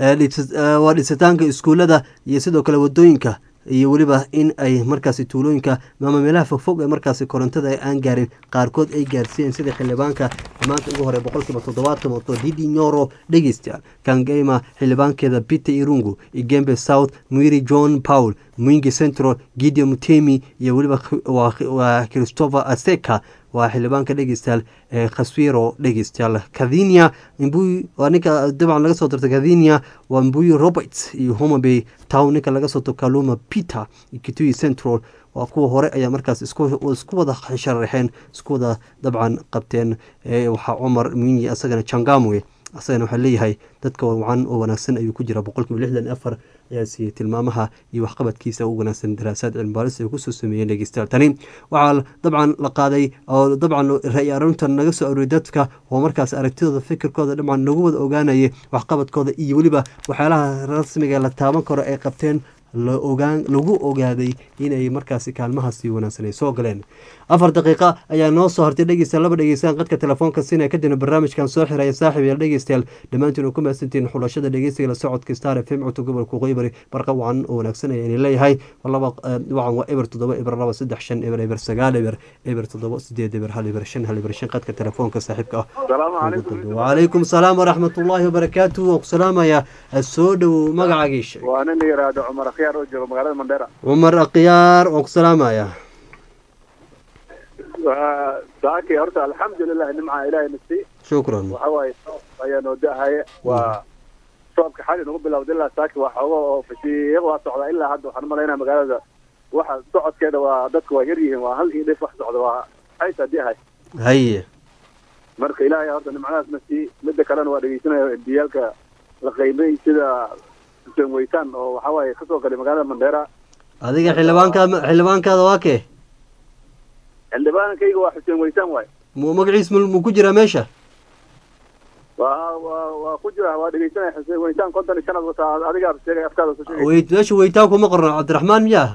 waa dhisitaanka iskuulada iyo sidoo kale wadooyinka iyo weliba in ay markaasi tuulooyinka ama meelaha fogfog ee markaasi korontada aan gaarin qaarkood ay gaarsiiyeen sida xildhibaanka maanta ugu hore boqolkiiba toddobaatan wato didi nyoro dhegeystayaal kangema xildhibaankeeda peter irungu igembe south mwiri john paul mwingi central gideon mutemi iyo weliba waa christopher aseka waa xildhibaanka dhegeystayaal ee khaswiro dhegeystayaal kathinia mbuy waa ninka dabcan laga soo dartay kathinia waa mbuy roberts iyo homabay town ninka laga soo darto kaluma peter kitui central waa kuwa hore ayaa markaas isku wada sharaxeen isku wada dabcan qabteen waxaa cumar mwinyi asagana jangamwe asagana waxaa leeyahay dadka wacan oo wanaagsan ayuu ku jira boqolkiiba lixdan afar ayaa siiyey tilmaamaha iyo waxqabadkiisa u wanaagsan daraasaad cilmibaaris ay kusoo sameeyeen dhegeystayaal tani waxaa dabcan la qaaday oo dabcan ra-y arrintan naga soo arooriyay dadka oo markaas aragtidooda fikirkooda dabcan nagu wada ogaanayay waxqabadkooda iyo weliba waxyaalaha rasmiga la taaban karo ay qabteen laogaan lagu ogaaday inay markaasi kaalmahaasi wanaagsan ay soo galeen afar daqiiqa ayaa noo soo hartay dhegeystayaal laba dhegeystaan qadka telefoonka sina kadibna barnaamijkan soo xiraya saaxib yaal dhegeystayaal dhammaantiin ku mahadsantihiin xulashada dhegeysiga la socodka star f m codka gobolka qoybari barqa wacan oo wanaagsan ayaan leeyahay laba wacan waa eber toddoba eber laba saddex shan eber eber sagaal eber eber toddoba sideed eber hal eber shan hal eber shan qadka telefoonka saaxiibka ah wacalaykum salaam waraxmatullaahi wabarakaatu waan ku salaamaya soo dhowow magacaagiisha waa nin la yidhaahdo cumar akhyaar oo jooga magaalada mandheera cumar akhyaar waan ku salaamaya waa saaki horta alxamdulilah nimca ilaahay nasi shukran waxa waaye soob ayaa noo da-haya waa soobka xali nagu bilowda ilaa saaki waa xoogo oo fasiiq waa socdaa ilaa hadda waxaan umalaynaa magaalada waxa socodkeeda waa dadku waa yar yihiin waa hal iyo dhif wax socda waa xayta haddii ahay haye marka ilaahay horta nimcadaasna sii midda kalena waa dhegeysanaya embiyaalka la qaybay sida xuseen weytaan oo waxa waaye kasoo galay magaalada mandheera adiga xildhibaankaad xildhibaankaada waa kee xildhibaankayga waa xuseen weytaan waaye mu magaciis mu mu ku jiraa meesha waa waa waa ku jira waa dhegeysanaya xuseen weytaan konton iyo shanaad wataa adigaa sheegay afkaada ku sheegay weyt meesha weytaan kuma qorno cabdiraxmaan miyaa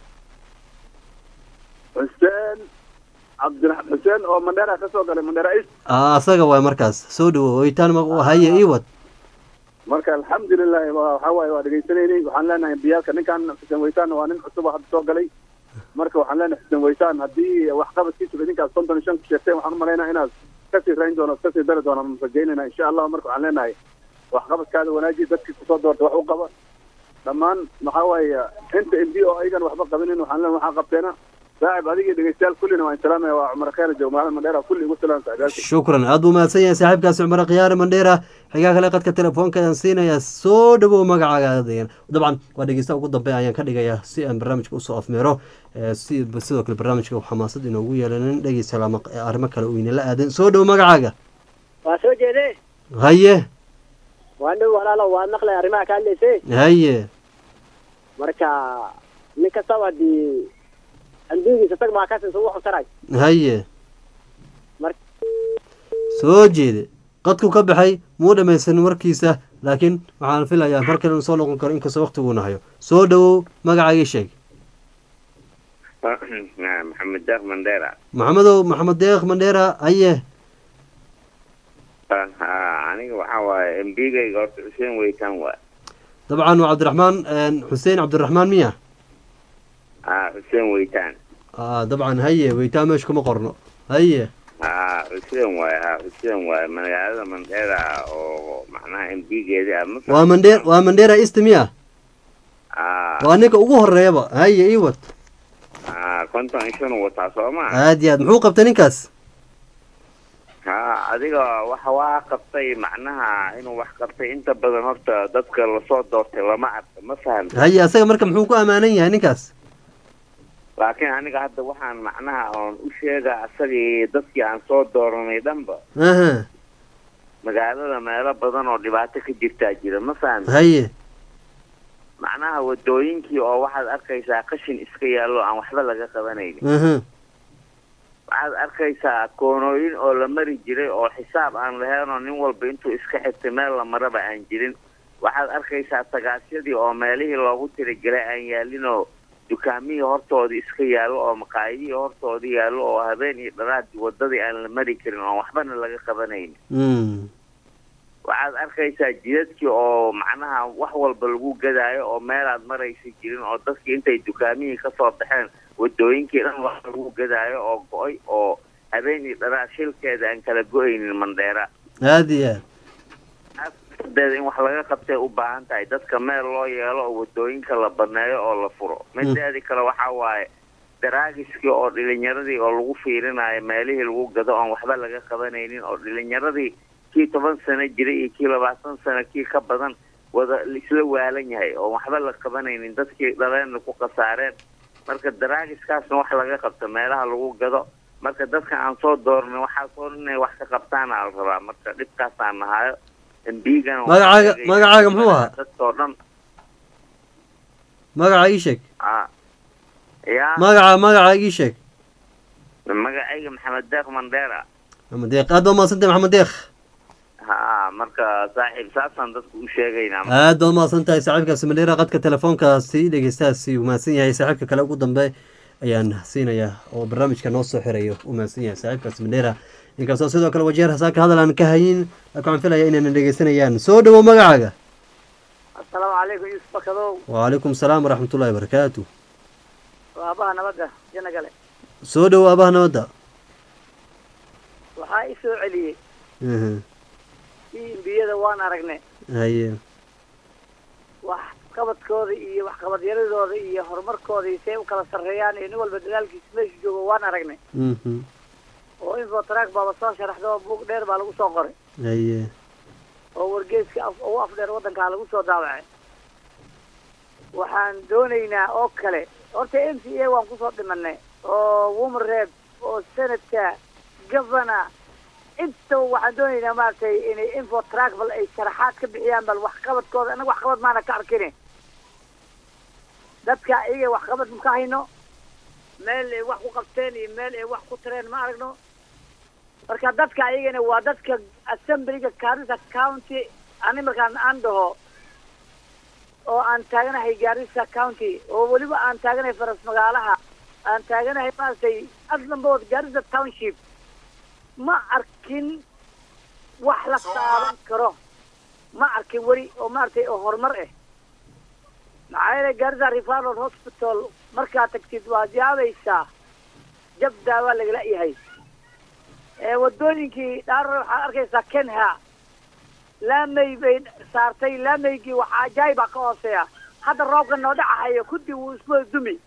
xuseen cabdira xuseen oo mandheera kasoo galay mandheera is Ah, asaga waay markaas soo dhawo weytaan ma- haye ii wad marka alxamdulilahi waa waxa waaye waa dhegeysanaynay waxaan leenahay embiyaalka ninkan xuseen weytaan waa nin cusub oo hadda soo galay marka waxaan leenahay xuseen weytaan haddii waxqabadkiisa idinkaas konton iyo shan ku sheegteen waxaan umalaynaa inaad kasii rayn doono kasii dari doono aan rajaynayna insha allah marka waxaan leenahay waxqabadkaada wanaaji dadkii kusoo doorta wax u qaba dhammaan maxaa waaye inta mb oo ayagan waxba qabinin waxaan leenahay waxaa qabteena saaxib adiga iyo dhegeystayaal kullina waan salaamaya waa cumar kheer joog magaalada mandheera kulli igu salaam saaxiibaalkii shukran aad buu mahadsan yahay saaxiibkaasi cumar khiyaare mandheera xigaa kale qadka telefoonka ayaan siinayaa soo dhawow magacaaga adegan dabcan waa dhegeysta ugu dambe ayaan ka dhigayaa si aan barnaamijka usoo afmeero Eh, si sidoo kale barnaamijka xamaasad inoogu yeelanin dhegeysta lama arrimo kale uu inala aadan soo dhawow magacaaga waa soo jeede haye waa dhow walaalo waa maqlay arrimaha ka hadlaysay haye marka nin kastaba dii andugiisa tag maa kasin ugu xusaray haye Mar- soo jeede qadku ka baxay muu dhamaysan warkiisa laakiin waxaan filayaa mar kale inuu soo noqon karo inkastoo waqtiguuna hayo soo dhawow magacaaga sheeg maxamed deeq mandheera maxamedow maxamed deeq mandheera haye Ah, aniga waxaa waaye mbigayga horta xuseen weytaan waay dabcan waa cabdiraxmaan xuseen cabdiraxmaan miya ah xuseen weytaan Ah, dabcan haye weytaan meesha kuma qorno haye ah xuseen waay ah xuseen waay magaalada mandheera oo macnaha mbigeeda ah ma waa mandhe waa mandheera east miya ah waa ninka ugu horeeyaba haye ii wad ah konton iyo shan wataa soo ma aad iyo aad muxuu qabtay ninkaas ha adiga waxa waa qabtay macnaha inuu wax qabtay inta badan horta dadka lasoo doortay lama arka ma fahamta haye asaga marka muxuu ku ammaanan yahay ninkaas laakiin aniga hadda waxaan macnaha oon u sheega asagii dadkii aan soo dooranay dhanba aha magaalada meelo badan oo dhibaato ka jirtaa jira ma fahamta haye macnaha wadooyinkii oo waxaad arkaysaa qashin iska yaallo aan waxba laga qabanaynin aha waxaad arkaysaa koonooyin oo la mari jiray oo xisaab aan lahayn oo nin walba intuu iska xirtay meel la maraba aan jirin waxaad arkaysaa tagaasyadii oo meelihii loogu tirigelay aan yaalin oo dukaamihii hortoodii iska yaallo oo maqaayadihii hortoodii yaallo oo habeen iyo dharaadii wadadii aan la mari karin oo waxbana laga qabanaynin Mm. waxaad arkaysaa jidadkii oo macnaha wax walba lagu gadaayo oo meelaad maraysa jirin oo dadkii intay dukaamihii kasoo baxeen wadooyinkii dhan wax lagu gadaayo oo go-ay oo habeen iyo dharaad shilkeeda aan kala go-aynin mandheera aad iyo aad deeda in wax laga qabtay u baahan tahay dadka meel loo yeelo oo wadooyinka la baneeyo oo la furo mideedi kale waxaa waaye daraagiskii oo dhilinyaradii oo lagu fiirinayo meelihii lagu gado oon waxba laga qabanaynin oo dhilinyaradii kii toban sano jiray iyo kii labaatan sano kii ka badan wada isla waalan yahay oon waxba la qabanaynin dadkii dhaleenna ku khasaareen marka daraagiskaasna wax laga qabto meelaha lagu gado marka dadka aan soo doornay waxaa soo inay wax ka qabtaana la rabaa marka dhibkaasaan nahayo mbigana Magacaaga- magacaaga muxuu ahaa? dadkoo dhan magaca ii sheeg ah ya magaca magaca ii sheeg magacayga maxamed deeq mandheera maxamed deeq aad baa umahadsantay maxamed deeq ha marka saaxiib saasaan dadku u sheegaynaa aad baad umahadsan tahay saaxiibkaasi mandheera qadka telefoonkaasi dhegeystahaasi uu mahadsan yahay saaxiibka kale ugu dambe ayaan siinayaa oo barnaamijka noo soo xirayo uu mahadsan yahay saaxiibkaasi mandheera inkastoo sidoo kale wajeer hasaaka hadal aan ka hayin laakiin waxaan filaya inayna dhegeysanayaan soo dhawow magacaaga asalaamu calaykum yuusuf bakadow wacalaykum salaam waraxmatullahi wabarakaatu waa abaha nabadda jana gale soo dhawow aabaha nabadda waxaa i soo celiyey Aha, kii imbiyada waan aragne haye wax qabadkooda iyo waxqabadyaradooda iyo horumarkooda iyo say u kala sarreeyaan iyo nin walba dadaalkiisa meesha joogo waan aragnay Mhm, oo infotrack baaba soo sharaxda oo buug dheer baa lagu soo qoray haye oo wargeeska af ugu afdheer waddankaa lagu soo daawacay waxaan doonaynaa oo kale horta m c a waan kusoo dhimanay oo woman reeb oo senadka governor intaba waxaan doonaynaa maaragtay inay info trackbal ay sharaxaad ka bixiyaan bal waxqabadkooda annaga waxqabad maana ka arkine dadka iyaga waxqabad ma ka hayno meel ay wax ku qabteen iyo meel ay wax ku tareen ma aragno marka dadka ayagana waa dadka assemblyga garissa county ani markaan aan dhaho oo aan taaganahay garissa county oo weliba aan taaganahay faras magaalaha aan taaganahay maaragtay aslambood garissa township ma arkin wax la taaban karo ma arkin weli oo maaragtay oo horumar ah maxaa yeelay garissa referral hospital markaad tagtid waad yaabaysaa jab daawaa lagala yahay ee wadooyinkii dhaarore waxaad arkaysaa kenha laamay bay saartay laamaygii waxaa ajaayibaa ka hooseeya hadda roobka noo dhacahayo kuddi wuu isku dumi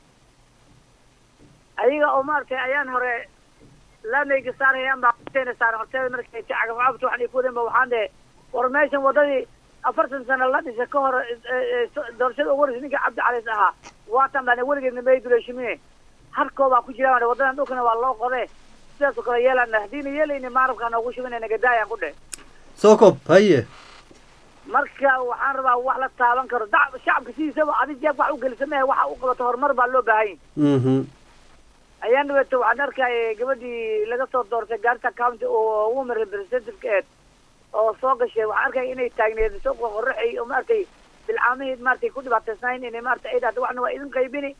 ayaga oo maaragtay ayaan hore laamayga saarayaan baa horteena saaran horteeda markay cagafcabta waxaan ay ku wadeen ba waxaan dhehe war meeshan waddadii afartan sano la dhisay ka hor doorashada ugu horeysa ninka cabdi caliis ahaa waatan baan weligeedna mayduleeshimine harkoobaa ku jiraan waddadan dhulkana waa loo qode sidaas oo kale yeelana haddiina yeelayni maarabkaa noogu shubinayna gadaayaan ku dheh soo kob haye marka waxaan rabaa wax la taaban karo da shacabka sidiisaba adi jeeb wax u gelisa mehe waxa u qabato horumar baa loo baahan mhm ayaan dhaweeto waxaan arkaya gabadhii laga soo doortay garissa county oo woman representative eed oo soo gashay waxaan arkaya inay taagneed suuqa qoraxay oo maaragtay bilcaamihii maaragtay ku dhibaataysnayn inay maaragtay ay dhahdo waxna waa idin qaybini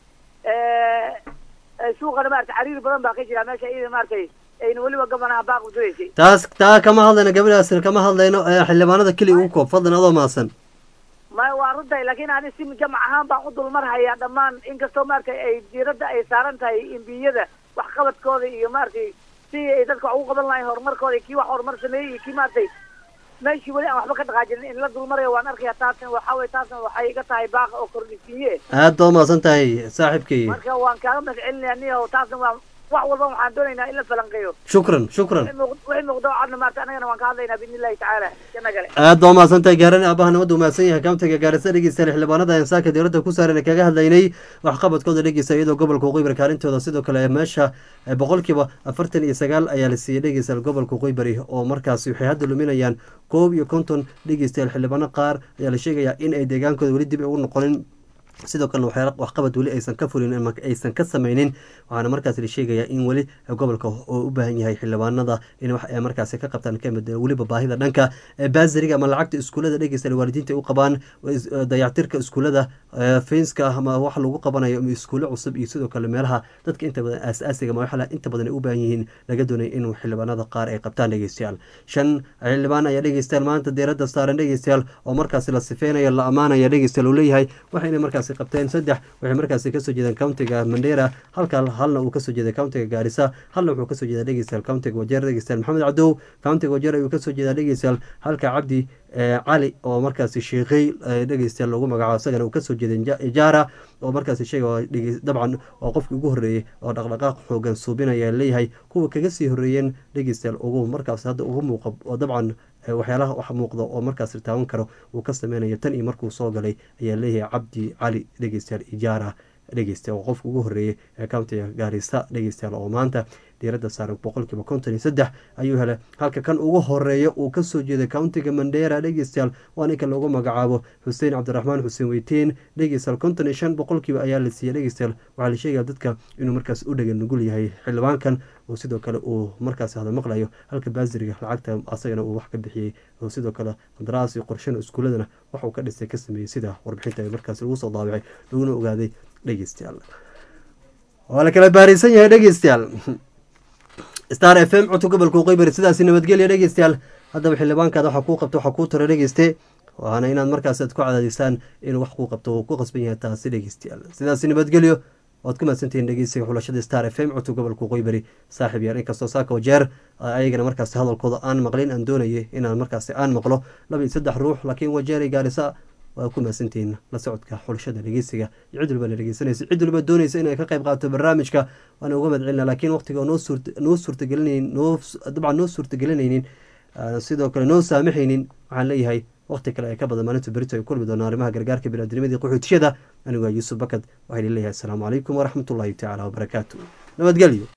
suuqana maaragtay cariir badan baa ka jira meesha iyada maaragtay ayna weliba gabanaha baaq udureysay taas taa kama hadlayno gabadhaas kama hadlayno ee xildhibaanada keliya ugu koob fadlan adoo maasan maya waa runtahay laakiin ani si jamac ahaan baan u dulmarhayaa dhammaan inkastoo maaragtay ay diiradda ay saaran tahay imbiyada waxqabadkooda iyo maaragtay si ay dadka wax ugu qaban lahayn horumarkooda iyo kii wax horumar sameeyey iyo kii maaragtay meeshii weli aan waxba ka dhaqaajinin in la dulmarayo waan arkayaa taasna waxaa weye taasna waxay iga tahay baaq oo kordhisiiye aad baa umaasan tahay saaxiibkay marka waan kaaga mahad celinaya niyo taasna waa wax walba waxaan doonaynaa in la falanqeeyo shukran shukran wixii muuqdo cadna maarta annagana waan ka hadlaynaa biidni illahi tacaala janna gale aad baa umahadsan tahay gaarani aabaha nabadda umahadsan yahay kaamtiga gaarisa dhegeystayaal xildhibaanada insaanka dowladda ku saaran ee kaga hadlaynay waxqabadkooda dhegeysta iyadoo gobolka waqooyi kaalintooda sidoo kale meesha boqolkiiba afartan iyo sagaal ayaa la siiyey dhegeystayaal gobolka waqooyi bari oo markaasi waxay hadda luminayaan koob iyo konton dhegeystayaal xildhibaano qaar ayaa la sheegayaa in ay deegaankooda weli dib ugu noqonin sidoo kalena waxyaala waxqabad weli aysan ka fulin ama aysan ka sameynin waxaana markaas la sheegayaa in weli gobolka oo u baahan yahay xildhibaanada in wax ay markaasi ka qabtaan kamid weliba baahida dhanka baasariga ama lacagta iskuulada dhegeysta waalidiinta u qabaan dayactirka iskuulada fenska ama wax lagu qabanayo iskuulo cusub iyo sidoo kale meelaha dadka inta badan aas-aasiga ama waxla inta badan ay u baahan yihiin laga doonaya in xildhibaanada qaar ay qabtaan dhegeystayaal shan xildhibaan ayaa dhegeystayaal maanta diiradda saaran dhegeystayaal oo markaasi la sifeynayo la ammaanaya dhegeystayaal uu leeyahay waxayna markaasi qabteen saddex waxay markaasi kasoo jeedaan countiga mandera halka halna uu kasoo jeeday countiga gaarisa halna wuxuu kasoo jeedaa dhegeystayaal countiga wajeer dhegeystayaal maxamed cadow countiga wajeer ayuu kasoo jeedaa dhegeystayaal halka cabdi cali oo markaasi sheekhay dhegeystayaal lagu magacaabo isagana uu kasoo jeeday ijaara oo markaasi sheega dabcan waa qofkii ugu horreeyey oo dhaqdhaqaaq xoogan suubinaya leeyahay kuwa kaga sii horreeyeen dhegeystayaal ugu markaas hadda ugu muuqa oo dabcan waxyaalaha wax muuqda oo markaas taaban karo uu ka sameynayo tan iyo markuu soo galay ayaa leeyahay cabdi cali dhegeystayaal ijaara dhegeysta oo qofka ugu horreeyey ee countiga gaarisa dhegeystayaal oo maanta diiradda saaran boqolkiiba konton iyo saddex ayuu helay halka kan ugu horeeya uu kasoo jeeday countiga mandera dhegeystayaal waa ninka loogu magacaabo xuseen cabdiraxmaan xuseen weyteen dhegeystayaal konton iyo shan boqolkiiba ayaa la siiyey dhegeystayaal waxaa la sheegaya dadka inuu markaas u dhagan nugul yahay xildhibaankan oo sidoo kale uu markaas hada maqlayo halka baasiriga lacagta asagana uu wax ka bixiyey oo sidoo kale qandaraas iyo qorshana iskuuladana wax uu ka dhisay ka sameeyey sida warbixinta markaas lagu soo daabacay laguna ogaaday dhegeystayaal waa la kala baaraysan yahay dhegeystayaal star f m codka gobolka waqooyi sidaasi nabadgelya dhegeystayaal haddaba xildhibaankaada waxaa kuu qabta waxaa kuu tara dhegeyste waana inaad markaas aad ku cadaadisaan inuu wax kuu qabto uu ku qasban yahay taasi dhegeystayaal sidaasi nabadgelyo waad ku mahadsantihiin dhegeysiga xulashada star f m codka gobolka waqooyi bari saaxiib yaar inkastoo saaka wajeer ayagana markaasi hadalkooda aan maqlin aan doonayay inaan markaasi aan maqlo laba iyo saddex ruux laakiin wajeeray gaarisa waa ku mahadsantihiin la socodka xulashada dhegeysiga iyo cid walba la dhegeysanaysa cid walba doonaysa inay ka qayb qaato barnaamijka waana uga mahad celina laakiin waqtiga noo noo suurtagelinayn noo dabcan noo suurtagelinaynin sidoo kale noo saamaxaynin waxaan leeyahay waqti kale ee ka badan maalinta berito ay kulmi doonaan arrimaha gargaarka biniadnimadii qaxootiyada anigu waa yuusuf bakad waxayna leeyahay asalaamu calaykum waraxmatullaahi tacaala wabarakaatu nabadgelyo